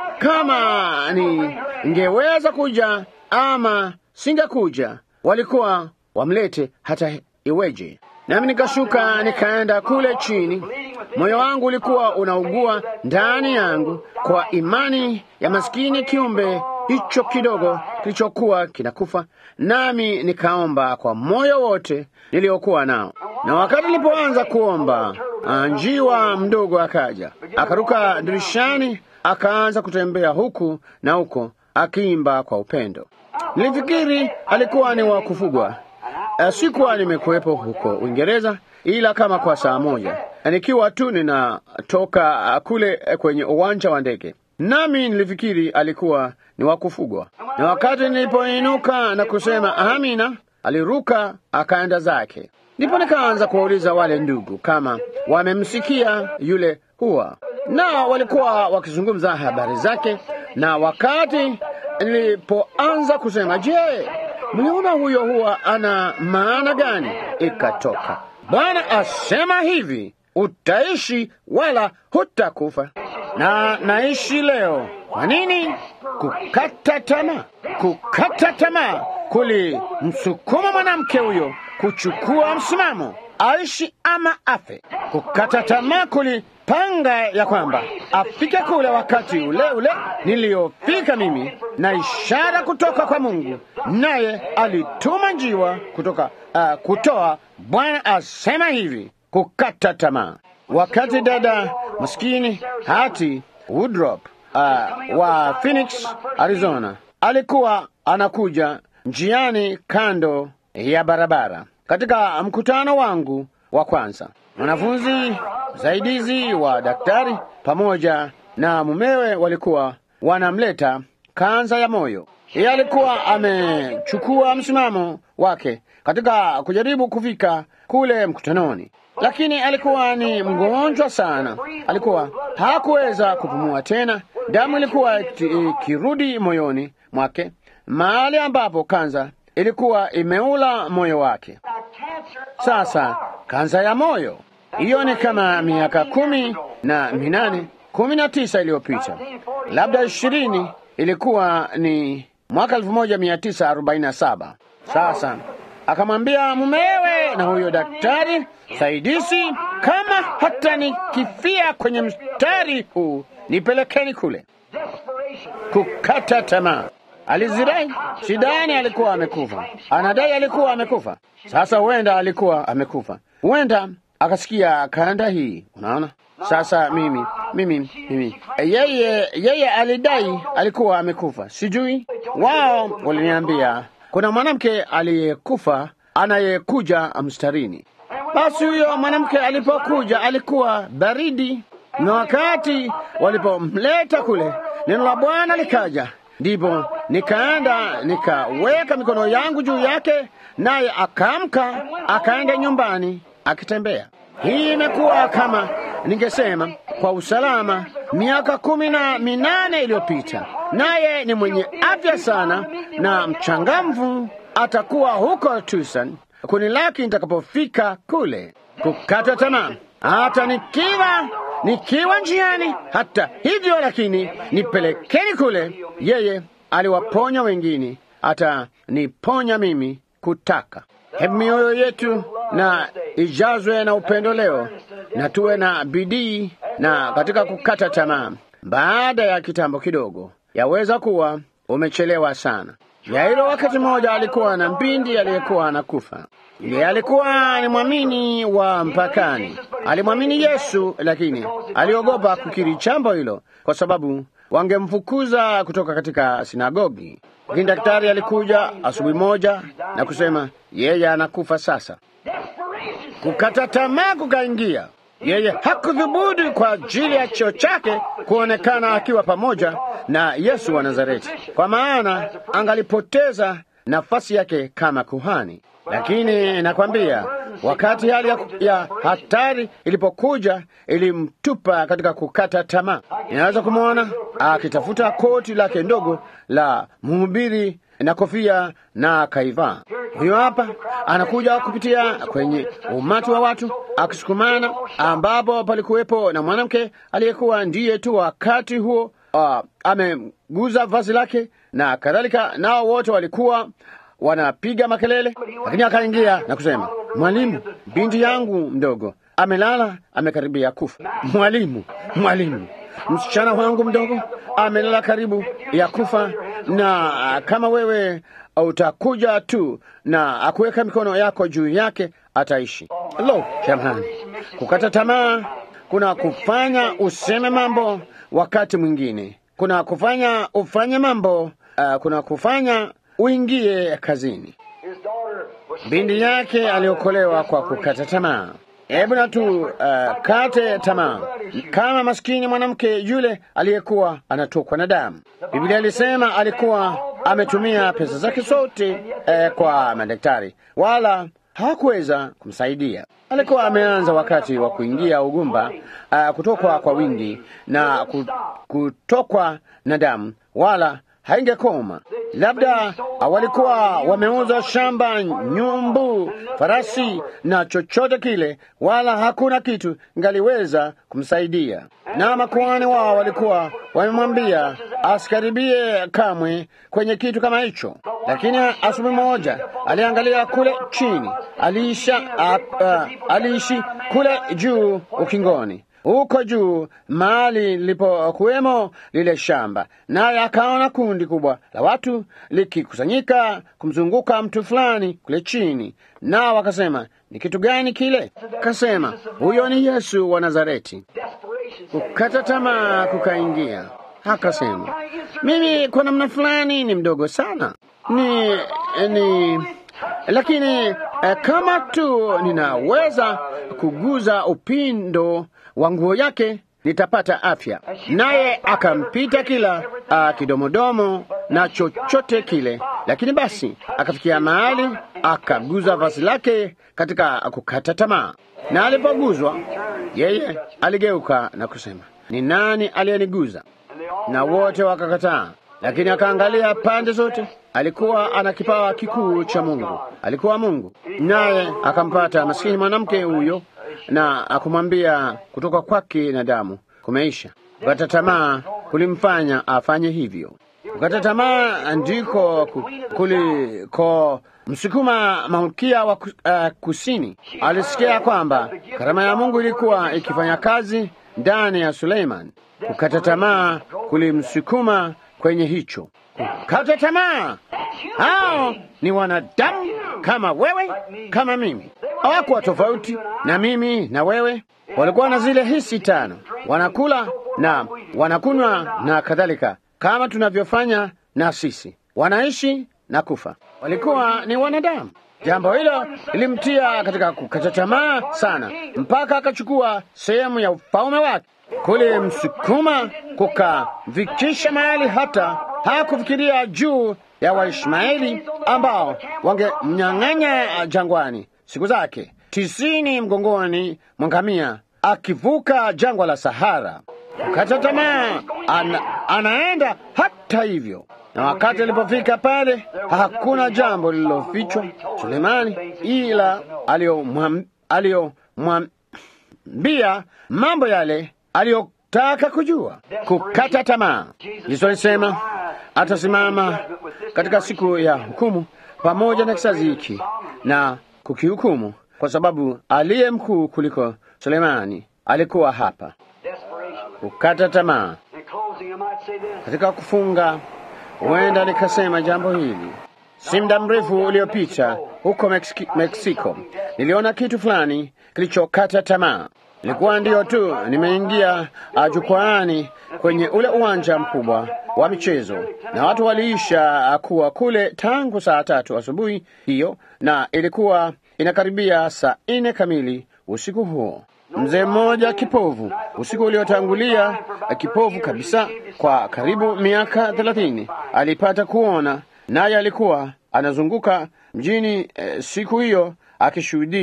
kama ni ngeweza kuja ama singekuja, walikuwa wamlete hata iweje. Nami nikashuka nikaenda kule chini. Moyo wangu ulikuwa unaugua ndani yangu kwa imani ya maskini kiumbe hicho kidogo kilichokuwa kinakufa, nami nikaomba kwa moyo wote niliokuwa nao. Na wakati nilipoanza kuomba, njiwa mdogo akaja, akaruka dirishani, akaanza kutembea huku na huko, akiimba kwa upendo. Nilifikiri alikuwa ni wa kufugwa. Sikuwa nimekuwepo huko Uingereza ila kama kwa saa moja, nikiwa tu ninatoka kule kwenye uwanja wa ndege, nami nilifikiri alikuwa ni wa kufugwa. Na wakati nilipoinuka na kusema amina, aliruka akaenda zake. Ndipo nikaanza kuwauliza wale ndugu kama wamemsikia yule huwa, na walikuwa wakizungumza habari zake, na wakati nilipoanza kusema, je, mliona huyo huwa ana maana gani? Ikatoka, Bwana asema hivi, utaishi wala hutakufa. Na naishi leo. Kwa nini? Kukata tamaa. Kukata tamaa kulimsukuma mwanamke huyo kuchukua msimamo, aishi ama afe. Kukata tamaa kulipanga ya kwamba afike kule wakati ule ule niliyofika mimi, na ishara kutoka kwa Mungu, naye alituma njiwa kutoka uh, kutoa. Bwana asema hivi, kukata tamaa. Wakati dada maskini Hati Woodrop uh, wa Phoenix, Arizona alikuwa anakuja njiani kando ya barabara katika mkutano wangu wa kwanza, mwanafunzi msaidizi wa daktari pamoja na mumewe walikuwa wanamleta kanza ya moyo. Yeye alikuwa amechukua msimamo wake katika kujaribu kufika kule mkutanoni, lakini alikuwa ni mgonjwa sana. Alikuwa hakuweza kupumua tena, damu ilikuwa ikirudi moyoni mwake, mahali ambapo kanza ilikuwa imeula moyo wake. Sasa kanza ya moyo hiyo ni kama miaka kumi na minane kumi na tisa iliyopita, labda ishirini. Ilikuwa ni mwaka elfu moja mia tisa arobaini na saba. Sasa akamwambia mumewe na huyo daktari saidizi, kama hata nikifia kwenye mstari huu nipelekeni kule. Kukata tamaa. Alizirai shidani, alikuwa amekufa, anadai alikuwa amekufa. Sasa huenda alikuwa amekufa, huenda akasikia kanda hii. Unaona, sasa mimi mimi mimi, yeye yeye alidai alikuwa amekufa, sijui. Wao waliniambia kuna mwanamke aliyekufa anayekuja mstarini. Basi huyo mwanamke alipokuja alikuwa baridi, na wakati walipomleta kule, neno la Bwana likaja ndipo nikaenda nikaweka mikono yangu juu yake, naye akaamka akaenda nyumbani akitembea. Hii imekuwa kama ningesema kwa usalama miaka kumi na minane iliyopita, naye ni mwenye afya sana na mchangamfu. Atakuwa huko Tucson kunilaki nitakapofika kule. Kukata tamaa hata nikiwa nikiwa njiani. Hata hivyo lakini, nipelekeni kule. Yeye aliwaponya wengine, hata niponya mimi kutaka. Hebu mioyo yetu na ijazwe na upendo leo, na tuwe na bidii na katika kukata tamaa. Baada ya kitambo kidogo, yaweza kuwa umechelewa sana. Yairo wakati mmoja alikuwa na mbindi aliyekuwa anakufa. Yeye alikuwa ni mwamini wa mpakani, alimwamini Yesu, lakini aliogopa kukiri jambo hilo kwa sababu wangemfukuza kutoka katika sinagogi. Lakini daktari alikuja asubuhi moja na kusema yeye anakufa sasa. Kukata tamaa kukaingia. Yeye hakudhubutu kwa ajili ya cheo chake kuonekana akiwa pamoja na Yesu wa Nazareti, kwa maana angalipoteza nafasi yake kama kuhani. Lakini nakwambia Wakati hali ya, ya hatari ilipokuja, ilimtupa katika kukata tamaa. Inaweza kumwona akitafuta koti lake ndogo la mhubiri na kofia na kaivaa. Huyo hapa anakuja kupitia kwenye umati wa watu akisukumana, ambapo palikuwepo na mwanamke aliyekuwa ndiye tu wakati huo uh, ameguza vazi lake na kadhalika, nao wote walikuwa wanapiga makelele, lakini akaingia na kusema, Mwalimu, binti yangu mdogo amelala, amekaribia kufa. Mwalimu, mwalimu, msichana wangu mdogo amelala karibu ya kufa, na kama wewe utakuja tu na akuweka mikono yako juu yake ataishi. Lo, jamani, kukata tamaa kuna kufanya useme mambo wakati mwingine, kuna kufanya ufanye mambo uh, kuna kufanya uingie kazini. Binti yake aliokolewa kwa kukata tamaa. Hebu na tu uh, kate tamaa kama maskini mwanamke yule aliyekuwa anatokwa na damu. Biblia ilisema alikuwa ametumia pesa zake zote eh, kwa madaktari, wala hawakuweza kumsaidia. Alikuwa ameanza wakati wa kuingia ugumba, uh, kutokwa kwa wingi na kutokwa na damu, wala haingekoma. Labda walikuwa wameuza shamba, nyumbu, farasi na chochote kile, wala hakuna kitu ngaliweza kumsaidia. Na makuhani wao walikuwa wamemwambia asikaribie kamwe kwenye kitu kama hicho. Lakini asubuhi moja aliangalia kule chini, aliisha uh, uh, aliishi kule juu ukingoni huko juu mahali lilipokuwemo lile shamba, naye akaona kundi kubwa la watu likikusanyika kumzunguka mtu fulani kule chini, nao wakasema, ni kitu gani kile? Kasema, huyo ni Yesu wa Nazareti. Kukata tamaa kukaingia, akasema, mimi kwa namna fulani ni mdogo sana, ni ni lakini eh, kama tu ninaweza kuguza upindo wa nguo yake nitapata afya. Naye akampita kila uh, kidomodomo na chochote kile, lakini basi akafikia mahali akaguza vazi lake katika kukata tamaa, na alipoguzwa yeye aligeuka na kusema, ni nani aliyeniguza? Na wote wakakataa. Lakini akaangalia pande zote, alikuwa ana kipawa kikuu cha Mungu, alikuwa Mungu. Naye akampata maskini mwanamke huyo na akumwambia kutoka kwake na damu kumeisha. Kukata tamaa kulimfanya afanye hivyo. Kukata tamaa ndiko kuliko msukuma malkia wa uh, kusini. Alisikia kwamba karama ya Mungu ilikuwa ikifanya kazi ndani ya Suleiman. Kukata tamaa kulimsukuma kwenye hicho. Kukata tamaa, hao ni wanadamu kama wewe, kama mimi. Hawakuwa tofauti na mimi na wewe. Walikuwa na zile hisi tano, wanakula na wanakunywa na kadhalika, kama tunavyofanya na sisi, wanaishi na kufa. Walikuwa ni wanadamu. Jambo hilo lilimtia katika kukata tamaa sana, mpaka akachukua sehemu ya ufalme wake kulimsukuma kukavikisha mahali hata hakufikiria juu ya Waishmaeli ambao wangemnyang'anya jangwani siku zake tisini mgongoni mwa ngamia akivuka jangwa la Sahara. Kukata tamaa, ana, anaenda hata hivyo. Na wakati alipofika pale, hakuna jambo lililofichwa Sulemani ila aliyomwambia mambo yale aliyotaka kujua. Kukata tamaa, Yesu alisema atasimama katika siku ya hukumu pamoja na kizazi hiki na kukihukumu, kwa sababu aliye mkuu kuliko Sulemani alikuwa hapa. Kukata tamaa. Katika kufunga, huenda nikasema jambo hili. Si muda mrefu uliopita huko Meksiki, Meksiko niliona kitu fulani kilichokata tamaa. Ilikuwa ndiyo tu nimeingia jukwaani kwenye ule uwanja mkubwa wa michezo, na watu waliisha kuwa kule tangu saa tatu asubuhi hiyo, na ilikuwa inakaribia saa nne kamili usiku huo. Mzee mmoja kipovu, usiku uliotangulia, kipovu kabisa kwa karibu miaka thelathini, alipata kuona, naye alikuwa anazunguka mjini eh, siku hiyo akishuhudia.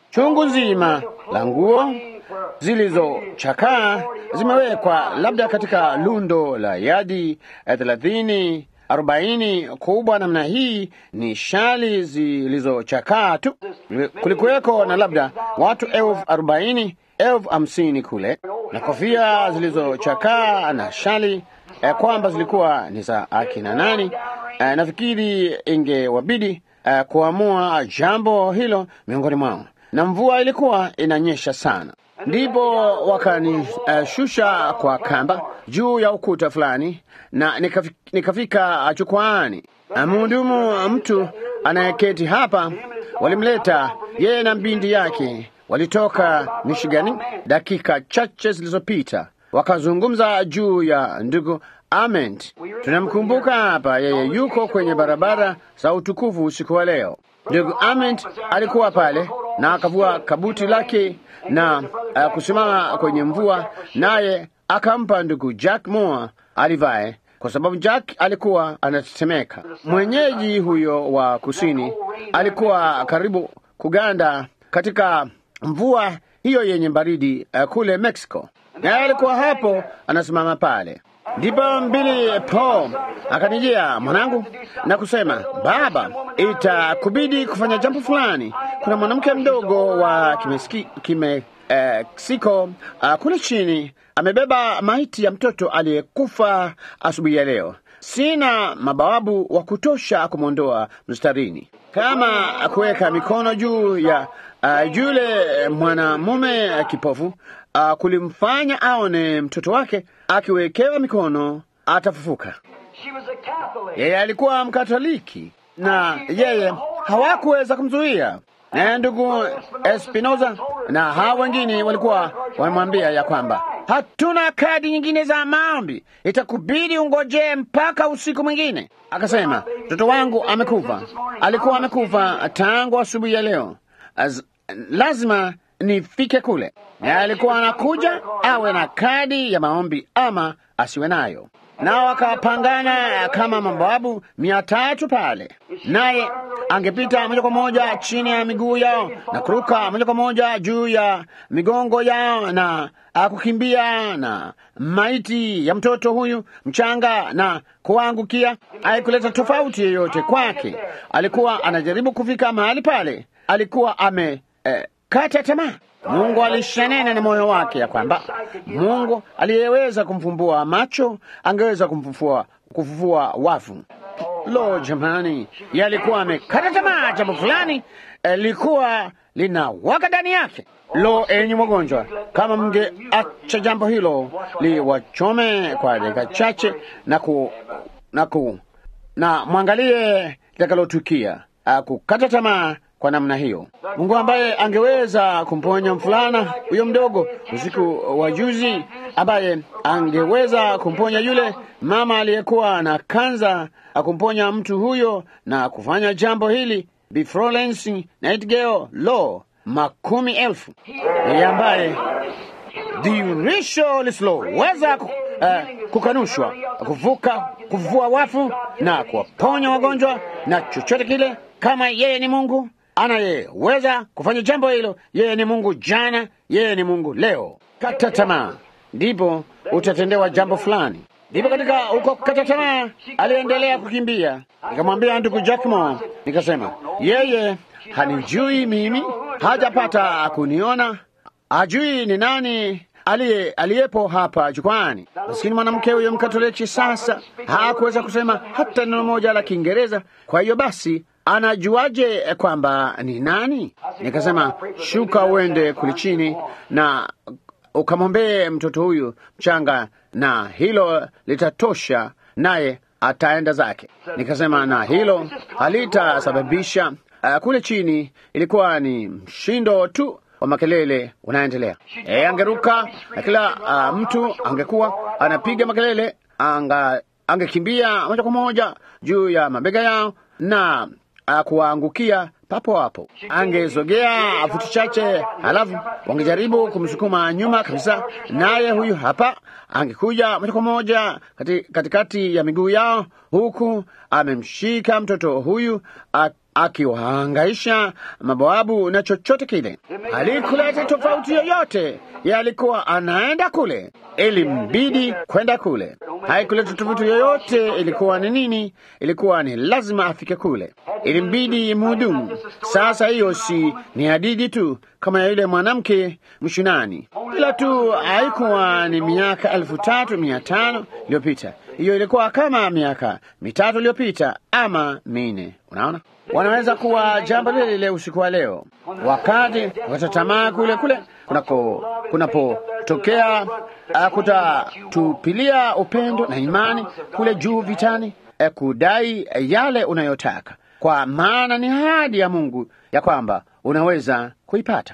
chungu nzima la nguo zilizochakaa zimewekwa labda katika lundo la yadi thelathini arobaini kubwa namna hii. Ni shali zilizochakaa tu. Kulikuweko na labda watu elfu arobaini elfu hamsini kule, na kofia zilizochakaa na shali eh, kwamba zilikuwa ni za akina nani. Eh, nafikiri ingewabidi eh, kuamua jambo hilo miongoni mwao, na mvua ilikuwa inanyesha sana. Ndipo wakanishusha uh, kwa kamba juu ya ukuta fulani na nikafika, nikafika jukwaani. Mhudumu mtu anayeketi hapa walimleta yeye na mbindi yake, walitoka Michigani dakika chache zilizopita, wakazungumza juu ya ndugu Ament. Tunamkumbuka hapa, yeye yuko kwenye barabara za utukufu usiku wa leo. Ndugu Ament alikuwa pale na akavua kabuti lake na uh, kusimama kwenye mvua, naye akampa ndugu Jack Moore alivae, kwa sababu Jack alikuwa anatetemeka. Mwenyeji huyo wa kusini alikuwa karibu kuganda katika mvua hiyo yenye baridi uh, kule Mexico, naye alikuwa hapo anasimama pale. Ndipo mbili Paul akanijia mwanangu na kusema, baba, itakubidi kufanya jambo fulani. Kuna mwanamke mdogo wa Kimeksiko uh, kule chini amebeba maiti ya mtoto aliyekufa asubuhi ya leo. Sina mabawabu wa kutosha kumwondoa mstarini, kama kuweka mikono juu ya uh, yule mwanamume uh, kipofu uh, kulimfanya aone mtoto wake akiwekewa mikono atafufuka. Yeye alikuwa Mkatoliki na yeye hawakuweza kumzuia, naye ndugu Espinoza na hao wengine walikuwa wamemwambia ya kwamba hatuna kadi nyingine za maombi, itakubidi ungojee mpaka usiku mwingine. Akasema, mtoto wangu amekufa, alikuwa amekufa tangu asubuhi ya leo, Az, lazima nifike kule. Naye alikuwa anakuja awe na kadi ya maombi ama asiwe nayo. Nao wakapangana kama mabawabu mia tatu pale, naye angepita moja kwa moja chini ya miguu yao na kuruka moja kwa moja juu ya migongo yao na kukimbia na maiti ya mtoto huyu mchanga na kuangukia. Haikuleta tofauti yoyote kwake. Alikuwa anajaribu kufika mahali pale, alikuwa ame eh, kata tamaa. Mungu alishanena na moyo wake ya kwamba Mungu aliyeweza kumfumbua macho angeweza kumfufua kufufua wafu. Lo, jamani, yalikuwa amekata tamaa. Jambo fulani lilikuwa linawaka ndani yake. Lo, enyi wagonjwa, kama mngeacha jambo hilo liwachome kwa dakika chache na ku, na ku, na mwangalie litakalotukia kukata tamaa kwa namna hiyo. Mungu ambaye angeweza kumponya mfulana huyo mdogo usiku wa juzi, ambaye angeweza kumponya yule mama aliyekuwa na kanza, akumponya mtu huyo na kufanya jambo hili, Bi Florence Nightingale, lo, makumi elfu, yeye ambaye dhihirisho lisiloweza uh, kukanushwa, kuvuka kuvua wafu na kuwaponya wagonjwa na chochote kile, kama yeye ni Mungu anayeweza kufanya jambo hilo. Yeye ni Mungu jana, yeye ni Mungu leo. Kata tamaa, ndipo utatendewa jambo fulani. Ndipo katika huko kata tamaa, aliendelea kukimbia. Nikamwambia ndugu Jackmo, nikasema yeye hanijui mimi, hajapata kuniona, hajui ni nani aliye aliyepo hapa jukwani. Maskini mwanamke huyo Mkatoliki sasa hakuweza kusema hata neno moja la Kiingereza. Kwa hiyo basi anajuaje kwamba ni nani? Nikasema shuka uende kuli chini na ukamwombee mtoto huyu mchanga, na hilo litatosha, naye ataenda zake. Nikasema na hilo halitasababisha uh, kule chini ilikuwa ni mshindo tu wa makelele unaendelea. E, angeruka na kila uh, mtu angekuwa anapiga makelele, anga angekimbia moja kwa moja juu ya mabega yao na uh, kuwaangukia papo hapo. Angezogea futi chache, halafu wangejaribu kumsukuma nyuma kabisa, naye huyu hapa angekuja moja kwa moja kati, katikati ya miguu yao, huku amemshika mtoto huyu akiwahangaisha mabawabu na chochote kile. Alikuleta tofauti yoyote, yalikuwa anaenda kule, ilimbidi kwenda kule. Haikuleta tofauti yoyote, ilikuwa ni nini? Ilikuwa ni lazima afike kule, ilimbidi mhudumu. Sasa hiyo si ni hadithi tu kama ya yule mwanamke mshunani, ila tu haikuwa ni miaka elfu tatu mia tano iliyopita. Hiyo ilikuwa kama miaka mitatu iliyopita ama minne. Unaona, wanaweza kuwa jambo lile lile usiku wa leo, wakati watatamaa kule kule kunako kunapotokea uh, kutatupilia upendo na imani kule juu vitani, uh, kudai yale unayotaka, kwa maana ni ahadi ya Mungu ya kwamba unaweza kuipata.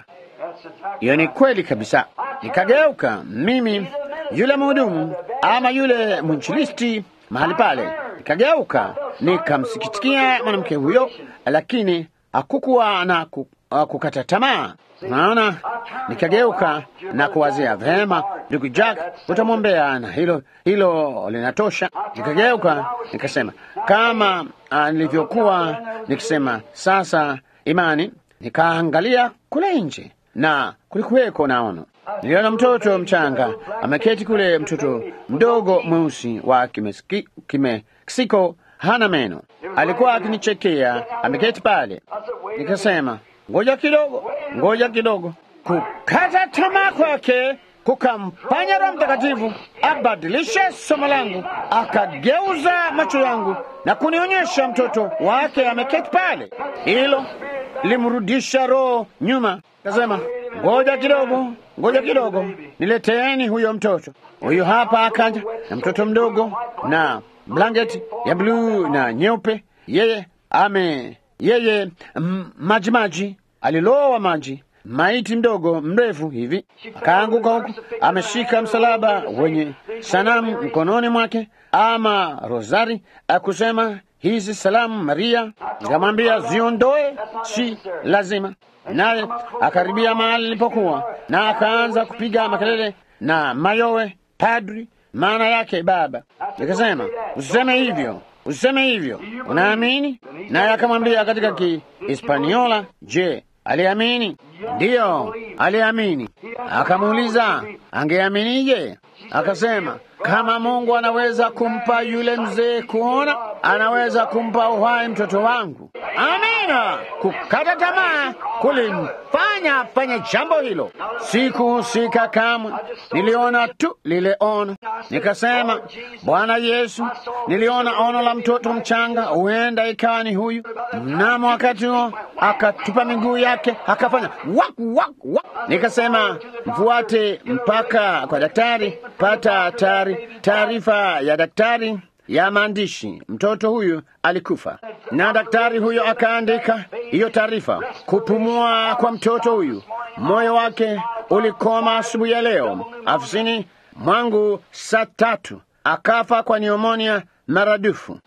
Hiyo ni kweli kabisa. Nikageuka mimi yule mhudumu ama yule mwinjilisti mahali pale, nikageuka nikamsikitikia mwanamke huyo, lakini hakukuwa na ku, uh, kukata tamaa. Unaona, nikageuka na kuwazia vema, ndugu Jack, utamwombea na hilo hilo linatosha. Nikageuka nikasema kama uh, nilivyokuwa nikisema sasa imani. Nikaangalia kule nje na kulikuweko na ono. Niliona mtoto mchanga ameketi kule, mtoto mdogo mweusi wa Kimeski- Kimeksiko, hana meno. Alikuwa akinichekea, ameketi pale. Nikasema ngoja kidogo, ngoja kidogo. Kukata tamaa kwake kukamfanya Roho Mtakatifu abadilishe somo langu, akageuza macho yangu na kunionyesha mtoto wake ameketi pale. Hilo limrudisha roho nyuma. Kasema ngoja kidogo, ngoja kidogo, nileteeni huyo mtoto. Huyo hapa akaja na mtoto mdogo na blanketi ya bluu na nyeupe. Yeye ame yeye mm, maji maji, alilowa maji maiti mdogo mrefu hivi, akaanguka huku, ameshika msalaba wenye sanamu mkononi mwake, ama rosari, akusema hizi salamu Maria. Nikamwambia ziondoe, si lazima. Naye akaribia mahali nilipokuwa na akaanza kupiga makelele na mayowe, padri, maana yake baba. Nikasema usiseme hivyo, usiseme hivyo, unaamini? Naye akamwambia katika Kihispaniola, je, aliamini? Ndiyo, aliamini. Akamuuliza angeaminije? Akasema kama Mungu anaweza kumpa yule mzee kuona, anaweza kumpa uhai mtoto wangu. Amina. Kukata tamaa kulimfanya afanye jambo hilo. Sikuhusika kamwe, niliona tu lile ono. Nikasema, Bwana Yesu, niliona ono la mtoto mchanga, huenda ikawa ni huyu. Mnamo wakati huo akatupa miguu yake, akafanya wak wak wak. Nikasema mfuate mpaka kwa daktari, pata tari taarifa ya daktari ya maandishi, mtoto huyu alikufa. Na daktari huyo akaandika hiyo taarifa, kupumua kwa mtoto huyu, moyo wake ulikoma asubuhi ya leo afisini mwangu saa tatu, akafa kwa niomonia maradufu.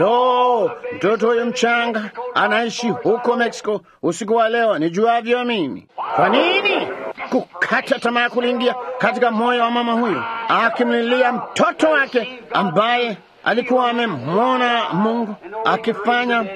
Lo, mtoto huyu mchanga anaishi huko Mexico usiku wa leo, nijuavyo mimi. Kwa nini kukata tamaa kuliingia katika moyo wa mama huyu, akimlilia mtoto wake ambaye alikuwa amemwona Mungu akifanya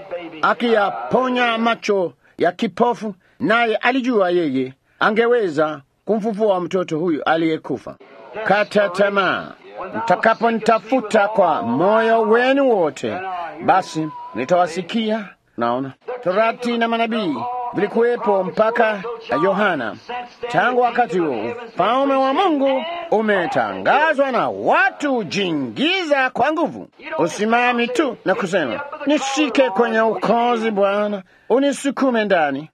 akiyaponya macho ya kipofu, naye alijua yeye angeweza kumfufua mtoto huyu aliyekufa. Kata tamaa. Mtakaponitafuta kwa moyo wenu wote, basi nitawasikia. Naona torati na manabii vilikuwepo mpaka Yohana. Tangu wakati huo ufalme wa Mungu umetangazwa na watu jingiza kwa nguvu. Usimami tu na kusema nishike kwenye ukozi, Bwana, unisukume ndani.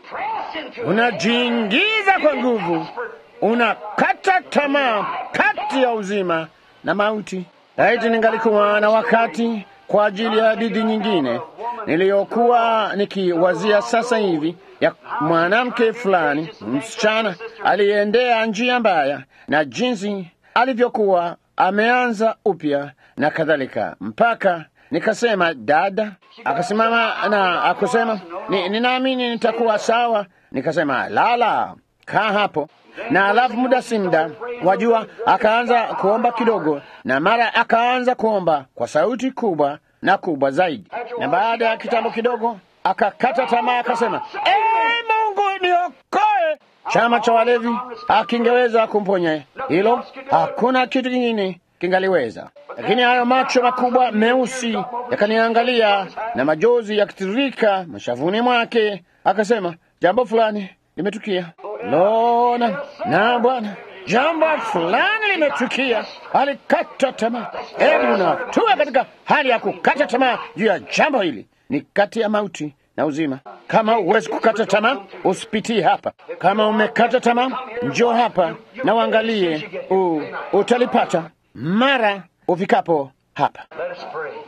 Unajiingiza kwa nguvu, unakata tamaa kati ya uzima na mauti. Laiti ningalikuwa na wakati kwa ajili ya hadithi nyingine niliyokuwa nikiwazia sasa hivi ya mwanamke fulani, msichana aliyeendea njia mbaya na jinsi alivyokuwa ameanza upya na kadhalika, mpaka nikasema, dada. Akasimama na akusema, ni, ninaamini nitakuwa sawa. Nikasema, lala, kaa hapo na alafu muda si muda, wajua, akaanza kuomba kidogo, na mara akaanza kuomba kwa sauti kubwa na kubwa zaidi, na baada ya kitambo kidogo akakata tamaa, akasema ee, Mungu niokoe. Chama cha walevi akingeweza kumponya hilo, hakuna kitu kingine kingaliweza. Lakini hayo macho makubwa meusi yakaniangalia na majozi yakitiririka mashavuni mwake, akasema jambo fulani limetukia. Lona na Bwana, jambo fulani limetukia. Alikata tamaa. Hebu na tuwe katika hali ya kukata tamaa juu ya jambo hili, ni kati ya mauti na uzima. Kama huwezi kukata tamaa, usipitie hapa. Kama umekata tamaa, njoo hapa na uangalie, u, utalipata mara ufikapo hapa. Let us pray.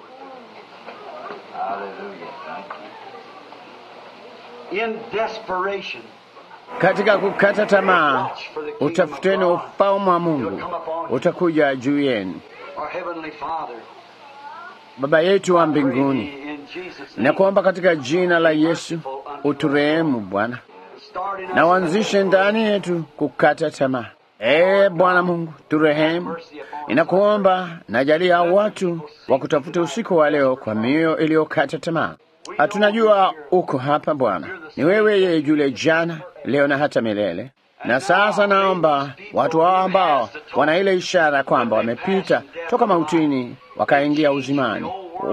In desperation, Katika kukata tamaa, utafuteni ufalme wa Mungu, utakuja juu yenu. our Heavenly Father, Baba yetu wa mbinguni, in Jesus' na name, kuomba katika jina la Yesu uturehemu Bwana, start in na us uanzishe ndani yetu kukata tamaa. Ee Bwana Mungu, turehemu. Inakuomba najalia watu wa kutafuta usiku wa leo kwa mioyo iliyokata tamaa. Hatunajua uko hapa Bwana, ni wewe yeye yule jana, leo na hata milele. Na sasa naomba watu hao ambao wana ile ishara kwamba wamepita toka mautini wakaingia uzimani,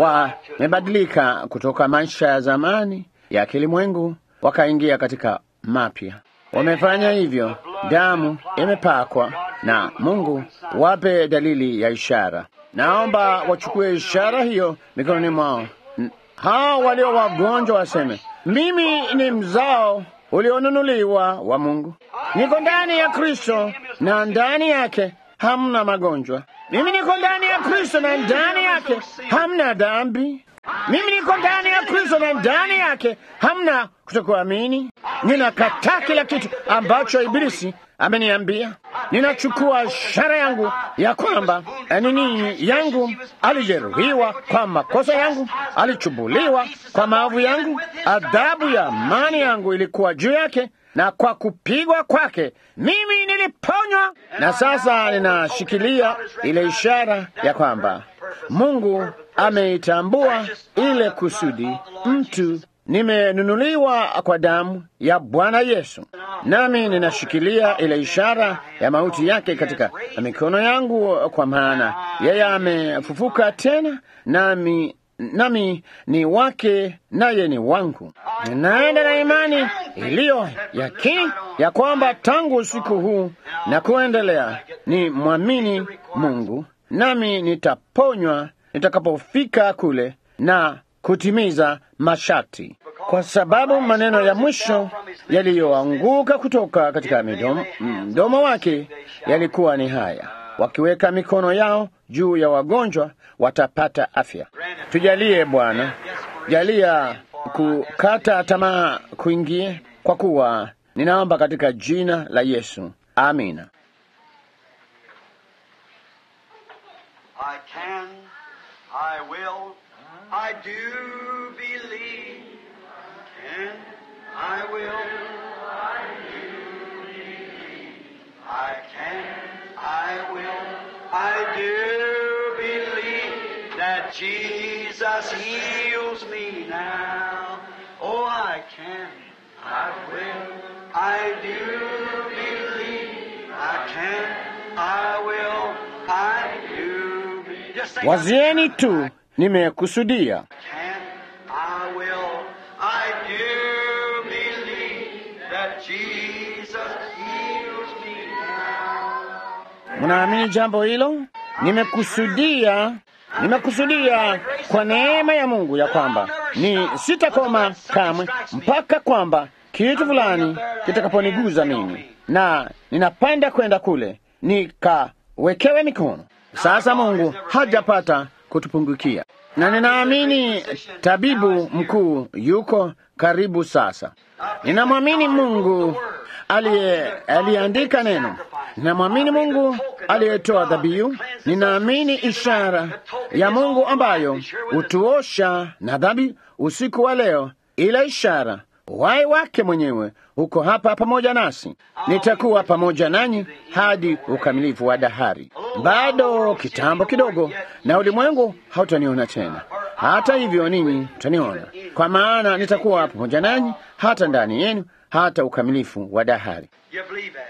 wamebadilika kutoka maisha ya zamani ya kilimwengu wakaingia katika mapya. Wamefanya hivyo, damu imepakwa na Mungu, wape dalili ya ishara. Naomba wachukue ishara hiyo mikononi mwao. N- Hao walio wagonjwa waseme, mimi ni mzao ulionunuliwa wa Mungu, niko ndani ya Kristo na ndani yake hamna magonjwa. Mimi niko ndani ya Kristo na ndani yake hamna dhambi. Mimi niko ndani ya Kristo na ndani yake hamna kutokuamini. Ninakataa kila kitu ambacho Ibilisi ameniambia. Ninachukua ishara yangu ya kwamba eh, nini yangu alijeruhiwa kwa makosa yangu, alichubuliwa kwa maovu yangu, adhabu ya amani yangu ilikuwa juu yake, na kwa kupigwa kwake mimi niliponywa. Na sasa ninashikilia ile ishara ya kwamba Mungu ameitambua ile kusudi mtu nimenunuliwa kwa damu ya Bwana Yesu, nami ninashikilia ile ishara ya mauti yake katika mikono yangu, kwa maana yeye amefufuka tena, nami nami ni wake, naye ni wangu. Ninaenda na imani iliyo yakini ya kwamba tangu usiku huu na kuendelea ni mwamini Mungu, nami nitaponywa nitakapofika kule na kutimiza masharti, kwa sababu maneno ya mwisho yaliyoanguka kutoka katika midomo, mdomo wake yalikuwa ni haya: wakiweka mikono yao juu ya wagonjwa watapata afya. Tujalie Bwana, jalia kukata tamaa kuingie, kwa kuwa ninaomba katika jina la Yesu, amina. I can, I will, I do believe. Can, I will, I do believe. I can, I will, I do believe that Jesus heals me now. Oh, I can, I will, I do believe. I can, I will, I do believe. Just think Wazieni tu, nimekusudia. can, I will, I do believe that Jesus heals me now. Mnaamini jambo hilo? Nimekusudia, nimekusudia kwa neema ya Mungu ya kwamba ni sitakoma kamwe mpaka kwamba kitu fulani kitakaponiguza mimi, na ninapanda kwenda kule nikawekewe mikono. Sasa Mungu hajapata kutupungukia, na ninaamini tabibu mkuu yuko karibu sasa. Ninamwamini Mungu aliye aliyeandika neno. Ninamwamini Mungu aliyetoa dhabihu. Ninaamini ishara ya Mungu ambayo hutuosha na dhambi usiku wa leo. Ile ishara uhai wake mwenyewe uko hapa pamoja nasi. Nitakuwa pamoja nanyi hadi ukamilifu wa dahari. Bado kitambo kidogo, na ulimwengu hautaniona tena, hata hivyo ninyi mtaniona, kwa maana nitakuwa pamoja nanyi hata ndani yenu, hata ukamilifu wa dahari. You believe that?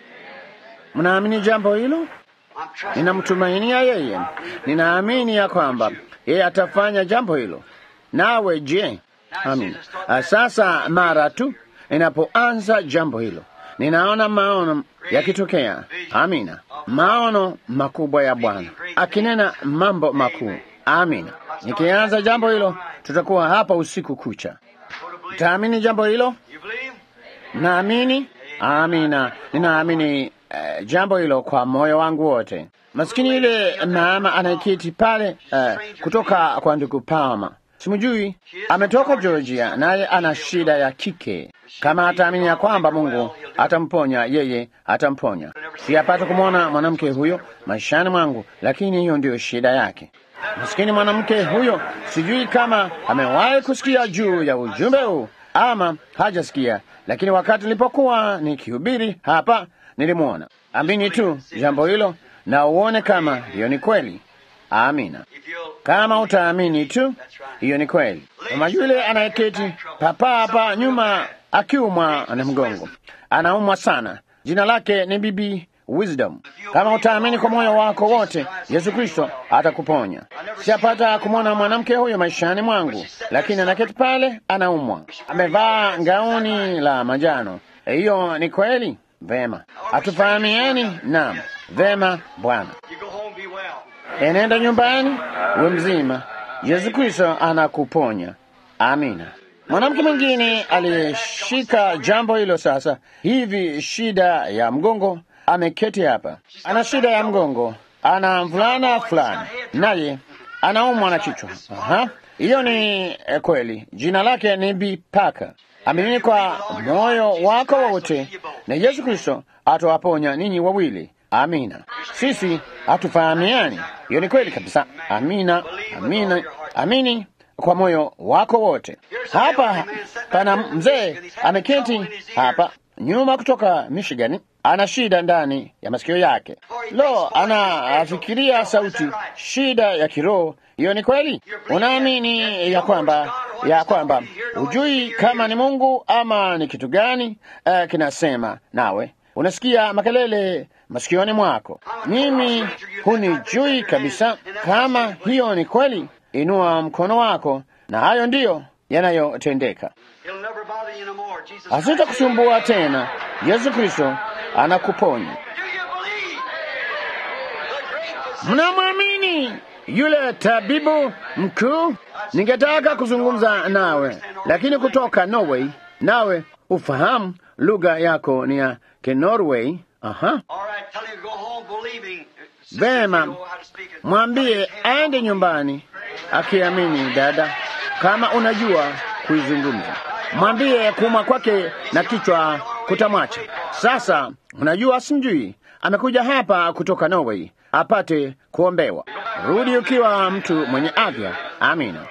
Mnaamini jambo hilo? I'm trusting. Ninamtumainia yeye, ninaamini ya kwamba yeye atafanya jambo hilo. Nawe je? Amina. Ah, Sasa mara tu inapoanza jambo hilo, ninaona maono yakitokea. Amina, maono makubwa ya Bwana akinena mambo makuu. Amina. Nikianza jambo hilo, tutakuwa hapa usiku kucha. Go to believe. Taamini jambo hilo? You believe? Naamini. Amina, ninaamini eh, jambo hilo kwa moyo wangu wote. Maskini yule mama anayeketi pale eh, kutoka kwa ndugu Palma, simjui, ametoka Georgia, naye ana shida ya kike. Kama ataamini ya kwamba Mungu atamponya yeye, atamponya. Siyapata kumwona mwanamke huyo maishani mwangu, lakini hiyo ndiyo shida yake. Maskini mwanamke huyo, sijui kama amewahi kusikia juu ya ujumbe huu ama hajasikia, lakini wakati nilipokuwa nikihubiri hapa nilimwona. Amini tu jambo hilo na uone kama hiyo ni kweli. Amina. If you'll Kama utaamini tu, hiyo ni kweli. Mama yule anayeketi papa hapa nyuma akiumwa na mgongo, anaumwa sana. Jina lake ni Bibi Wisdom. Kama utaamini kwa moyo wako wote, Yesu Kristo atakuponya. Sijapata kumwona mwanamke huyo maishani mwangu, lakini anaketi pale, anaumwa, amevaa gauni la manjano. Hiyo ni kweli? Vema. Hatufahamiani? Naam. Vema, Bwana. you go home, be well. Enenda nyumbani uwe mzima. Yesu Kristo anakuponya. Amina. Mwanamke mwingine aliyeshika jambo hilo sasa hivi, shida ya mgongo, ameketi hapa, ana shida ya mgongo, ana mvulana fulani, naye anaumwa na kichwa. Aha, hiyo ni eh, kweli. Jina lake ni Bi Paka. Amini kwa moyo wako wote, na Yesu Kristo atawaponya ninyi wawili. Amina. Sisi hatufahamiani, hiyo ni kweli kabisa. Amina, amina, amini kwa moyo wako wote. Hapa pana mzee ameketi hapa nyuma kutoka Michigan, ana shida ndani ya masikio yake. Lo, anafikiria sauti, shida ya kiroho. Hiyo ni kweli. Unaamini ya kwamba ya kwamba hujui kama ni Mungu ama ni kitu gani uh, kinasema nawe unasikia makelele masikioni mwako. Mimi hunijui kabisa. Kama hiyo ni kweli, inua mkono wako, na hayo ndiyo yanayotendeka. It'll never bother you no more. Jesus Hasitakusumbua tena. Yesu Kristo anakuponya. Do you believe? The great physician. Mnamwamini yule tabibu mkuu? Ningetaka kuzungumza nawe, lakini kutoka Norway, nawe ufahamu lugha yako ni ya Kinorway. Aha. All right, tell him to go home believing. Sister, Vema, you know how to speak it. mwambie aende nyumbani akiamini. Dada, kama unajua kuizungumza, mwambie kuuma kwake na kichwa kutamwacha. Sasa unajua, simjui, amekuja hapa kutoka Norway apate kuombewa. Rudi ukiwa mtu mwenye afya. Amina.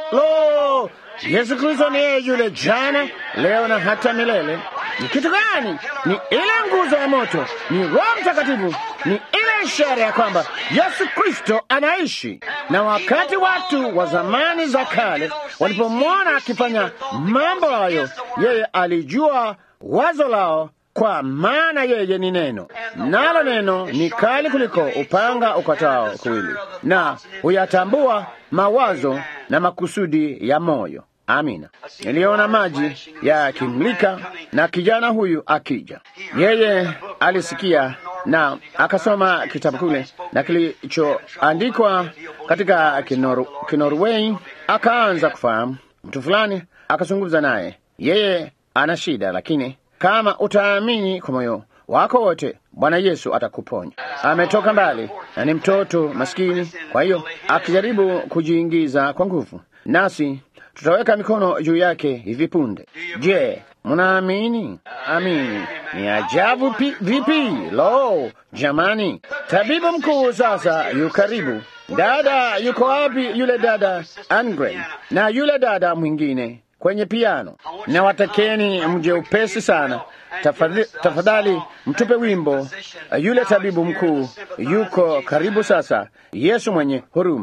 Lo, Yesu Kristo ni yeye yule jana, leo na hata milele. Ni kitu gani? Ni ile nguzo ya moto, ni Roho Mtakatifu, ni ile ishara ya kwamba Yesu Kristo anaishi. Na wakati watu wa zamani za kale walipomwona akifanya mambo hayo, yeye alijua wazo lao kwa maana yeye ni neno, nalo neno ni kali kuliko upanga ukatao kuwili, na huyatambua mawazo na makusudi ya moyo. Amina. Niliona maji yakimlika na kijana huyu akija. Yeye alisikia na akasoma kitabu kule na kilichoandikwa katika Kinor Kinorway, akaanza kufahamu. Mtu fulani akazungumza naye, yeye ana shida, lakini kama utaamini kwa moyo wako wote, Bwana Yesu atakuponya. Ametoka mbali na ni mtoto maskini, kwa hiyo akijaribu kujiingiza kwa nguvu, nasi tutaweka mikono juu yake hivi punde. Je, mnaamini? Amini. Ni ajabu pi, vipi! Lo, jamani, tabibu mkuu sasa yu karibu. Dada yuko wapi? Yule dada Angren na yule dada mwingine kwenye piano, na watakeni mje upesi sana. Tafadhali, tafadhali mtupe wimbo. Yule tabibu mkuu yuko karibu sasa, Yesu mwenye huruma.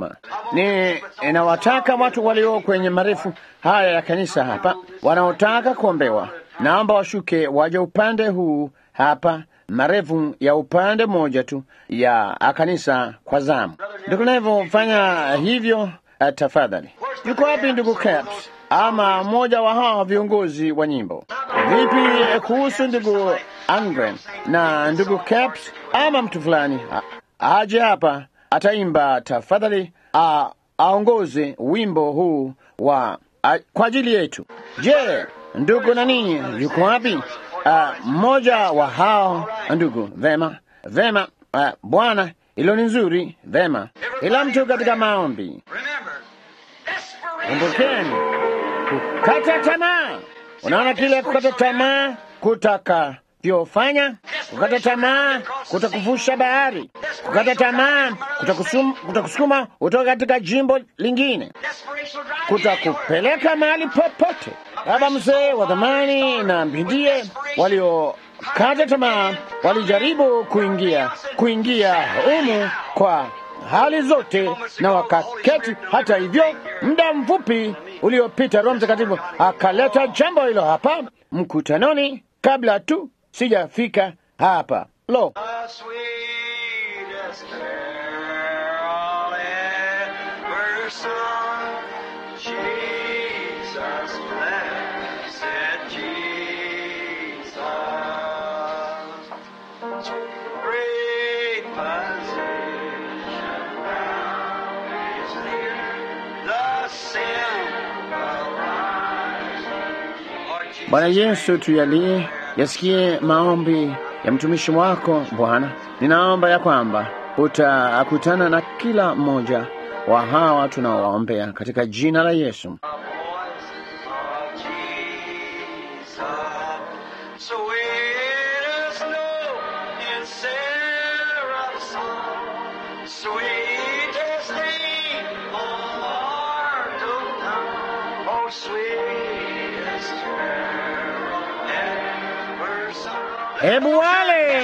ni inawataka watu walio kwenye marefu haya ya kanisa hapa wanaotaka kuombewa, naomba washuke waje upande huu hapa, marefu ya upande mmoja tu ya kanisa kwa zamu. Ndugu Nevo, fanya hivyo uh, tafadhali. Yuko wapi ndugu Caps ama mmoja wa hawa viongozi wa nyimbo? Vipi kuhusu ndugu Angren na ndugu Caps ama mtu fulani a- aje hapa ataimba tafadhali, a- aongoze wimbo huu wa a, kwa ajili yetu. Je, ndugu nani yuko wapi? Ah, Mmoja wa hao ndugu. Vema, vema. ah, Bwana, hilo ni nzuri. Vema, ila mtu katika maombi, Remember, desperation. kumbukeni kukata tamaa. Unaona kile kukata tamaa kutakavyofanya? Kukata tamaa kutakuvusha bahari. Kukata tamaa kutakusum- kutakusukuma utoka katika jimbo lingine, Desperation will drive you anywhere. kutakupeleka mahali popote. Baba mzee wa dhamani na mbindie waliokata tamaa walijaribu kuingia kuingia humu kwa hali zote na wakaketi. Hata hivyo, muda mfupi uliopita Roho Mtakatifu akaleta jambo hilo hapa mkutanoni, kabla tu sijafika hapa. Lo, The sweetest carol ever sung. Jesus, blessed Jesus. Great physician, now is near. The simple Lord Jesus Bwana Yesu, tuyalie yasikie maombi ya mtumishi wako Bwana. Ninaomba ya kwamba utakutana na kila mmoja wa hawa tunaowaombea katika jina la Yesu. The voice of Jesus, sweetest note in seraph's song, sweetest name on mortal tongue, oh sweetest carol ever sung. Hebu wale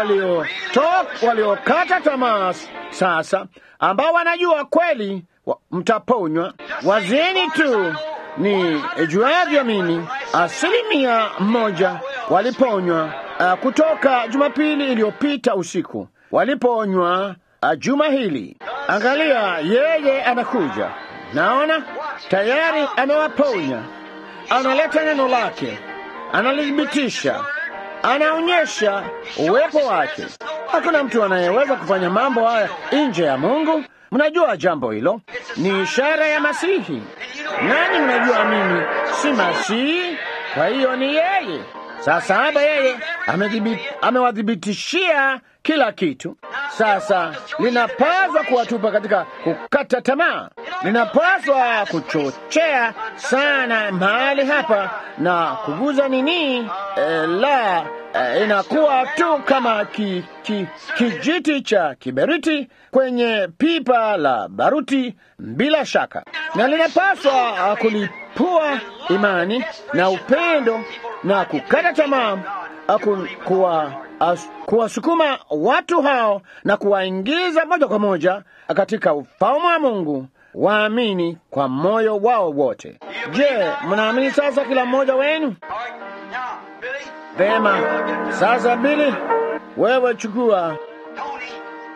waliotok waliokata tamaa sasa, ambao wanajua kweli wa, mtaponywa, wazeni tu ni juavyo mimi, asilimia moja waliponywa uh, kutoka Jumapili iliyopita usiku, waliponywa uh, juma hili. Angalia, yeye anakuja, naona tayari amewaponya, analeta neno lake, analithibitisha anaonyesha uwepo wake. Hakuna mtu anayeweza kufanya mambo haya nje ya Mungu. Mnajua jambo hilo ni ishara ya Masihi, nani mnajua mimi si Masihi, kwa hiyo ni yeye. Sasa hapa yeye amedhibi- amewadhibitishia kila kitu. Sasa linapaswa kuwatupa katika kukata tamaa, linapaswa kuchochea sana mahali hapa na kuguza nini eh, la eh, inakuwa tu kama ki, ki, kijiti cha kiberiti kwenye pipa la baruti, bila shaka, na linapaswa ah, kulipua imani na upendo na kukata tamaa ah, ku- kuwa as- kuwasukuma watu hao na kuwaingiza moja kwa moja katika ufalme wa Mungu waamini kwa moyo wao wote. Je, mnaamini sasa kila mmoja wenu? All right, now, Billy, Vema. Sasa Bili, wewe chukua, Tony,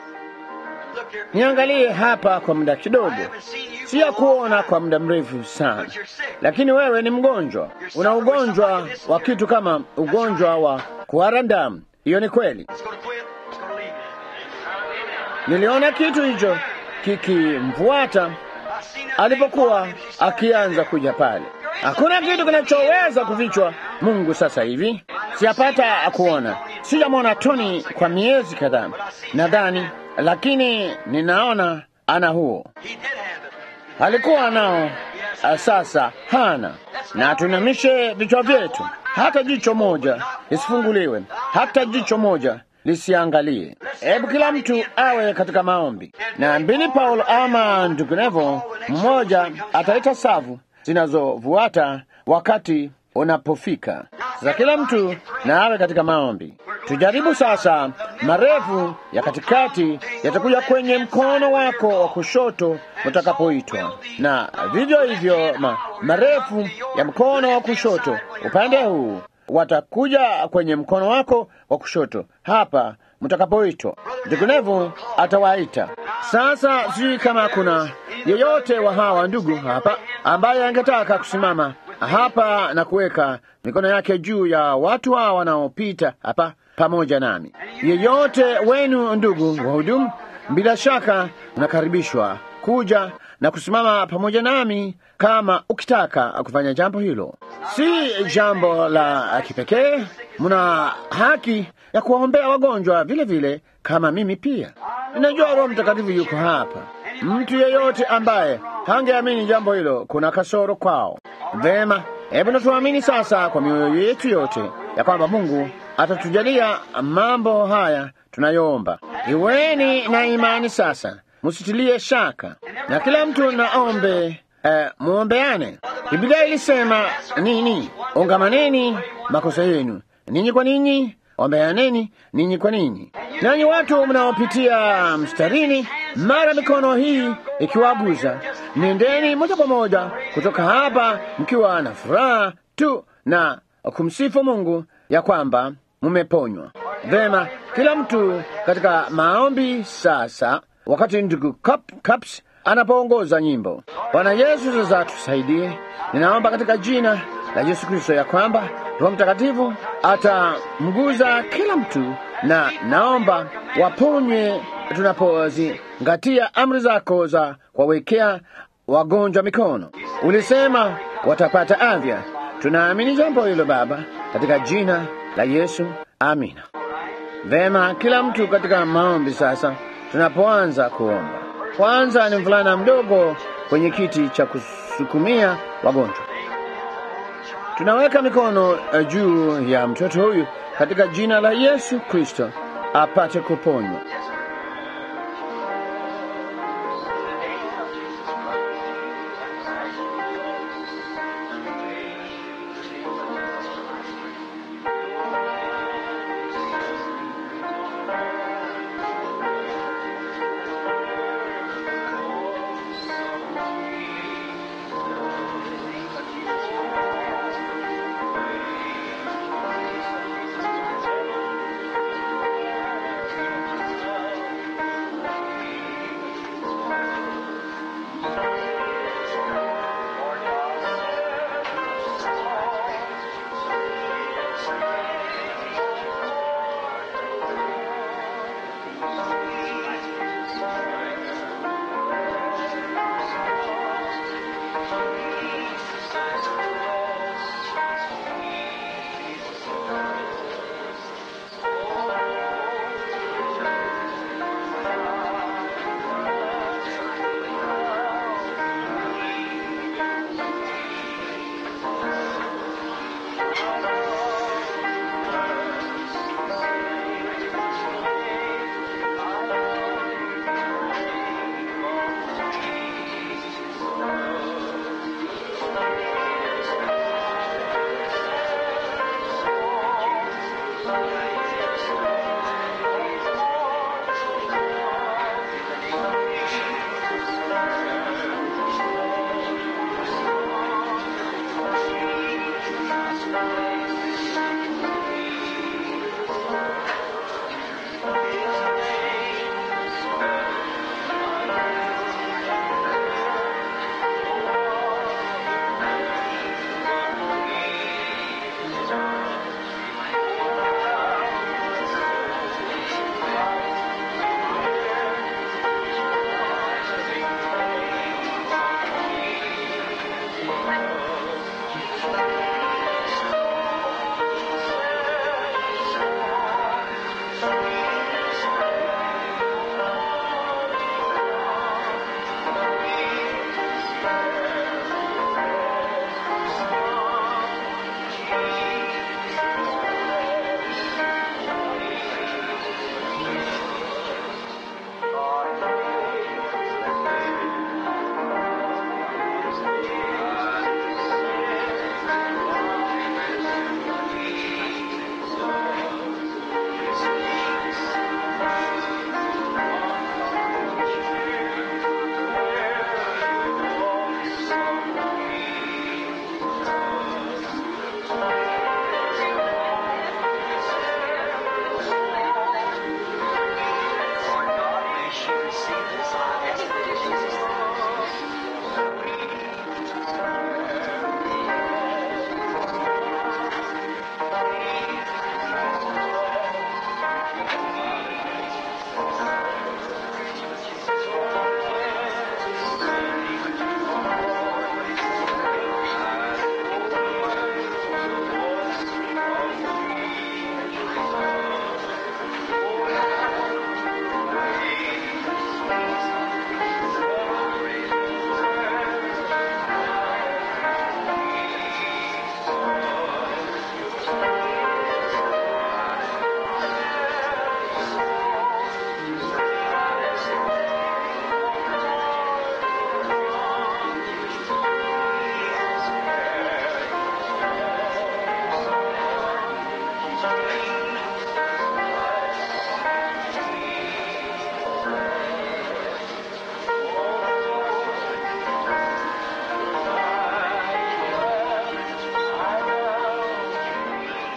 look here. niangalie hapa kwa muda kidogo. I haven't seen you Siya for a long kuona time. kwa muda mrefu sana, But you're sick. lakini wewe ni mgonjwa, una ugonjwa wa kitu kama ugonjwa wa kuhara damu. Hiyo ni kweli. It's going to quit. It's going to leave. Niliona kitu hicho kikimfuata I've seen that alipokuwa thing follow him. She started akianza kuja pale. Hakuna kitu kinachoweza kufichwa Mungu sasa hivi. Sijapata kuona, sijamwona Tony kwa miezi kadhaa nadhani, lakini ninaona ana huo, He did have it. alikuwa nao, ah, sasa hana. Na tunamishe vichwa vyetu, hata jicho moja lisifunguliwe, hata jicho moja lisiangalie. Hebu kila mtu awe katika maombi, na mbili Paulo ama ndunginevo, mmoja ataita savu zinazovuata wakati unapofika. Sasa kila mtu na awe katika maombi. Tujaribu sasa. Marefu ya katikati yatakuja kwenye mkono wako wa kushoto utakapoitwa, na vivyo hivyo ma, marefu ya mkono wa kushoto upande huu watakuja kwenye mkono wako wa kushoto hapa mtakapoitwa. Vinginevyo atawaita. Sasa sijui kama kuna yeyote wa hawa ndugu hapa ambaye angetaka kusimama hapa na kuweka mikono yake juu ya watu hawa wanaopita hapa pamoja nami. Yeyote wenu ndugu wahudumu, bila shaka unakaribishwa kuja na kusimama pamoja nami kama ukitaka kufanya jambo hilo. Si jambo la kipekee, mna haki ya kuwaombea wagonjwa vile vile kama mimi pia. Ninajua Roho Mtakatifu yuko hapa. Mtu yeyote ambaye hangeamini jambo hilo, kuna kasoro kwao. Vema, hebu natuamini sasa kwa mioyo yetu yote ya kwamba Mungu atatujalia mambo haya tunayoomba. Iweni na imani sasa, musitilie shaka, na kila mtu naombe eh, muombeane. Biblia ilisema nini? Ungamaneni makosa yenu ninyi kwa ninyi, ombeaneni ninyi kwa ninyi. Nanyi watu mnaopitia mstarini, mara mikono hii ikiwaguza, nendeni moja kwa moja kutoka hapa mkiwa na furaha tu na kumsifu Mungu ya kwamba mumeponywa. Vema, kila mtu katika maombi sasa, wakati ndugu Cup- Cups anapoongoza nyimbo. Bwana Yesu sasa tusaidie. Ninaomba katika jina la Yesu Kristo ya kwamba Roho Mtakatifu atamguza kila mtu, na naomba waponywe tunapozingatia amri zako za kuwawekea wagonjwa mikono. Ulisema watapata afya. Tunaamini jambo hilo Baba, katika jina la Yesu, amina. Vema, kila mtu katika maombi sasa, tunapoanza kuomba. Kwanza ni mvulana mdogo kwenye kiti cha kusukumia wagonjwa. Tunaweka mikono eh, juu ya mtoto huyu katika jina la Yesu Kristo apate kuponywa.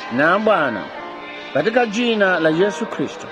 Na Bwana, katika jina la Yesu Kristo,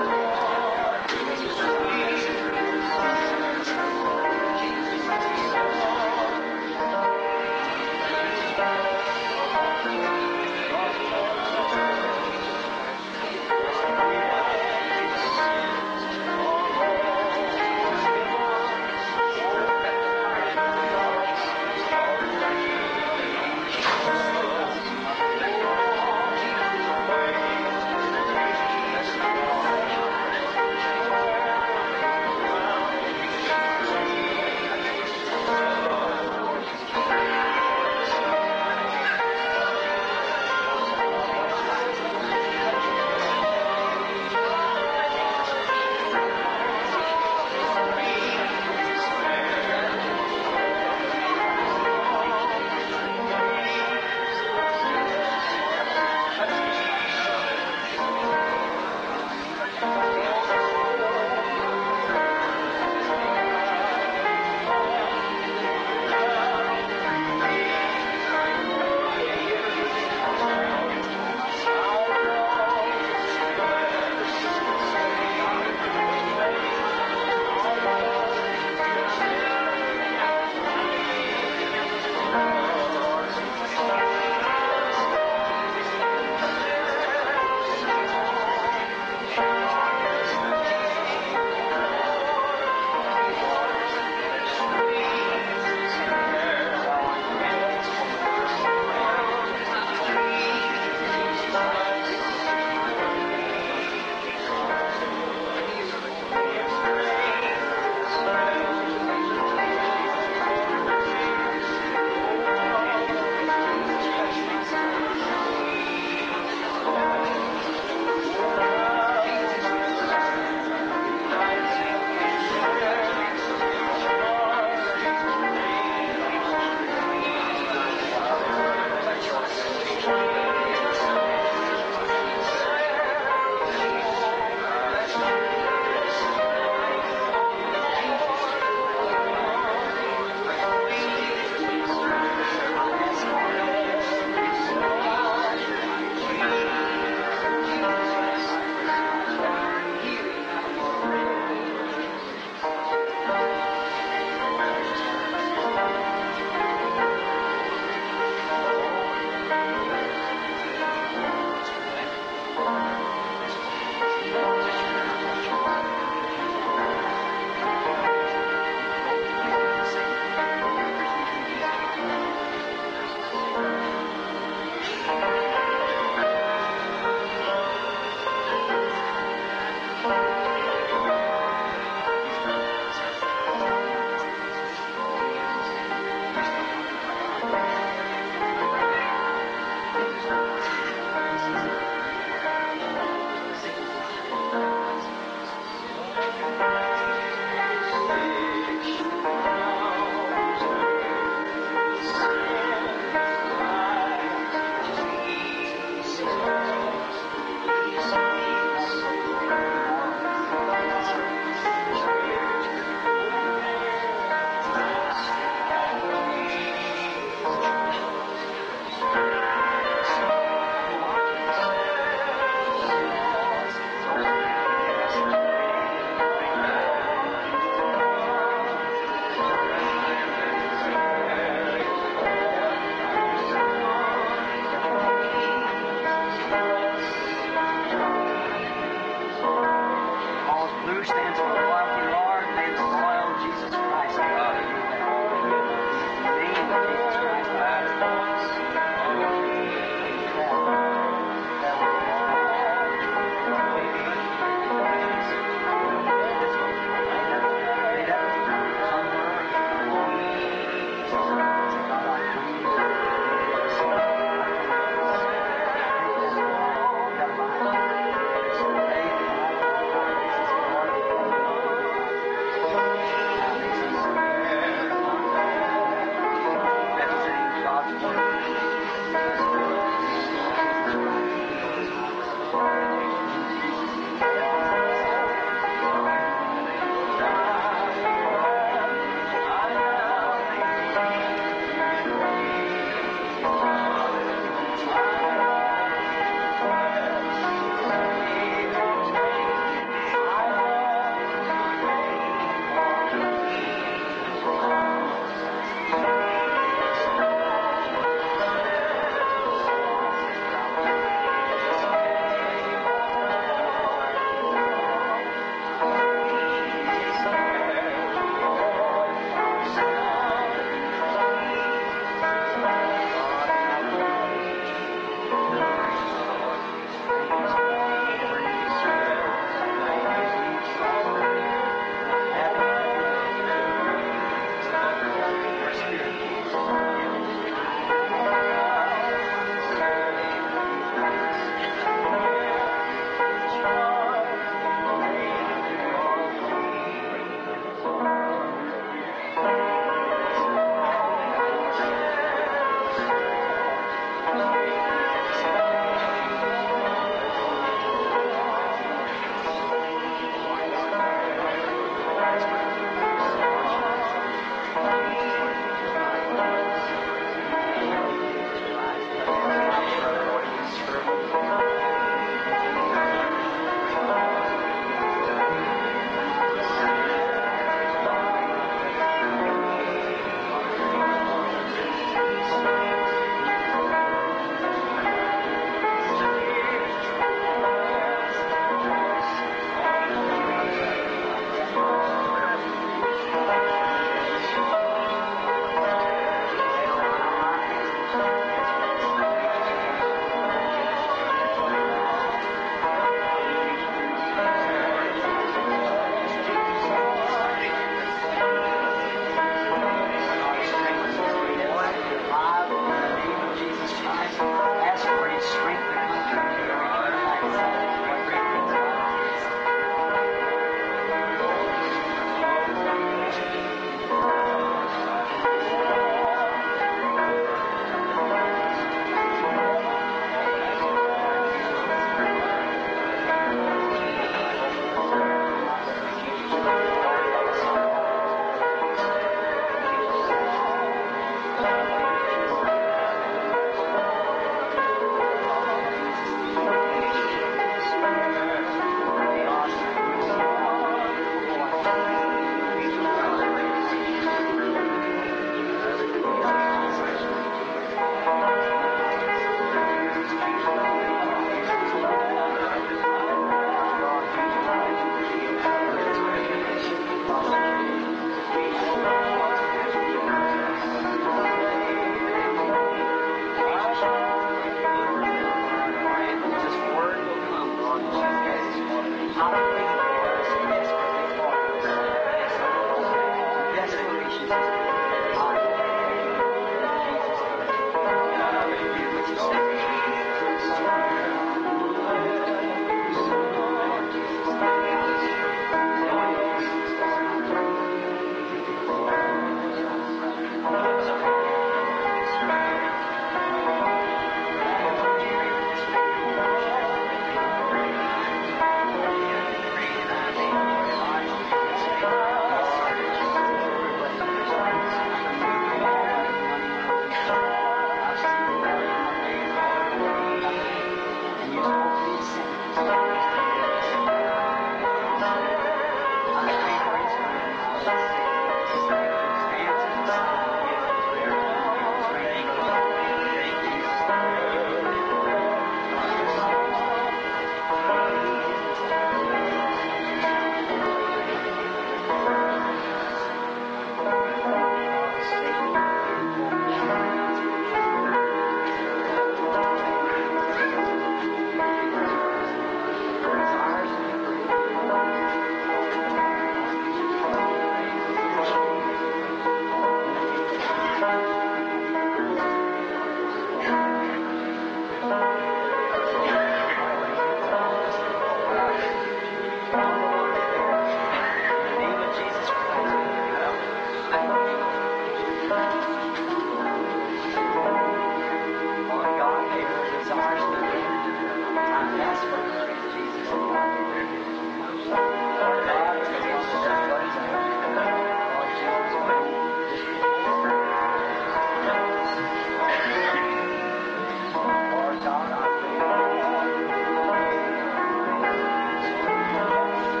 God, I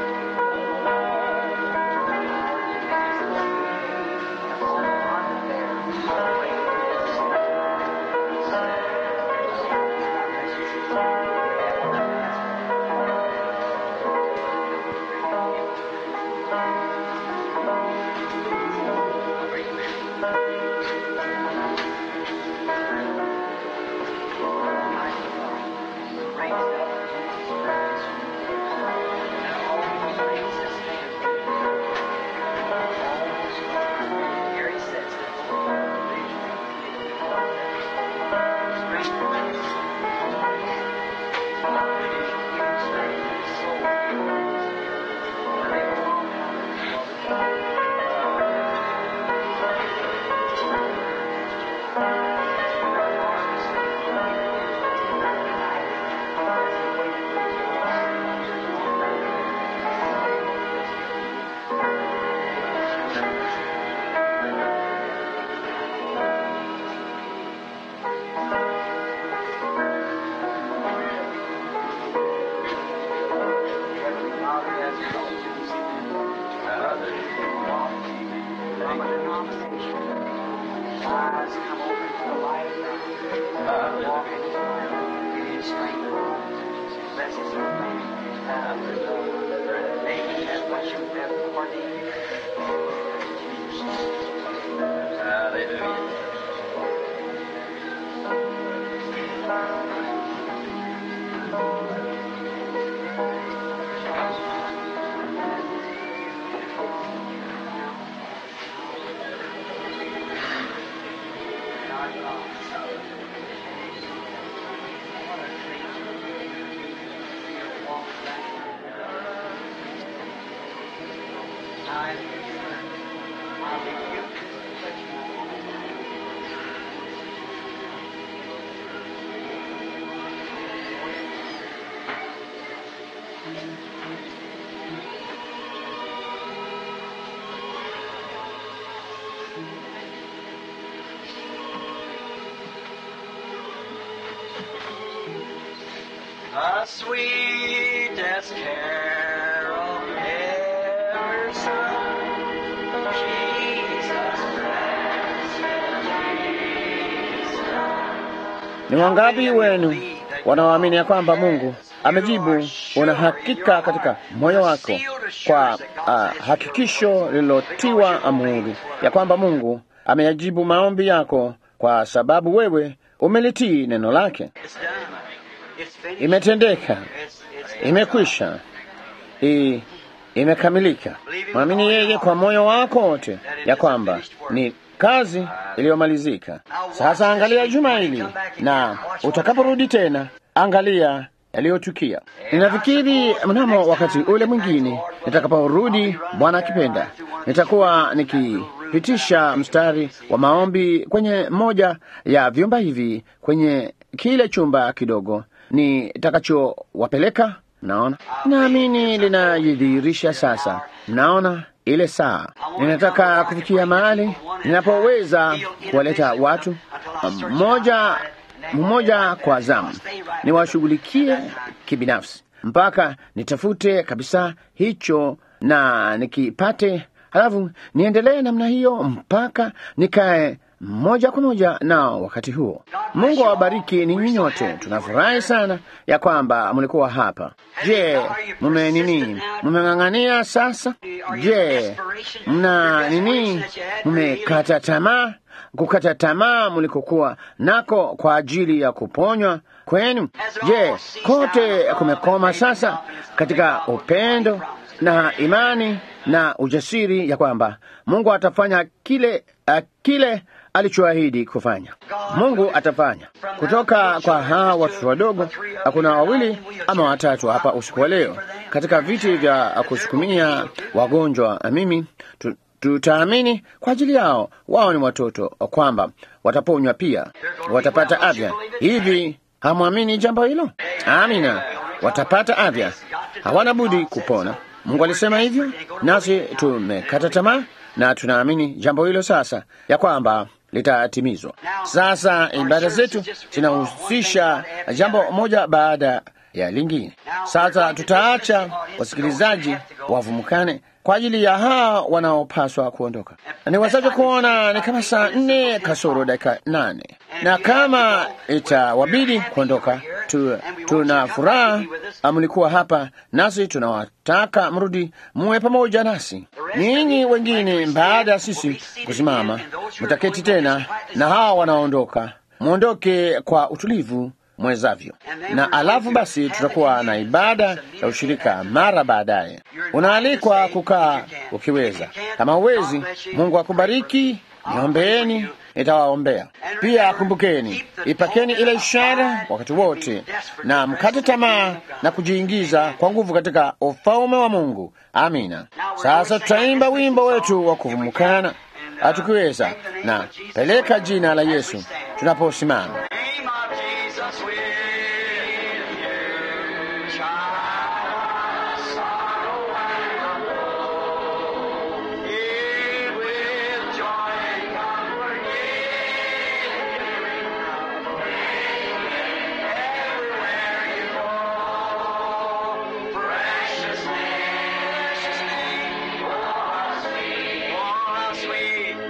or denomination. Eyes come open to the light of God. Walk in His light. Give you strength. Bless His name. Maybe that's what you have ordained. Hallelujah. The sweetest carol ever sung. Jesus Christ, Ni wangapi wenu wanaoamini ya kwamba Mungu amejibu? Una hakika katika moyo wako kwa uh, hakikisho lililotiwa muhuri ya kwamba Mungu ameyajibu maombi yako kwa sababu wewe umelitii neno lake. It's done. It's finished. Imetendeka, It's, it's imekwisha, I, imekamilika. Mwamini yeye kwa moyo wako wote ya kwamba ni kazi iliyomalizika. Sasa angalia juma hili, na utakaporudi tena, angalia yaliyotukia. Ninafikiri mnamo wakati ule mwingine nitakaporudi, Bwana akipenda, nitakuwa nikipitisha mstari wa maombi kwenye moja ya vyumba hivi, kwenye kile chumba kidogo nitakachowapeleka. Naona, naamini linajidhihirisha sasa. Naona ile saa, ninataka kufikia mahali ninapoweza kuwaleta watu mmoja mmoja kwa zamu, niwashughulikie kibinafsi mpaka nitafute kabisa hicho na nikipate, halafu niendelee namna hiyo mpaka nikae moja kwa moja nao wakati huo. Mungu awabariki ninyi nyote. Tunafurahi sana ya kwamba mlikuwa hapa. Je, mume nini, mmeng'ang'ania sasa? Je, mna nini, mmekata tamaa? Kukata tamaa mlikokuwa nako kwa ajili ya kuponywa kwenu? Je, kote kumekoma sasa katika upendo na imani na ujasiri ya kwamba Mungu atafanya kile uh, kile alichoahidi kufanya. Mungu atafanya. Kutoka kwa hawa watoto wadogo, kuna wawili ama watatu hapa usiku wa leo katika viti vya kusukumia wagonjwa. Mimi tu, tutaamini kwa ajili yao. Wao ni watoto, kwamba wataponywa pia, watapata afya. Hivi hamwamini jambo hilo? Amina, watapata afya, hawana budi kupona. Mungu alisema hivyo, nasi tumekata tamaa na tunaamini jambo hilo sasa, ya kwamba litatimizwa. Sasa ibada zetu zinahusisha jambo moja baada ya lingine. Sasa tutaacha wasikilizaji wavumukane kwa ajili ya hawa wanaopaswa kuondoka. Niwezavyo kuona ni kama saa nne kasoro dakika nane, na kama itawabidi kuondoka tu, tuna furaha mlikuwa hapa nasi, tunawataka mrudi muwe pamoja nasi. Ninyi wengine, baada ya sisi kusimama, mtaketi tena, na hawa wanaondoka, mwondoke kwa utulivu mwezavyo, na alafu basi tutakuwa na ibada ya ushirika mara baadaye. Unaalikwa kukaa ukiweza. Kama uwezi, Mungu akubariki. Niombeeni, nitawaombea pia. Kumbukeni, ipakeni ile ishara wakati wote, na mkate tamaa na kujiingiza kwa nguvu katika ufalme wa Mungu. Amina. Sasa tutaimba wimbo wetu wa kuvumukana hatukiweza, na peleka jina la Yesu tunaposimama. name of Jesus will you child sorrow and woe. It with joy and comfort everywhere you go. Precious name, precious name, oh, sweet, oh, sweet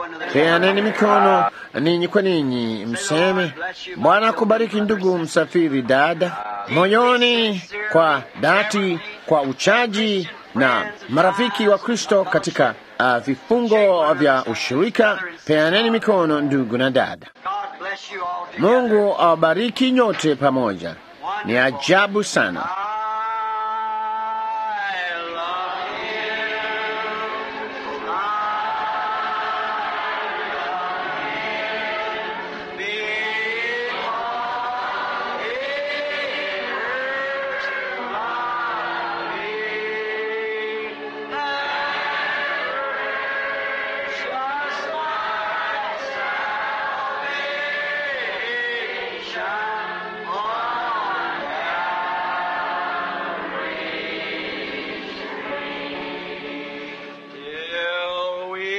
Peaneni mikono ninyi kwa ninyi, mseme Bwana akubariki ndugu msafiri dada, moyoni kwa dhati, kwa uchaji na marafiki wa Kristo katika uh, vifungo vya ushirika. Peaneni mikono ndugu na dada. God bless you all together. Mungu awabariki nyote pamoja. Ni ajabu sana. I love you. Till we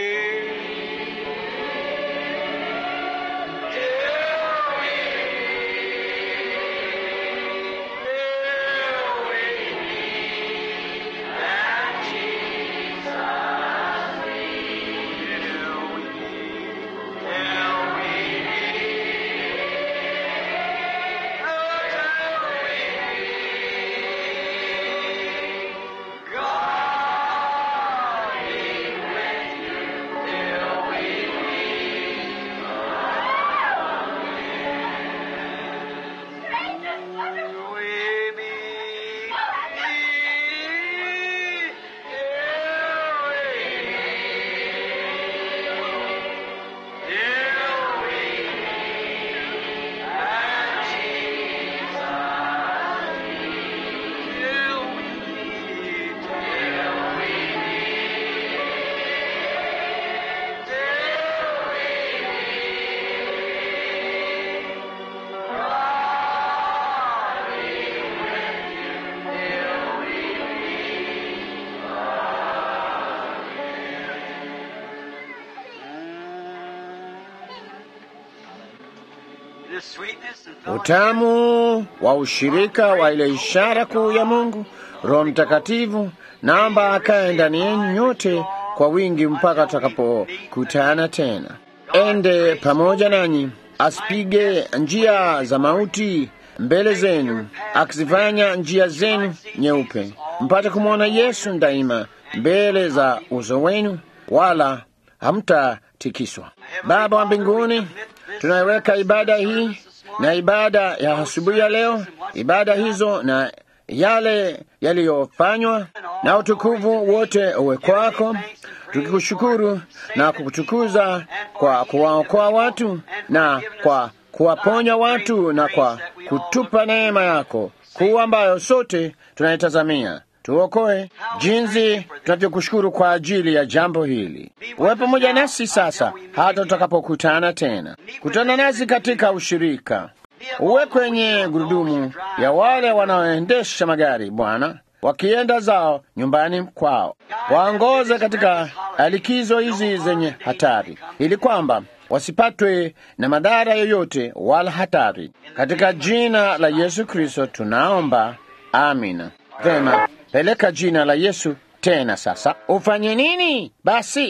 The sweetness and fellowship Utamu wa ushirika wa ile ishara kuu ya Mungu, Roho Mtakatifu, naomba akae ndani yenu nyote kwa wingi mpaka tutakapokutana tena. Ende pamoja nanyi, asipige njia za mauti mbele zenu, akizifanya njia zenu nyeupe, mpate kumwona Yesu daima mbele za uso wenu, wala hamtatikiswa. Baba wa mbinguni, tunaiweka ibada hii na ibada ya asubuhi ya leo, ibada hizo na yale yaliyofanywa na utukufu wote uwe kwako, tukikushukuru na kukutukuza kwa kuwaokoa watu na kwa kuwaponya watu na kwa kutupa neema yako kuu ambayo sote tunaitazamia. Tuokoe jinsi tunavyokushukuru kwa ajili ya jambo hili. Uwe pamoja nasi sasa hata tutakapokutana tena. Kutana nasi katika ushirika, uwe kwenye gurudumu ya wale wanaoendesha magari, Bwana, wakienda zao nyumbani kwao. Waongoze katika likizo hizi zenye hatari, ili kwamba wasipatwe na madhara yoyote wala hatari. Katika jina la Yesu Kristo tunaomba, amina. Vema, peleka jina la Yesu tena sasa. Ufanye nini basi?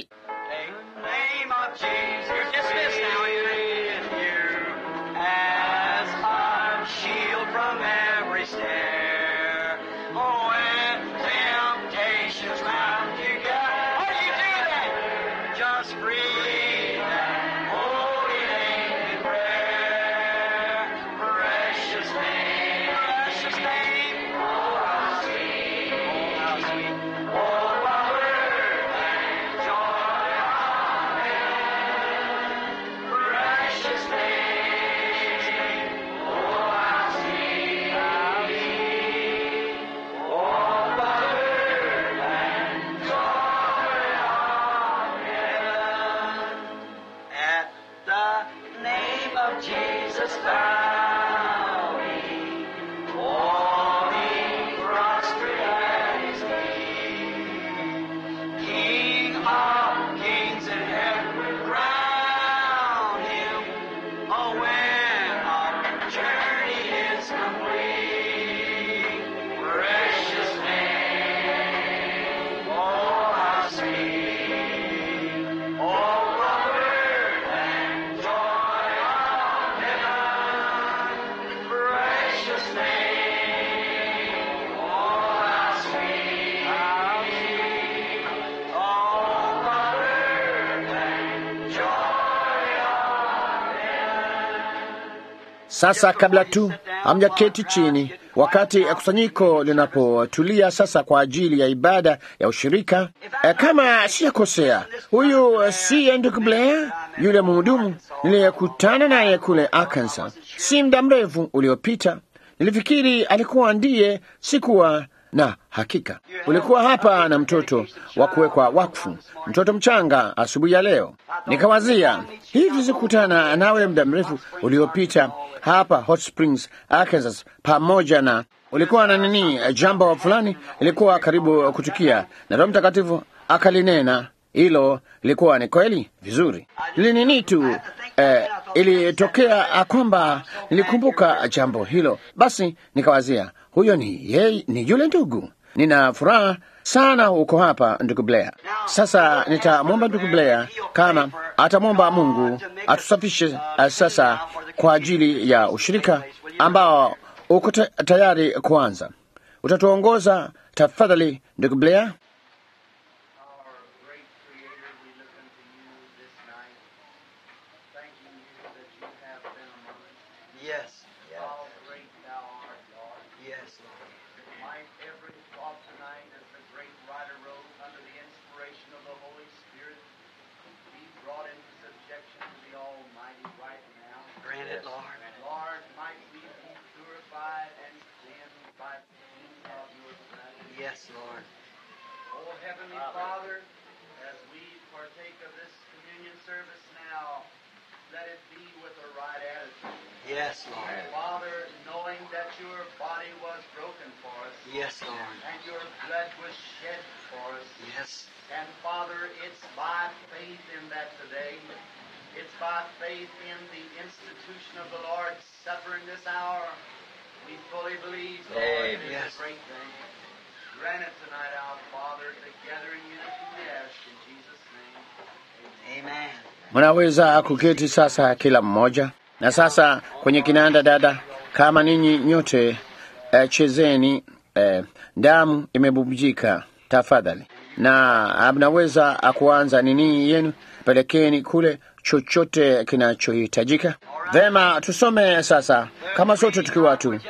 name of Jesus. You're dismissed now. In you as our shield from every snare. Oh, when temptations round you gather, how do you do that? Just breathe that holy name in prayer. Precious name, precious name. Oh, how sweet, oh, how sweet. Oh, power and joy Precious name, oh how sweet, how sweet, oh power and joy of heaven. At the name of Jesus bowing, falling prostrate at His feet. King of kings and heaven crown him. Oh, when our journey is complete, precious name, oh how sweet, oh power Sasa kabla tu hamjaketi chini, wakati kusanyiko linapotulia sasa kwa ajili ya ibada ya ushirika, e, kama sijakosea, huyu si ndugu Blair, yule mhudumu niliyekutana naye kule Arkansas si muda mrefu uliopita. Nilifikiri alikuwa ndiye, sikuwa na hakika. Ulikuwa hapa na mtoto wa kuwekwa wakfu, mtoto mchanga, asubuhi ya leo. Nikawazia hivi, sikutana nawe muda mrefu uliopita hapa Hot Springs, Arkansas, pamoja na ulikuwa na nini, jambo fulani ilikuwa karibu kutukia, na Roho Mtakatifu akalinena hilo. Ilikuwa ni kweli vizuri, linini tu eh, ilitokea kwamba nilikumbuka jambo hilo. Basi nikawazia huyo ni yeye, ni yule ndugu. Nina furaha sana uko hapa ndugu Blair. Sasa nitamwomba ndugu Blair kama atamwomba Mungu atusafishe uh, sasa kwa ajili ya ushirika ambao uko ta tayari kuanza. Utatuongoza tafadhali ndugu Blair. Our great Creator, we look unto you this night, thanking you that you have been among us. Yes. How great thou art, Lord. Yes, Lord. Might every thought tonight, as the great writer wrote, under the inspiration of the Holy Spirit, be brought into subjection to the Almighty right now. Grant it, Lord. Lord, might we be purified and cleansed by the heat of your presence. Yes, Lord. Oh, Heavenly Father, as we partake of this communion service now, let it be with the right attitude. Yes, Lord. Father, knowing that your body was broken for us, Yes, Lord. and your blood was shed for us, Yes. and Father, it's by faith in that today. It's by faith in the institution of the Lord's Supper in this hour. We fully believe, Lord, it is Yes. a great thing. Grant it tonight, our Father, together in unity we ask in Jesus' name. Amen. Mnaweza kuketi sasa kila mmoja. Na sasa kwenye kinanda, dada, kama ninyi nyote eh, chezeni eh, damu imebubujika tafadhali, na mnaweza kuanza nini yenu, pelekeni kule chochote kinachohitajika. Vema, tusome sasa, kama sote tukiwa tu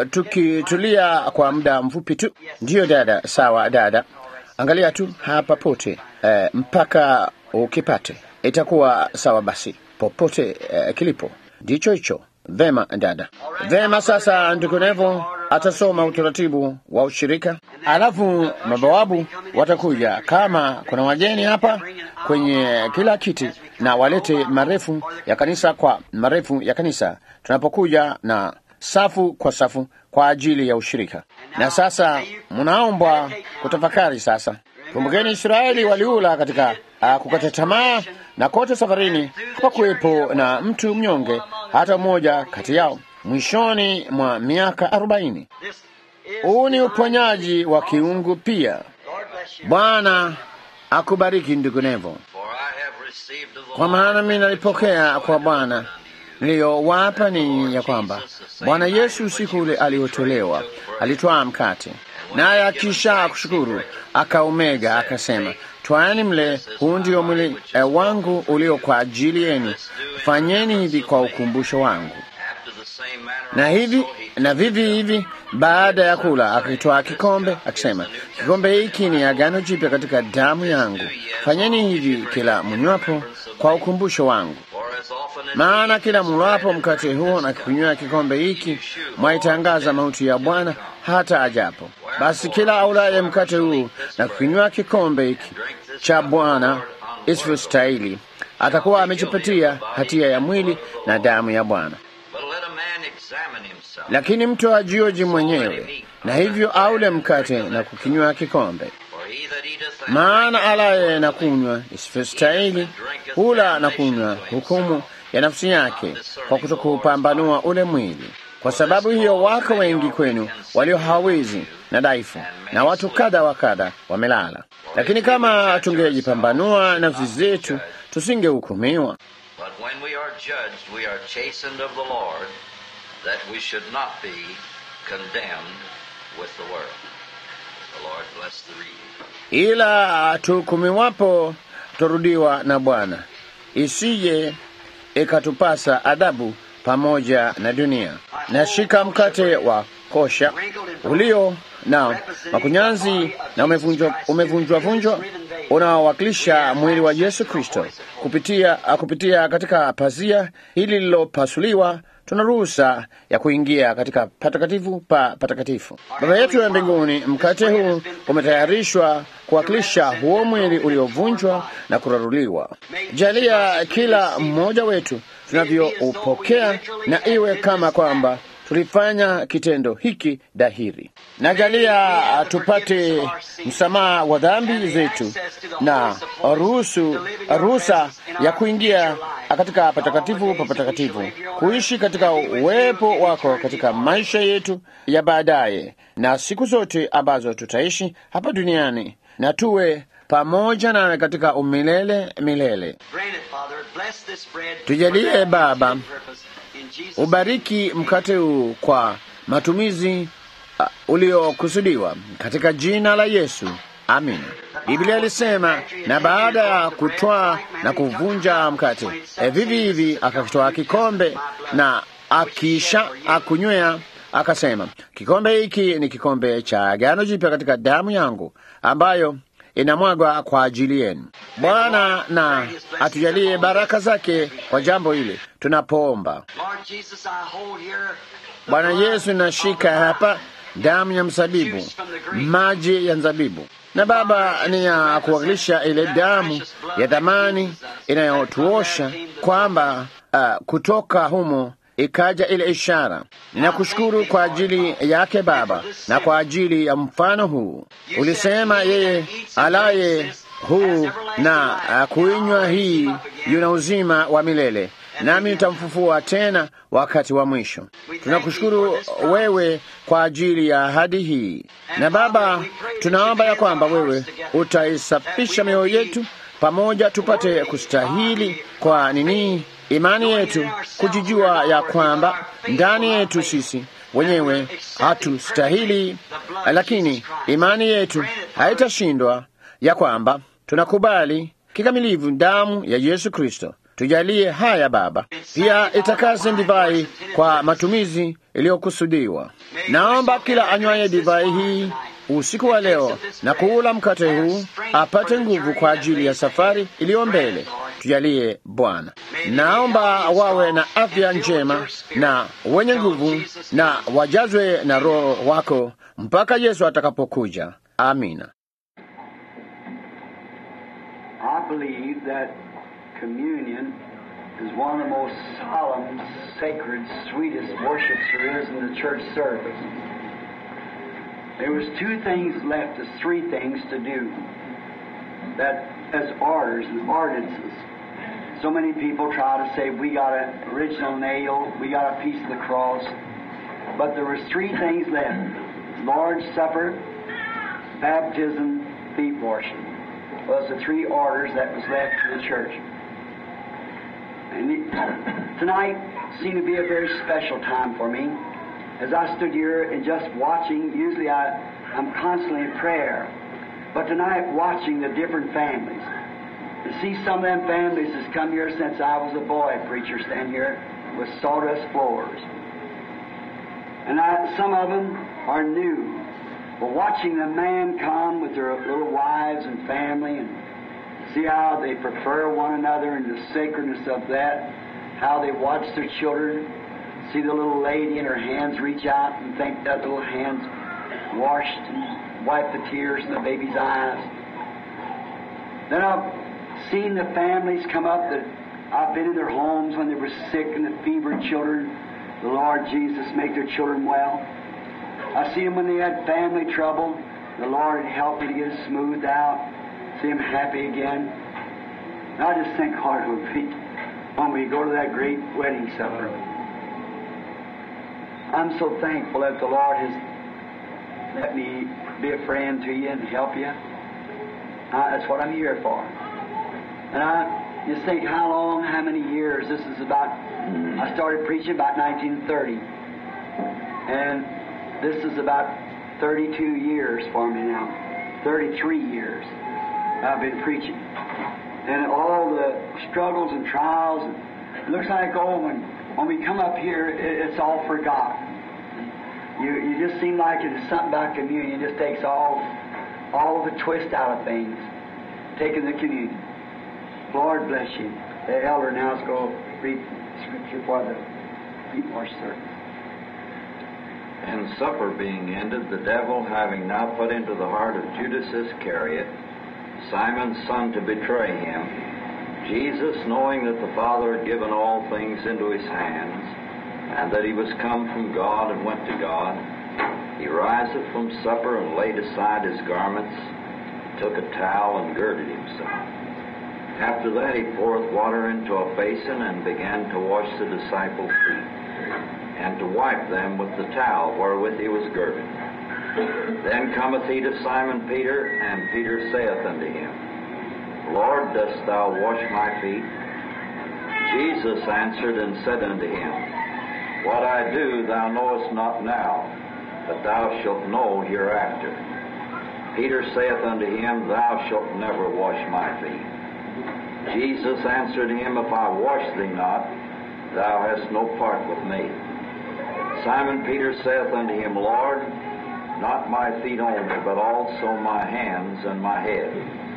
tukitulia kwa muda mfupi tu. Ndiyo dada, sawa dada, angalia tu hapa pote eh, mpaka ukipate itakuwa sawa. Basi popote eh, kilipo ndicho hicho. Vema dada, vema. Sasa ndugu Nevo atasoma utaratibu wa ushirika, alafu mabawabu watakuja. Kama kuna wageni hapa kwenye kila kiti, na walete marefu ya kanisa kwa marefu ya kanisa, tunapokuja na safu kwa safu kwa ajili ya ushirika. Na sasa mnaombwa kutafakari sasa. Kumbukeni, Israeli waliula katika uh, kukata tamaa, na kote safarini hapakuwepo na mtu mnyonge hata mmoja kati yao mwishoni mwa miaka arobaini. This is Huu ni uponyaji wa kiungu pia. Lord bless you. Bwana akubariki ndugu Nevo, For I have received of the kwa maana mimi nalipokea kwa Bwana niliyowapa ninyi ya kwamba Bwana Yesu usiku ule aliotolewa alitwaa mkate, naye akisha kushukuru akaumega, akasema, twaani mle, huu ndio mwili eh, wangu ulio kwa ajili yenu, fanyeni hivi kwa ukumbusho wangu. after the same manner Na hivi also he na vivi hivi, baada ya kula, akitwaa kikombe, akisema, kikombe hiki ni agano jipya katika damu yangu, fanyeni hivi kila mnywapo kwa ukumbusho wangu. For as often as Maana kila mlapo mkate huo na kunywa kikombe hiki mwaitangaza mauti ya Bwana hata ajapo. Basi kila aulaye mkate huu na kunywa kikombe hiki cha Bwana isivyostahili atakuwa amejipatia hatia ya mwili na damu ya Bwana. But let a man examine himself. Lakini mtu ajioji mwenyewe, na hivyo aule mkate na kukinywa kikombe. For he that eateth and Maana alaye na kunywa isivyostahili hula na kunywa hukumu ya nafsi yake kwa kutokupambanua ule mwili. Kwa sababu hiyo wako wengi kwenu walio hawezi na dhaifu, na watu kadha wa kadha wamelala. Lakini kama tungejipambanua nafsi zetu, tusingehukumiwa. But when we are judged, we are chastened of the Lord, that we should not be condemned with the world. The Lord bless the reading. ila tuhukumiwapo twarudiwa na Bwana, isije ikatupasa adhabu pamoja na dunia. Nashika mkate wa kosha ulio na makunyanzi na umevunjwa umevunjwa vunjwa unaowakilisha mwili wa Yesu Kristo kupitia, kupitia katika pazia hili lililopasuliwa tuna ruhusa ya kuingia katika patakatifu pa patakatifu. Baba yetu ya mbinguni, mkate huu umetayarishwa kuwakilisha huo mwili uliovunjwa na kuraruliwa. Jalia kila mmoja wetu tunavyoupokea na iwe kama kwamba tulifanya kitendo hiki dhahiri. Najalia tupate msamaha wa dhambi zetu na ruhusu ruhusa ya kuingia katika patakatifu pa patakatifu, kuishi katika uwepo wako katika maisha yetu ya baadaye na siku zote ambazo tutaishi hapa duniani, na tuwe pamoja nawe katika umilele milele. Tujalie Baba, ubariki mkate huu kwa matumizi uh, uliokusudiwa katika jina la Yesu, amina. Biblia ilisema, na baada ya kutwaa na kuvunja mkate e, vivi hivi akakitwaa kikombe na akisha akunywea akasema, kikombe hiki ni kikombe cha agano jipya katika damu yangu ambayo inamwagwa kwa ajili yenu. Bwana na atujalie baraka zake kwa jambo hili tunapoomba. Bwana Yesu, nashika hapa damu ya mzabibu, maji ya mzabibu, na Baba, ni ya kuwakilisha ile damu ya dhamani inayotuosha kwamba uh, kutoka humo ikaja ile ishara. Ninakushukuru kwa ajili yake Baba, na kwa ajili ya mfano huu. Ulisema yeye alaye huu na uh, kuinywa hii yuna uzima wa milele, nami nitamfufua tena wakati wa mwisho. Tunakushukuru wewe kwa ajili ya ahadi hii, na Baba, tunaomba ya kwamba wewe utaisafisha mioyo yetu pamoja, tupate kustahili kwa nini imani yetu kujijua ya kwamba ndani yetu sisi wenyewe hatustahili, lakini imani yetu haitashindwa, ya kwamba tunakubali kikamilifu damu ya Yesu Kristo. Tujalie haya Baba, pia itakase divai kwa matumizi iliyokusudiwa. Naomba kila anywaye divai hii usiku wa leo na kuula mkate huu apate nguvu kwa ajili ya safari iliyo mbele. Tujalie Bwana. Naomba wawe na afya njema na wenye nguvu na wajazwe na Roho wako mpaka Yesu atakapokuja. Amina. I believe that communion is one of the most solemn, sacred, sweetest worships there is in the church service. There was two things left us, three things to do. That as orders and ordinances. So many people try to say we got an original nail, we got a piece of the cross, but there was three things left: Lord's Supper, baptism, feet washing. Was the three orders that was left to the church. And it, tonight seemed to be a very special time for me. As I stood here and just watching, usually I, I'm constantly in prayer, but tonight watching the different families. To see some of them families that's come here since I was a boy preacher stand here with sawdust floors. And I, some of them are new. But watching the man come with their little wives and family and see how they prefer one another and the sacredness of that, how they watch their children, see the little lady and her hands reach out and think that little hands washed and wipe the tears in the baby's eyes. Then I've seen the families come up that I've been in their homes when they were sick and the fevered children. The Lord Jesus make their children well. I see them when they had family trouble. The Lord helped me to get it smoothed out. See them happy again. And I just think, Lord, it would be when we go to that great wedding supper. I'm so thankful that the Lord has let me be a friend to you and help you. Uh, that's what I'm here for. And I just think how long, how many years. This is about, I started preaching about 1930. And this is about 32 years for me now. 33 years I've been preaching. And all the struggles and trials, and it looks like, oh, when when we come up here, it, it's all forgotten. You, you just seem like it's something about communion. It just takes all, all the twist out of things. Taking the communion. Lord bless you. The elder now is going to read scripture for the people service. And supper being ended, the devil having now put into the heart of Judas Iscariot, Simon's son, to betray him, Jesus, knowing that the Father had given all things into his hands, and that he was come from God and went to God, he riseth from supper and laid aside his garments, took a towel and girded himself. After that he poureth water into a basin and began to wash the disciples' feet, and to wipe them with the towel wherewith he was girded. Then cometh he to Simon Peter, and Peter saith unto him, Lord, dost thou wash my feet? Jesus answered and said unto him, What I do thou knowest not now, but thou shalt know hereafter. Peter saith unto him, Thou shalt never wash my feet. Jesus answered him, If I wash thee not, thou hast no part with me. Simon Peter saith unto him, Lord, not my feet only, but also my hands and my head.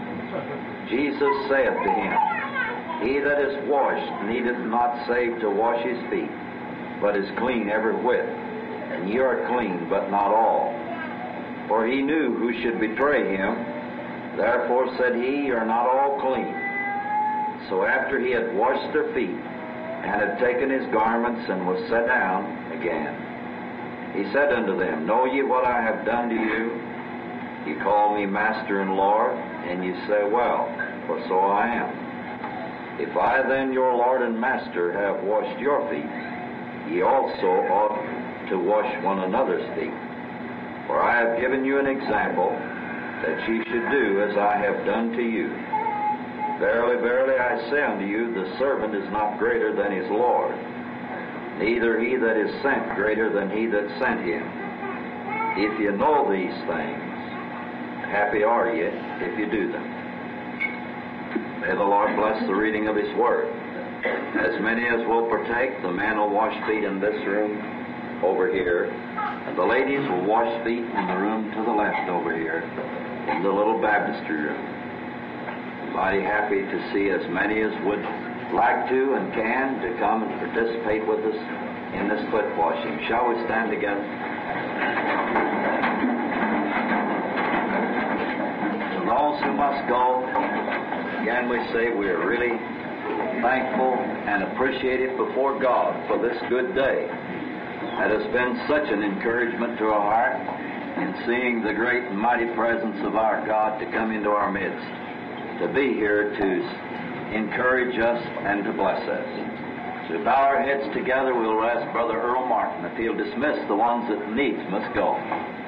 Jesus saith to him, He that is washed needeth not save to wash his feet, but is clean every whit. And ye are clean, but not all. For he knew who should betray him. Therefore said he, Ye are not all clean. So after he had washed their feet, and had taken his garments, and was set down again, he said unto them, Know ye what I have done to you? Ye call me Master and Lord, and ye say, Well, for so I am. If I then, your Lord and Master, have washed your feet, ye also ought to wash one another's feet. For I have given you an example, that ye should do as I have done to you. Verily, verily, I say unto you, the servant is not greater than his Lord, neither he that is sent greater than he that sent him. If you know these things, happy are ye if you do them. May the Lord bless the reading of his word. As many as will partake, the men will wash feet in this room over here, and the ladies will wash feet in the room to the left over here, in the little baptistry room mighty happy to see as many as would like to and can to come and participate with us in this foot washing. Shall we stand together? To those who must go, again we say we are really thankful and appreciative before God for this good day. That has been such an encouragement to our heart in seeing the great and mighty presence of our God to come into our midst to be here to encourage us and to bless us. So we bow our heads together. We'll ask Brother Earl Martin if he'll dismiss the ones that needs must go.